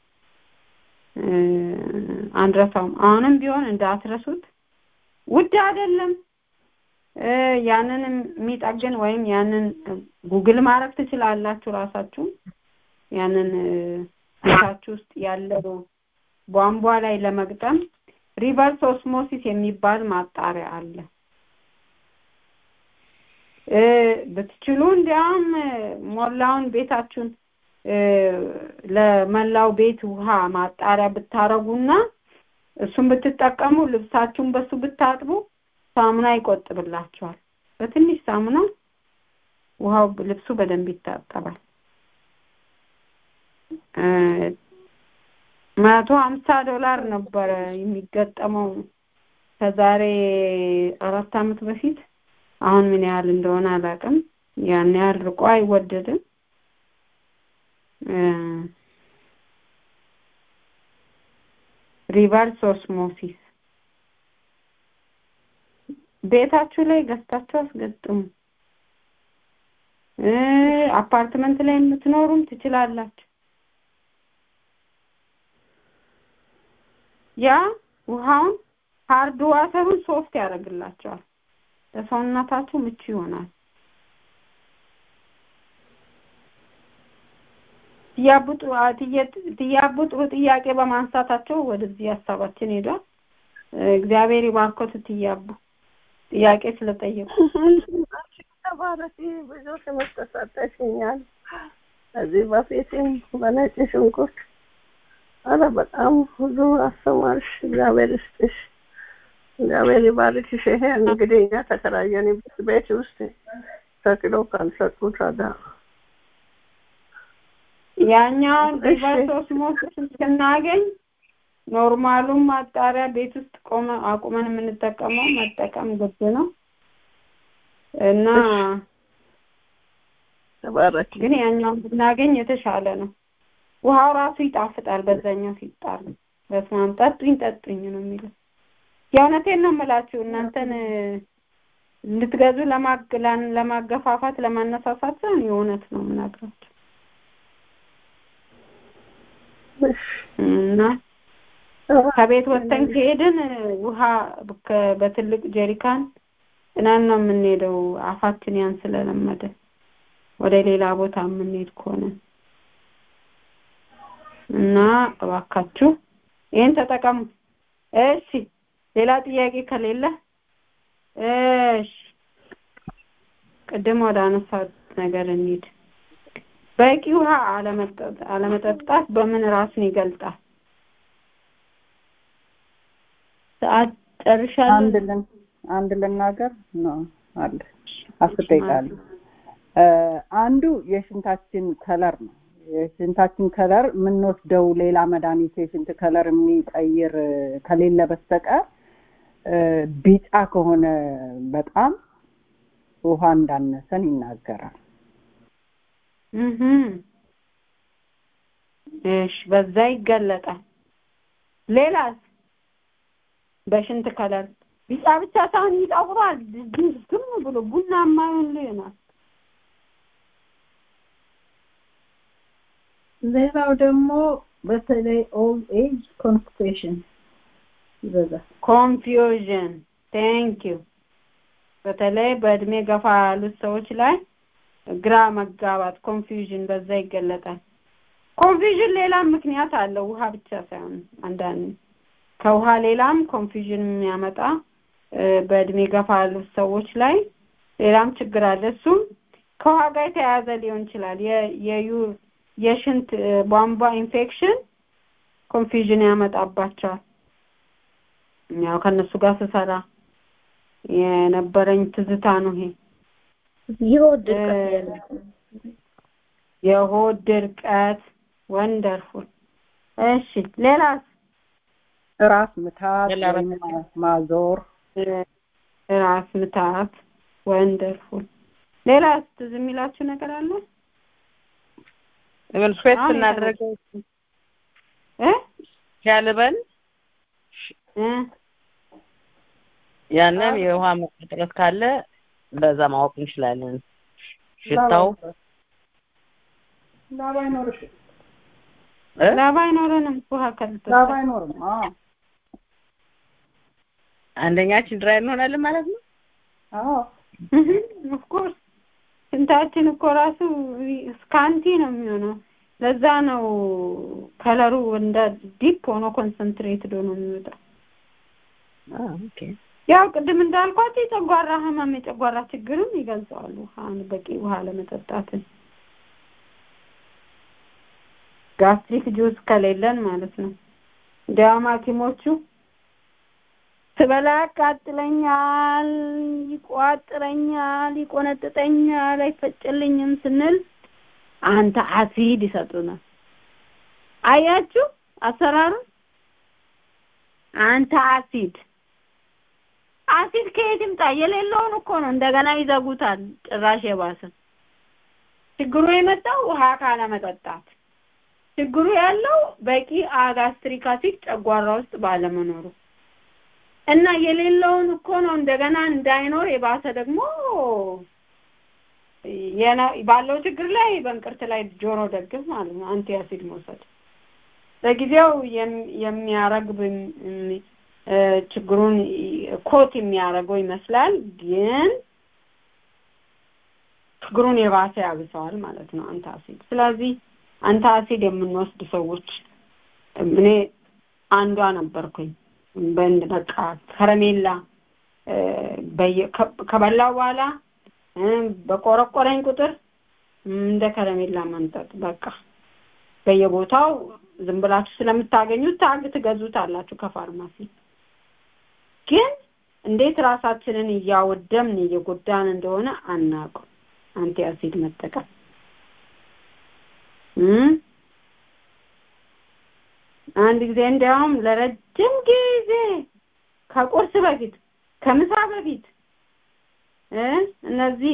[SPEAKER 11] አንረሳውም። አሁንም ቢሆን እንዳትረሱት። ውድ አይደለም። ያንን የሚጠግን ወይም ያንን ጉግል ማድረግ ትችላላችሁ ራሳችሁ ያንን ቤታችሁ ውስጥ ያለው ቧንቧ ላይ ለመግጠም ሪቨርስ ኦስሞሲስ የሚባል ማጣሪያ አለ። ብትችሉ እንዲያውም ሞላውን ቤታችሁን ለመላው ቤት ውሃ ማጣሪያ ብታረጉና እሱን ብትጠቀሙ ልብሳችሁን በሱ ብታጥቡ ሳሙና ይቆጥብላችኋል። በትንሽ ሳሙና ውሃው ልብሱ በደንብ ይታጠባል። መቶ ሀምሳ ዶላር ነበረ የሚገጠመው ከዛሬ አራት አመት በፊት። አሁን ምን ያህል እንደሆነ አላውቅም። ያን ያህል ርቆ አይወደድም። ሪቨርስ ኦስሞሲስ ቤታችሁ ላይ ገዝታችሁ አስገጥሙ። አፓርትመንት ላይ የምትኖሩም ትችላላችሁ። ያ ውሃውን ሃርድ ዋተሩን ሶፍት ያደርግላቸዋል። ለሰውነታችሁ ምቹ ይሆናል። ትያቡ ጥሩ ጥያቄ በማንሳታቸው ወደዚህ ሀሳባችን ሄዷል። እግዚአብሔር ይባርኮት ትያቡ ጥያቄ ስለጠየቁ።
[SPEAKER 9] ተባረኪ። ብዙ ትምህርት ተሰጠሽኛል። ከዚህ በፊትም በነጭ ሽንኩርት አረ በጣም ብዙ አስተማርሽ። እግዚአብሔር ይስጥሽ። እግዚአብሔር ይባርክሽ። ይሄ እንግዲህ እኛ ተከራየንበት ቤት ውስጥ ተክሎ ካልሰጡ ታዲያ
[SPEAKER 11] ያኛውን ሪቨርስ ኦስሞሲስን ስናገኝ ኖርማሉን ማጣሪያ ቤት ውስጥ ቆመ አቁመን የምንጠቀመው መጠቀም ግድ ነው እና
[SPEAKER 9] ተባረክ።
[SPEAKER 11] ግን ያኛውን ብናገኝ የተሻለ ነው። ውሃው ራሱ ይጣፍጣል። በዛኛው ሲጣል በስመ አብ ጠጡኝ ጠጡኝ ነው የሚለው። የእውነቴን ነው የምላችሁ እናንተን እንድትገዙ ለማገፋፋት ለማነሳሳት ሳይሆን የእውነት ነው የምናግራችሁ እና ከቤት ወጥተን ከሄድን ውሃ በትልቅ ጀሪካን ጭነን ነው የምንሄደው። አፋችን ያን ስለለመደ ወደ ሌላ ቦታ የምንሄድ ከሆነ እና እባካችሁ ይህን ተጠቀሙ። እሺ፣ ሌላ ጥያቄ ከሌለ እሺ፣ ቅድም ወደ አነሳት ነገር እንሂድ። በቂ ውሃ አለመጠጣት በምን ራስን ይገልጣል? ሰዓት ጨርሻለሁ።
[SPEAKER 1] አንድ ልን አንድ ልናገር ነው አለ አስር ደቂቃ አለ አንዱ የሽንታችን ከለር ነው የሽንታችን ከለር የምንወስደው ሌላ መድኃኒት የሽንት ከለር የሚቀይር ከሌለ በስተቀር ቢጫ ከሆነ በጣም ውሃ እንዳነሰን ይናገራል
[SPEAKER 11] እሺ በዛ ይገለጣል ሌላስ በሽንት ከለር ቢጫ ብቻ ሳይሆን ይጠቁራል ዝም ብሎ ቡናማ ይሆናል
[SPEAKER 2] ሌላው ደግሞ በተለይ ኦልድ ኤጅ ኮንስቲፔሽን ይበዛል
[SPEAKER 11] ኮንፊውዥን ቴንክ ዩ በተለይ በእድሜ ገፋ ያሉት ሰዎች ላይ ግራ መጋባት ኮንፊውዥን በዛ ይገለጣል ኮንፊውዥን ሌላም ምክንያት አለው ውሃ ብቻ ሳይሆን አንዳንድ ከውሃ ሌላም ኮንፊውዥን የሚያመጣ በእድሜ ገፋ ያሉት ሰዎች ላይ ሌላም ችግር አለ እሱም ከውሃ ጋር የተያያዘ ሊሆን ይችላል የሽንት ቧንቧ ኢንፌክሽን ኮንፊውዥን ያመጣባቸዋል ያው ከነሱ ጋር ስሰራ የነበረኝ ትዝታ ነው ይሄ
[SPEAKER 2] የሆድ ድርቀት
[SPEAKER 11] የሆድ ድርቀት ወንደርፉል እሺ ሌላስ
[SPEAKER 1] ራስ ምታት ማዞር
[SPEAKER 11] ራስ ምታት ወንደርፉል ሌላስ ትዝ የሚላችሁ ነገር አለ
[SPEAKER 3] ምን ስዌት ስናደርገው
[SPEAKER 11] እ
[SPEAKER 3] ሲያልበን ያንም የውሃ እጥረት ካለ በዛ ማወቅ እንችላለን ሽታው
[SPEAKER 1] ላባ አይኖርሽ
[SPEAKER 11] ላባ አይኖረንም ውሃ ከልቶ
[SPEAKER 1] ላባ አይኖርም
[SPEAKER 3] አንደኛችን ድራይ እንሆናለን ማለት ነው
[SPEAKER 1] አዎ
[SPEAKER 11] ኦፍኮርስ ሽንታችን እኮ ራሱ ስካንቲ ነው የሚሆነው ለዛ ነው ከለሩ እንደ ዲፕ ሆኖ ኮንሰንትሬትድ ሆኖ የሚወጣው
[SPEAKER 3] ኦኬ
[SPEAKER 11] ያው ቅድም እንዳልኳቸው የጨጓራ ህመም የጨጓራ ችግርም ይገልጸዋል ውሃን በቂ ውሃ ለመጠጣትን ጋስትሪክ ጁስ ከሌለን ማለት ነው እንዲያውም ሐኪሞቹ ስበላ ያቃጥለኛል፣ ይቋጥረኛል፣ ይቆነጥጠኛል፣ አይፈጭልኝም ስንል አንተ አሲድ ይሰጡናል። አያችሁ አሰራሩ አንተ አሲድ አሲድ ከየት ይምጣ? የሌለውን እኮ ነው እንደገና ይዘጉታል። ጭራሽ የባሰ ችግሩ የመጣው ውሃ ካለመጠጣት ችግሩ ያለው በቂ ጋስትሪክ አሲድ ጨጓራ ውስጥ ባለመኖሩ እና የሌለውን እኮ ነው እንደገና እንዳይኖር የባሰ ደግሞ ባለው ችግር ላይ በእንቅርት ላይ ጆሮ ደግፍ ማለት ነው አንቲ አሲድ መውሰድ ለጊዜው የሚያረግብ ችግሩን ኮት የሚያደርገው ይመስላል ግን ችግሩን የባሰ ያብሰዋል ማለት ነው አንታ አሲድ ስለዚህ አንታ አሲድ የምንወስድ ሰዎች እኔ አንዷ ነበርኩኝ በእንድ በቃ ከረሜላ ከበላው በኋላ በቆረቆረኝ ቁጥር እንደ ከረሜላ መንጠጥ በቃ በየቦታው ዝም ብላችሁ ስለምታገኙት ታግ ትገዙታላችሁ ከፋርማሲ ግን እንዴት ራሳችንን እያወደምን እየጎዳን እንደሆነ አናውቅም አንቲ አሲድ መጠቀም አንድ ጊዜ እንዲያውም ለረጅም ጊዜ ከቁርስ በፊት ከምሳ በፊት እነዚህ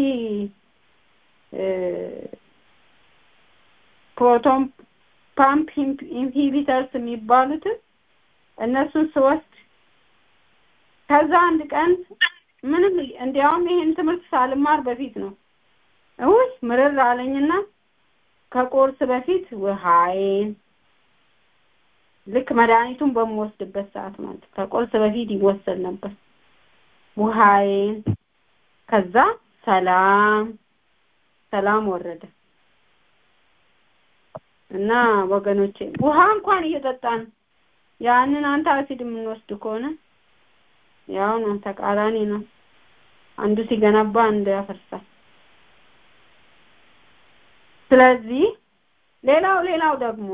[SPEAKER 11] ፕሮቶን ፓምፕ ኢንሂቢተርስ የሚባሉትን እነሱን ስወስድ ከዛ አንድ ቀን ምንም እንዲያውም ይሄን ትምህርት ሳልማር በፊት ነው ውይ ምርር አለኝና ከቁርስ በፊት ውሃዬን ልክ መድኃኒቱን በምወስድበት ሰዓት ማለት ከቁርስ በፊት ይወሰድ ነበር ውሃዬን ከዛ ሰላም ሰላም ወረደ እና ወገኖቼ ውሃ እንኳን እየጠጣን ያንን አንተ አሲድ የምንወስድ ከሆነ ያው ነው ተቃራኒ ነው አንዱ ሲገነባ አንዱ ያፈርሳል ስለዚህ ሌላው ሌላው ደግሞ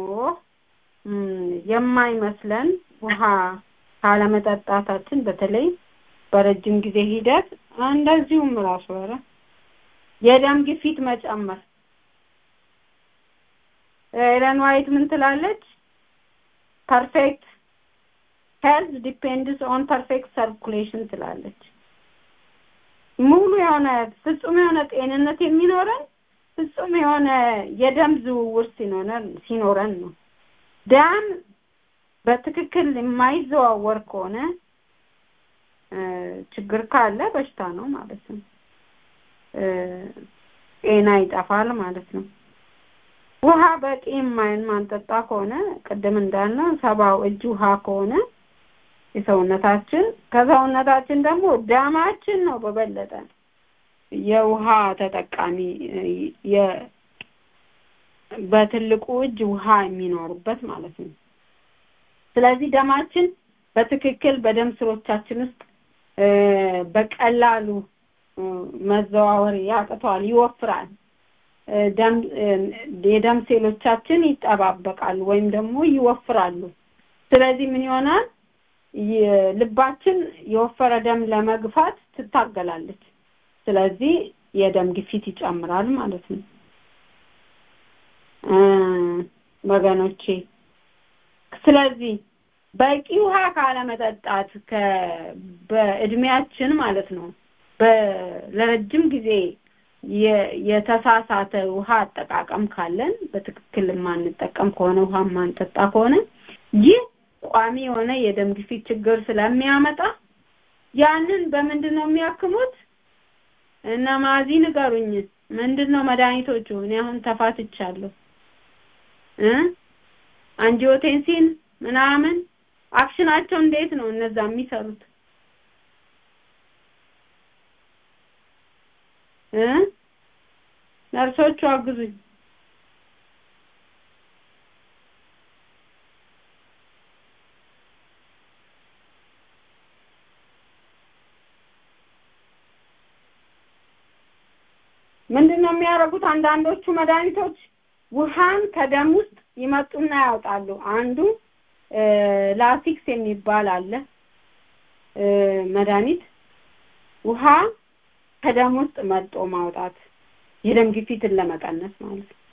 [SPEAKER 11] የማይመስለን ውሃ ካለመጠጣታችን በተለይ በረጅም ጊዜ ሂደት እንደዚሁም ራሱ ኧረ የደም ግፊት መጨመር ኤለን ዋይት ምን ትላለች? ፐርፌክት ሄልዝ ዲፔንድስ ኦን ፐርፌክት ሰርኩሌሽን ትላለች። ሙሉ የሆነ ፍጹም የሆነ ጤንነት የሚኖረን ፍጹም የሆነ የደም ዝውውር ሲኖረን ሲኖረን ነው። ደም በትክክል የማይዘዋወር ከሆነ ችግር ካለ በሽታ ነው ማለት ነው። ጤና ይጠፋል ማለት ነው። ውሃ በቂ የማይን ማንጠጣ ከሆነ ቅድም እንዳልነው ሰባው እጅ ውሃ ከሆነ የሰውነታችን ከሰውነታችን ደግሞ ደማችን ነው በበለጠ የውሃ ተጠቃሚ በትልቁ እጅ ውሃ የሚኖርበት ማለት ነው። ስለዚህ ደማችን በትክክል በደም ስሮቻችን ውስጥ በቀላሉ መዘዋወር ያቅተዋል፣ ይወፍራል። ደም የደም ሴሎቻችን ይጠባበቃሉ ወይም ደግሞ ይወፍራሉ። ስለዚህ ምን ይሆናል? ልባችን የወፈረ ደም ለመግፋት ትታገላለች። ስለዚህ የደም ግፊት ይጨምራል ማለት ነው። ወገኖቼ ስለዚህ በቂ ውሃ ካለመጠጣት በእድሜያችን ማለት ነው ለረጅም ጊዜ የተሳሳተ ውሃ አጠቃቀም ካለን በትክክል የማንጠቀም ከሆነ ውሃ የማንጠጣ ከሆነ ይህ ቋሚ የሆነ የደም ግፊት ችግር ስለሚያመጣ ያንን በምንድን ነው የሚያክሙት? እነ ማዚ ንገሩኝ። ምንድን ነው መድኃኒቶቹ? እኔ አሁን ተፋትቻለሁ እ አንጂዮቴንሲን ምናምን አክሽናቸው እንዴት ነው እነዛ የሚሰሩት? እ ነርሶቹ አግዙኝ። ምንድን ነው የሚያደርጉት? አንዳንዶቹ መድኃኒቶች ውሃን ከደም ውስጥ ይመጡና ያወጣሉ። አንዱ ላሲክስ የሚባል አለ መድኃኒት ውሃ ከደም ውስጥ መጦ ማውጣት የደም ግፊትን ለመቀነስ ማለት ነው።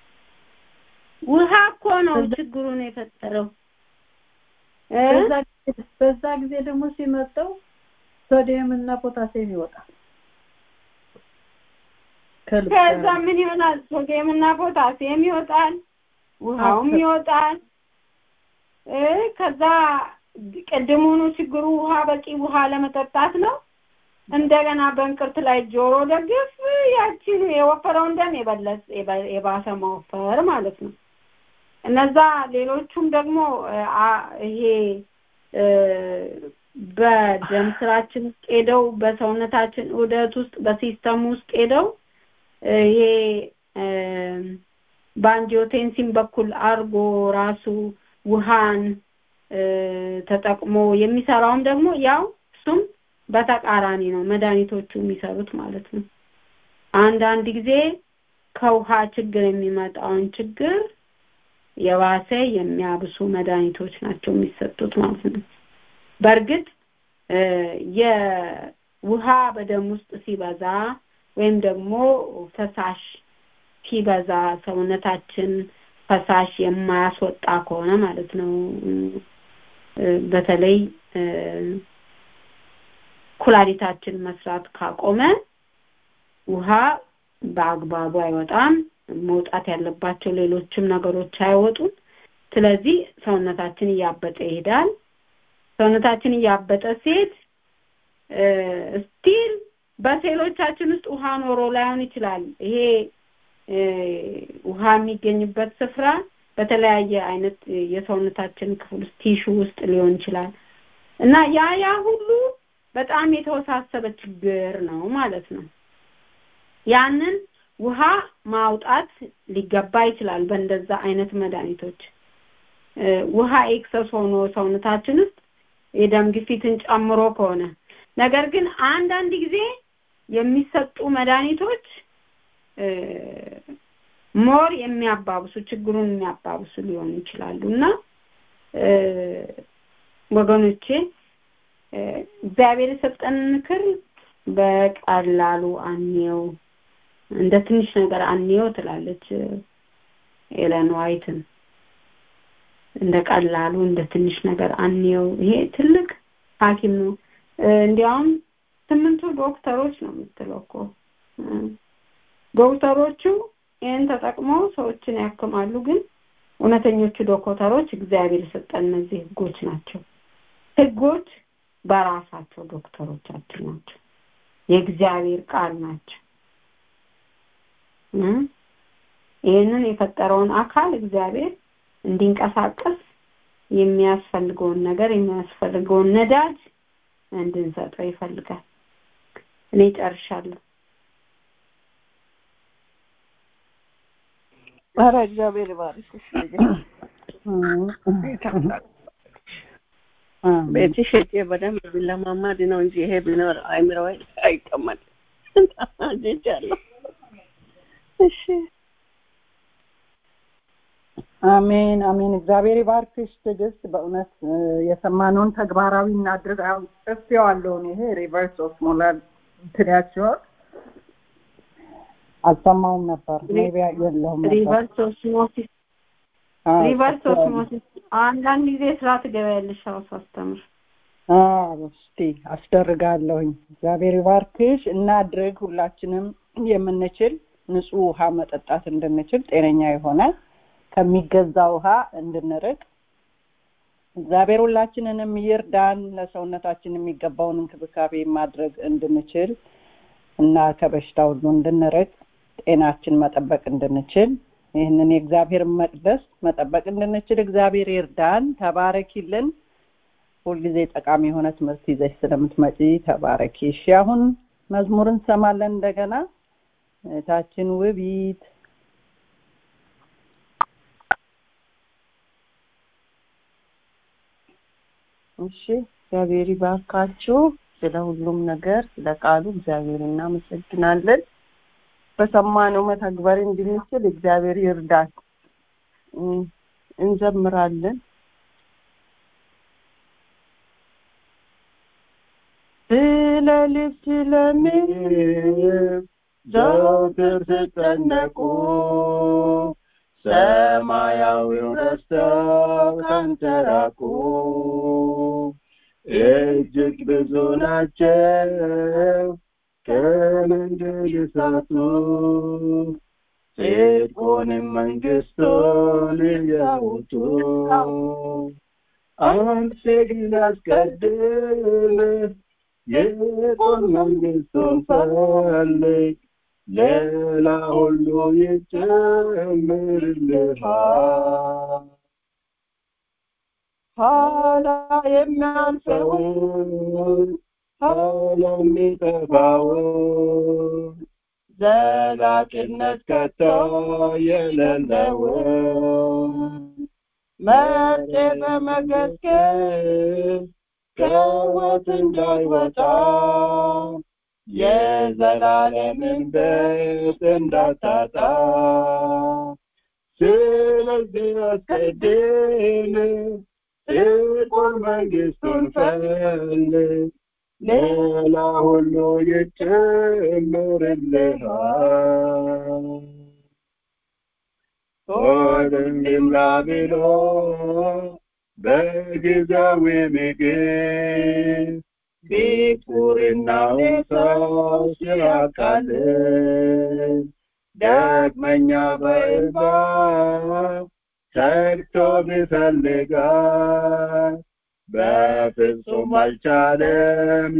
[SPEAKER 11] ውሃ እኮ ነው ችግሩን የፈጠረው።
[SPEAKER 2] በዛ ጊዜ ደግሞ ሲመጣው ሶዲየም እና ፖታሲየም ይወጣል።
[SPEAKER 11] ከዛ ምን ይሆናል? ሶዲየም እና ፖታሲየም ይወጣል፣ ውሃውም ይወጣል። ከዛ ቅድሙኑ ችግሩ ውሃ በቂ ውሃ ለመጠጣት ነው። እንደገና በእንቅርት ላይ ጆሮ ደግፍ ያችን የወፈረውን ደም የበለስ የባሰ መወፈር ማለት ነው። እነዛ ሌሎቹም ደግሞ ይሄ በደም ስራችን ውስጥ ሄደው በሰውነታችን ዑደት ውስጥ በሲስተም ውስጥ ሄደው ይሄ በአንጂዮቴንሲን በኩል አርጎ ራሱ ውሃን ተጠቅሞ የሚሰራውም ደግሞ ያው እሱም በተቃራኒ ነው መድኃኒቶቹ የሚሰሩት ማለት ነው። አንዳንድ ጊዜ ከውሃ ችግር የሚመጣውን ችግር የባሰ የሚያብሱ መድኃኒቶች ናቸው የሚሰጡት ማለት ነው። በእርግጥ የውሃ በደም ውስጥ ሲበዛ ወይም ደግሞ ፈሳሽ ሲበዛ ሰውነታችን ፈሳሽ የማያስወጣ ከሆነ ማለት ነው በተለይ ኩላሊታችን መስራት ካቆመ ውሃ በአግባቡ አይወጣም። መውጣት ያለባቸው ሌሎችም ነገሮች አይወጡም። ስለዚህ ሰውነታችን እያበጠ ይሄዳል። ሰውነታችን እያበጠ ሲሄድ ስቲል በሴሎቻችን ውስጥ ውሃ ኖሮ ላይሆን ይችላል። ይሄ ውሃ የሚገኝበት ስፍራ በተለያየ አይነት የሰውነታችን ክፍል ውስጥ ቲሹ ውስጥ ሊሆን ይችላል እና ያ ያ ሁሉ በጣም የተወሳሰበ ችግር ነው ማለት ነው። ያንን ውሃ ማውጣት ሊገባ ይችላል በእንደዛ አይነት መድኃኒቶች ውሃ ኤክሰስ ሆኖ ሰውነታችን ውስጥ የደም ግፊትን ጨምሮ ከሆነ ነገር ግን አንዳንድ ጊዜ የሚሰጡ መድኃኒቶች ሞር የሚያባብሱ ችግሩን የሚያባብሱ ሊሆኑ ይችላሉ እና ወገኖቼ እግዚአብሔር የሰጠን ምክር በቀላሉ አንየው እንደ ትንሽ ነገር አንየው ትላለች ኤለን ዋይትን እንደ ቀላሉ እንደ ትንሽ ነገር አንየው ይሄ ትልቅ ሀኪም ነው እንዲያውም ስምንቱ ዶክተሮች ነው የምትለው እኮ ዶክተሮቹ ይህን ተጠቅመው ሰዎችን ያክማሉ ግን እውነተኞቹ ዶክተሮች እግዚአብሔር የሰጠን እነዚህ ህጎች ናቸው ህጎች በራሳቸው ዶክተሮቻችን ናቸው የእግዚአብሔር ቃል ናቸው ይህንን የፈጠረውን አካል እግዚአብሔር እንዲንቀሳቀስ የሚያስፈልገውን ነገር የሚያስፈልገውን ነዳጅ እንድንሰጠው ይፈልጋል እኔ ጨርሻለሁ
[SPEAKER 9] ኧረ እግዚአብሔር ይባርክሽ ቤትሽ ሄጄ በደንብ ቢለማማድ ነው እንጂ ይሄ ቢኖር አይምሮ አይቀመጥ ሄጃለሁ እሺ
[SPEAKER 1] አሜን አሜን እግዚአብሔር ይባርክሽ ትዕግስት በእውነት የሰማነውን ተግባራዊ እናድርግ አሁን ጽፌዋለሁ ይሄ ሪቨርስ ኦስሞላር ትሪያቸውን አልሰማውም ነበር ሜቢ የለውም
[SPEAKER 11] ሪቨርስ ኦስሞሲስ ሪቨርስ ኦስሞሲስ አንዳንድ ጊዜ ስራ ትገበያለሽ አዎ ሳስተምር
[SPEAKER 1] እስቲ አስደርጋለሁኝ እግዚአብሔር ይባርክሽ እናድርግ ሁላችንም የምንችል ንጹህ ውሃ መጠጣት እንድንችል ጤነኛ የሆነ ከሚገዛ ውሃ እንድንርቅ እግዚአብሔር ሁላችንንም ይርዳን ለሰውነታችን የሚገባውን እንክብካቤ ማድረግ እንድንችል እና ከበሽታ ሁሉ እንድንርቅ ጤናችን መጠበቅ እንድንችል ይህንን የእግዚአብሔር መቅደስ መጠበቅ እንድንችል እግዚአብሔር ይርዳን ተባረኪልን ሁልጊዜ ጠቃሚ የሆነ ትምህርት ይዘሽ ስለምትመጪ ተባረኪ እሺ አሁን መዝሙር እንሰማለን እንደገና እህታችን ውቢት
[SPEAKER 9] እሺ እግዚአብሔር ይባርካችሁ ስለ ሁሉም ነገር ስለ ቃሉ እግዚአብሔር እናመሰግናለን በሰማነው መተግበር እንድንችል እግዚአብሔር ይርዳን እንዘምራለን ስለ ልብስ ለምንም ዘውትር ስጨነቁ ሰማያዊው ረስተው ተንተራቁ እጅግ ብዙ ናቸው ከመንገድ እሳቱ ጽድቁንም መንግስቱን እያውጡ አንተ ግን አስቀድም የቆም መንግስቱን ፈልግ ሌላ ሁሉ ይጨምርልሃል ኋላ የሚያልፈውን ኋላ የሚጠፋውን ዘላቂነት ከቶ የሌለውን መጤ በመገስገስ ከወት እንዳይወጣ የዘላለምን ቤት እንዳታጣ ስለዚህ አስቀድም ጽድቁን መንግስቱን ፈልግ ሌላ ሁሉ ይጨምርልሃል ሆድም ይምላ ብሎ በጊዜያዊ ምግብ ቢኩርና ውሳው ሲያቃልል ዳግመኛ በእንባ ተግቶ ቢፈልጋል በፍጹም አልቻለም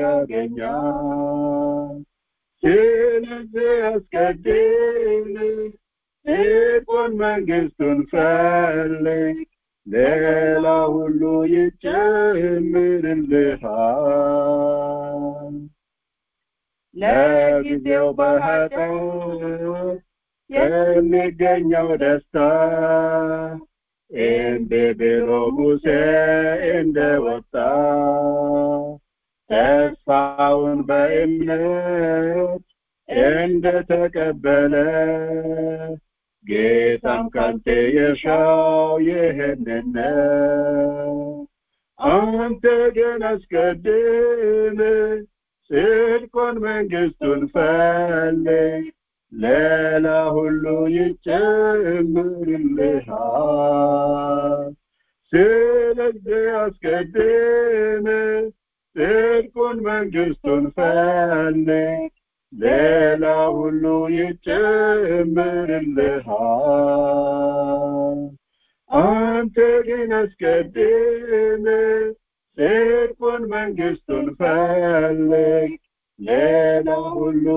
[SPEAKER 9] ሊያገኛል ስለዚህ አስቀድም ጽድቁን መንግስቱን ፈልግ ሌላ ሁሉ ይጨምርልሃል ለጊዜው በኃጢአት የሚገኘው ደስታ እንደ ብሎ ሙሴ እንደወጣ ተስፋውን በእምነት እንደተቀበለ ጌታም ካንተ የሻው ይህንን አንተ ግን አስቀድም ጽድቁን መንግስቱን ፈልግ ሌላ ሁሉ ይጨምርልሃል ስለዚህ አስቀድም ጽድቁን መንግስቱን ፈልግ ሌላ ሁሉ ይጨምርልሃል አንተ ግን አስቀድም ጽድቁን መንግስቱን ፈልግ ሌላ ሁሉ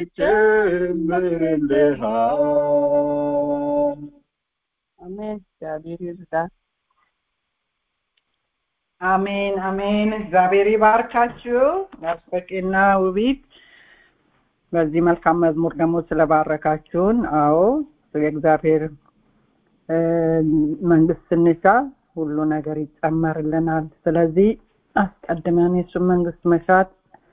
[SPEAKER 9] ይጨምርልሃል
[SPEAKER 1] አሜን እግዚአብሔር ይርዳን አሜን አሜን እግዚአብሔር ይባርካችሁ አስበቂና ውቢት በዚህ መልካም መዝሙር ደግሞ ስለባረካችሁን አዎ የእግዚአብሔር መንግስት ስንሻ ሁሉ ነገር ይጨመርልናል ስለዚህ አስቀድመን የሱን መንግስት መሻት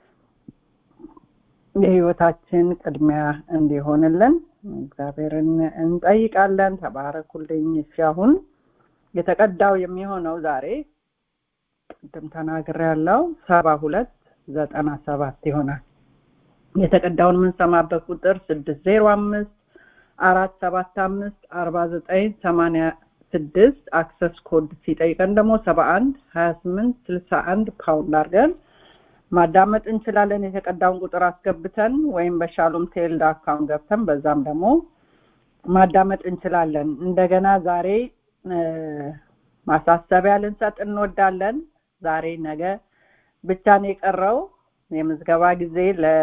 [SPEAKER 1] የህይወታችን ቅድሚያ እንዲሆንልን እግዚአብሔርን እንጠይቃለን ተባረኩልኝ እሺ አሁን የተቀዳው የሚሆነው ዛሬ ቅድም ተናግር ያለው ሰባ ሁለት ዘጠና ሰባት ይሆናል የተቀዳውን የምንሰማበት ቁጥር ስድስት ዜሮ አምስት አራት ሰባት አምስት አርባ ዘጠኝ ሰማኒያ ስድስት አክሰስ ኮድ ሲጠይቀን ደግሞ ሰባ አንድ ሀያ ስምንት ስልሳ አንድ ፓውንድ አድርገን ማዳመጥ እንችላለን የተቀዳውን ቁጥር አስገብተን ወይም በሻሎም ቴልድ አካውንት ገብተን በዛም ደግሞ ማዳመጥ እንችላለን እንደገና ዛሬ ማሳሰቢያ ልንሰጥ እንወዳለን ዛሬ ነገ ብቻ ነው የቀረው የምዝገባ ጊዜ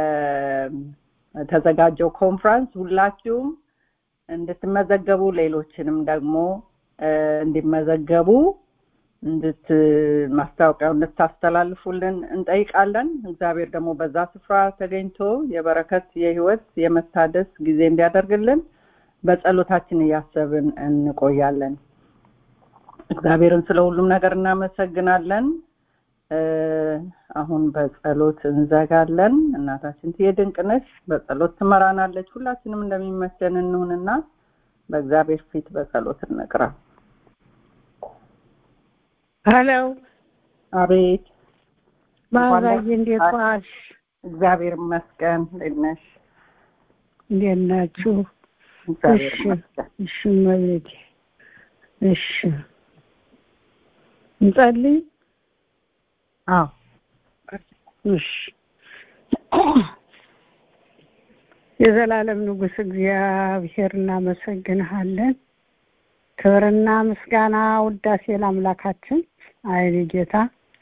[SPEAKER 1] ለተዘጋጀው ኮንፍራንስ ሁላችሁም እንድትመዘገቡ ሌሎችንም ደግሞ እንዲመዘገቡ እንድት ማስታወቂያው እንድታስተላልፉልን እንጠይቃለን እግዚአብሔር ደግሞ በዛ ስፍራ ተገኝቶ የበረከት የህይወት የመታደስ ጊዜ እንዲያደርግልን በጸሎታችን እያሰብን እንቆያለን እግዚአብሔርን ስለ ሁሉም ነገር እናመሰግናለን አሁን በጸሎት እንዘጋለን እናታችን ትዬ ድንቅነሽ በጸሎት ትመራናለች ሁላችንም እንደሚመቸን እንሁንና በእግዚአብሔር ፊት በጸሎት እንቅራ
[SPEAKER 6] ሄሎ
[SPEAKER 1] አቤት
[SPEAKER 6] ማዛዬ እንዴት ዋልሽ
[SPEAKER 1] እግዚአብሔር ይመስገን እንዴት ነሽ
[SPEAKER 6] እንዴት ናችሁ
[SPEAKER 1] እግዚአብሔር
[SPEAKER 6] እሺ
[SPEAKER 1] ይመስገን
[SPEAKER 6] እሺ እመቤቴ እሺ እንጸልይ
[SPEAKER 1] አዎ
[SPEAKER 6] እሺ የዘላለም ንጉስ እግዚአብሔር እናመሰግንሃለን ክብርና ምስጋና ውዳሴ ለአምላካችን አይኔ ጌታ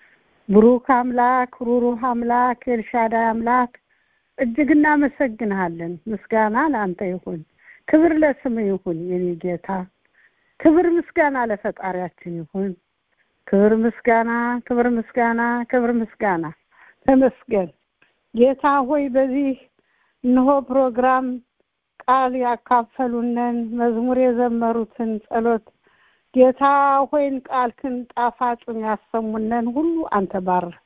[SPEAKER 6] ብሩክ አምላክ ሩሩህ አምላክ ኤልሻዳይ አምላክ እጅግ እናመሰግንሃለን ምስጋና ለአንተ ይሁን ክብር ለስም ይሁን የኔ ጌታ ክብር ምስጋና ለፈጣሪያችን ይሁን ክብር ምስጋና ክብር ምስጋና ክብር ምስጋና ተመስገን ጌታ ሆይ በዚህ እነሆ ፕሮግራም ቃል ያካፈሉንን መዝሙር የዘመሩትን ጸሎት ጌታ ሆይን ቃልክን ጣፋጭን ያሰሙንን ሁሉ አንተ ባርክ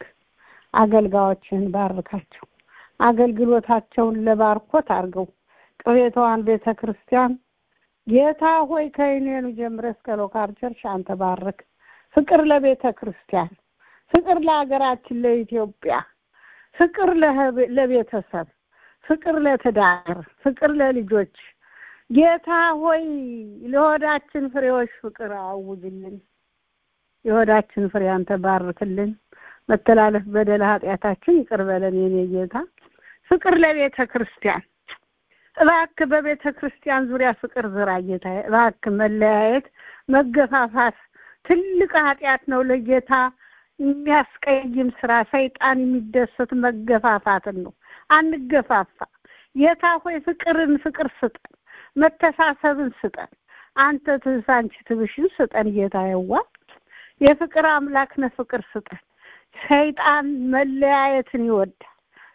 [SPEAKER 6] አገልጋዮችን ባርካቸው አገልግሎታቸውን ለባርኮት አድርገው ቅቤታዋን ቤተ ክርስቲያን ጌታ ሆይ ከይኔኑ ጀምረ እስከ ሎካር ቸርች አንተ ባርክ ፍቅር ለቤተ ክርስቲያን ፍቅር ለሀገራችን ለኢትዮጵያ ፍቅር ለቤተሰብ ፍቅር ለትዳር ፍቅር ለልጆች ጌታ ሆይ ለሆዳችን ፍሬዎች ፍቅር አውጅልን የሆዳችን ፍሬ አንተ ባርክልን መተላለፍ በደል ኃጢአታችን ይቅር በለን የኔ ጌታ ፍቅር ለቤተ ክርስቲያን እባክህ በቤተ ክርስቲያን ዙሪያ ፍቅር ዝራ ጌታ እባክህ መለያየት መገፋፋት ትልቅ ኃጢአት ነው ለጌታ የሚያስቀይም ስራ ሰይጣን የሚደሰት መገፋፋትን ነው አንገፋፋ ጌታ ሆይ ፍቅርን ፍቅር ስጠን መተሳሰብን ስጠን አንተ ትንስ አንቺ ትብሽን ስጠን ጌታ የዋ የፍቅር አምላክ ነ ፍቅር ስጠን ሰይጣን መለያየትን ይወዳል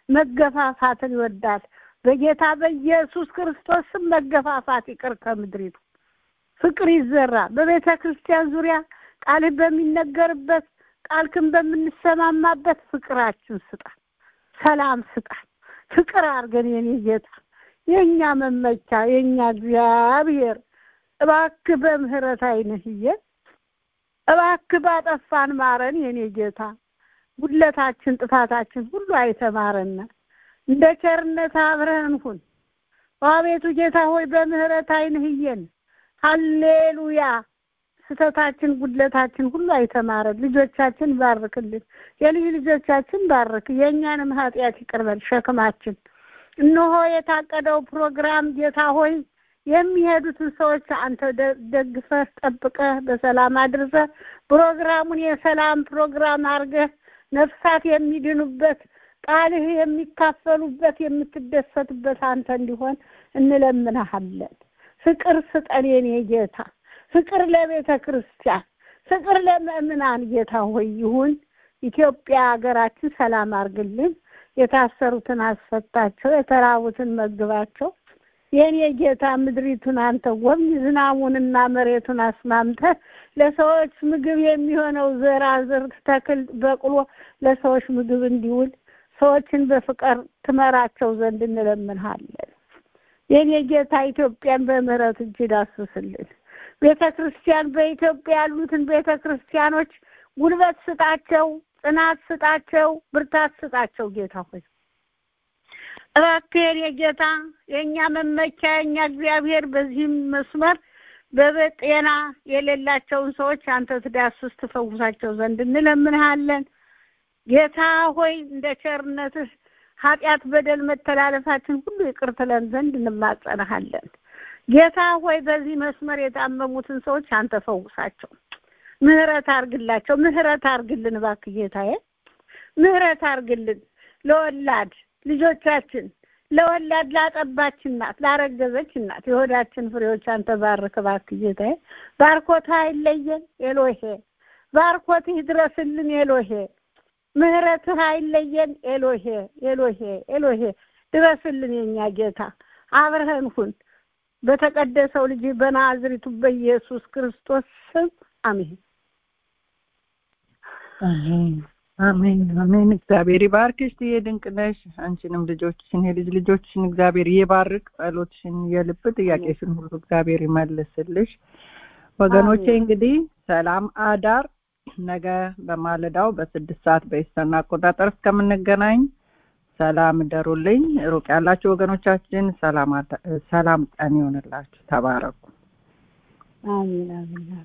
[SPEAKER 6] መገፋፋትን ይወዳል በጌታ በኢየሱስ ክርስቶስ ስም መገፋፋት ይቅር ከምድሪቱ ፍቅር ይዘራ በቤተ ክርስቲያን ዙሪያ ቃልህ በሚነገርበት ቃልክን በምንሰማማበት ፍቅራችን ስጣን ሰላም ስጣን ፍቅር አድርገን የኔ ጌታ የእኛ መመቻ የእኛ እግዚአብሔር እባክህ በምህረት አይንህዬ
[SPEAKER 12] እባክህ ባጠፋን ማረን የኔ ጌታ ጉድለታችን ጥፋታችን ሁሉ አይተማረን እንደ ቸርነት አብረን ሁን አቤቱ ጌታ ሆይ በምህረት አይንህ እየን ሃሌሉያ ስተታችን ጉድለታችን ሁሉ አይተማረን ልጆቻችን ባርክልን የልጅ ልጆቻችን ባርክ የእኛንም ኃጢአት ይቅርበል ሸክማችን እነሆ የታቀደው ፕሮግራም ጌታ ሆይ የሚሄዱትን ሰዎች አንተ ደግፈህ ጠብቀህ በሰላም አድርሰህ ፕሮግራሙን የሰላም ፕሮግራም አድርገህ ነፍሳት የሚድኑበት ቃልህ የሚካፈሉበት የምትደሰትበት አንተ እንዲሆን እንለምንሃለን ፍቅር ስጠን የኔ ጌታ ፍቅር ለቤተ ክርስቲያን ፍቅር ለምእምናን ጌታ ሆይ ይሁን ኢትዮጵያ ሀገራችን ሰላም አርግልን የታሰሩትን አስፈታቸው የተራቡትን መግባቸው የኔ ጌታ ምድሪቱን አንተ ጎብኝ ዝናቡንና መሬቱን አስማምተ ለሰዎች ምግብ የሚሆነው ዘር አዝርት ተክል በቅሎ ለሰዎች ምግብ እንዲውል ሰዎችን በፍቅር ትመራቸው ዘንድ እንለምንሃለን የኔ ጌታ ኢትዮጵያን በምህረት እጅ ዳስስልን ቤተ ክርስቲያን በኢትዮጵያ ያሉትን ቤተ ክርስቲያኖች ጉልበት ስጣቸው ጽናት ስጣቸው ብርታት ስጣቸው ጌታ ሆይ እባክህ የኔ ጌታ የእኛ መመኪያ የእኛ እግዚአብሔር በዚህም መስመር በጤና የሌላቸውን ሰዎች አንተ ትዳስስ ትፈውሳቸው ዘንድ እንለምንሃለን ጌታ ሆይ እንደ ቸርነትህ ኃጢአት በደል መተላለፋችን ሁሉ ይቅር ትለን ዘንድ እንማጸንሃለን ጌታ ሆይ በዚህ መስመር የታመሙትን ሰዎች አንተ ፈውሳቸው ምህረት አርግላቸው ምህረት አርግልን እባክህ ጌታዬ ምህረት አርግልን ለወላድ ልጆቻችን ለወላድ ላጠባች እናት ላረገዘች እናት የሆዳችን ፍሬዎች አንተ ባርክ እባክህ ጌታዬ ባርኮትህ አይለየን ኤሎሄ ባርኮትህ ይድረስልን ኤሎሄ ምህረትህ አይለየን ኤሎሄ ኤሎሄ ኤሎሄ ድረስልን የኛ ጌታ አብረህን ሁን በተቀደሰው ልጅ በናዝሪቱ በኢየሱስ ክርስቶስ ስም አሜን
[SPEAKER 1] አሜን አሜን አሜን እግዚአብሔር ይባርክሽ ትዬ ድንቅ ነሽ አንቺንም ልጆችሽን የልጅ ልጆችሽን እግዚአብሔር ይባርክ ጸሎትሽን የልብ ጥያቄሽን ሁሉ እግዚአብሔር ይመልስልሽ ወገኖቼ እንግዲህ ሰላም አዳር ነገ በማለዳው በስድስት ሰዓት በኢስተርን አቆጣጠር እስከምንገናኝ ሰላም እደሩልኝ ሩቅ ያላችሁ ወገኖቻችን ሰላም ቀን ይሆንላችሁ ተባረኩ
[SPEAKER 12] አሜን አሜን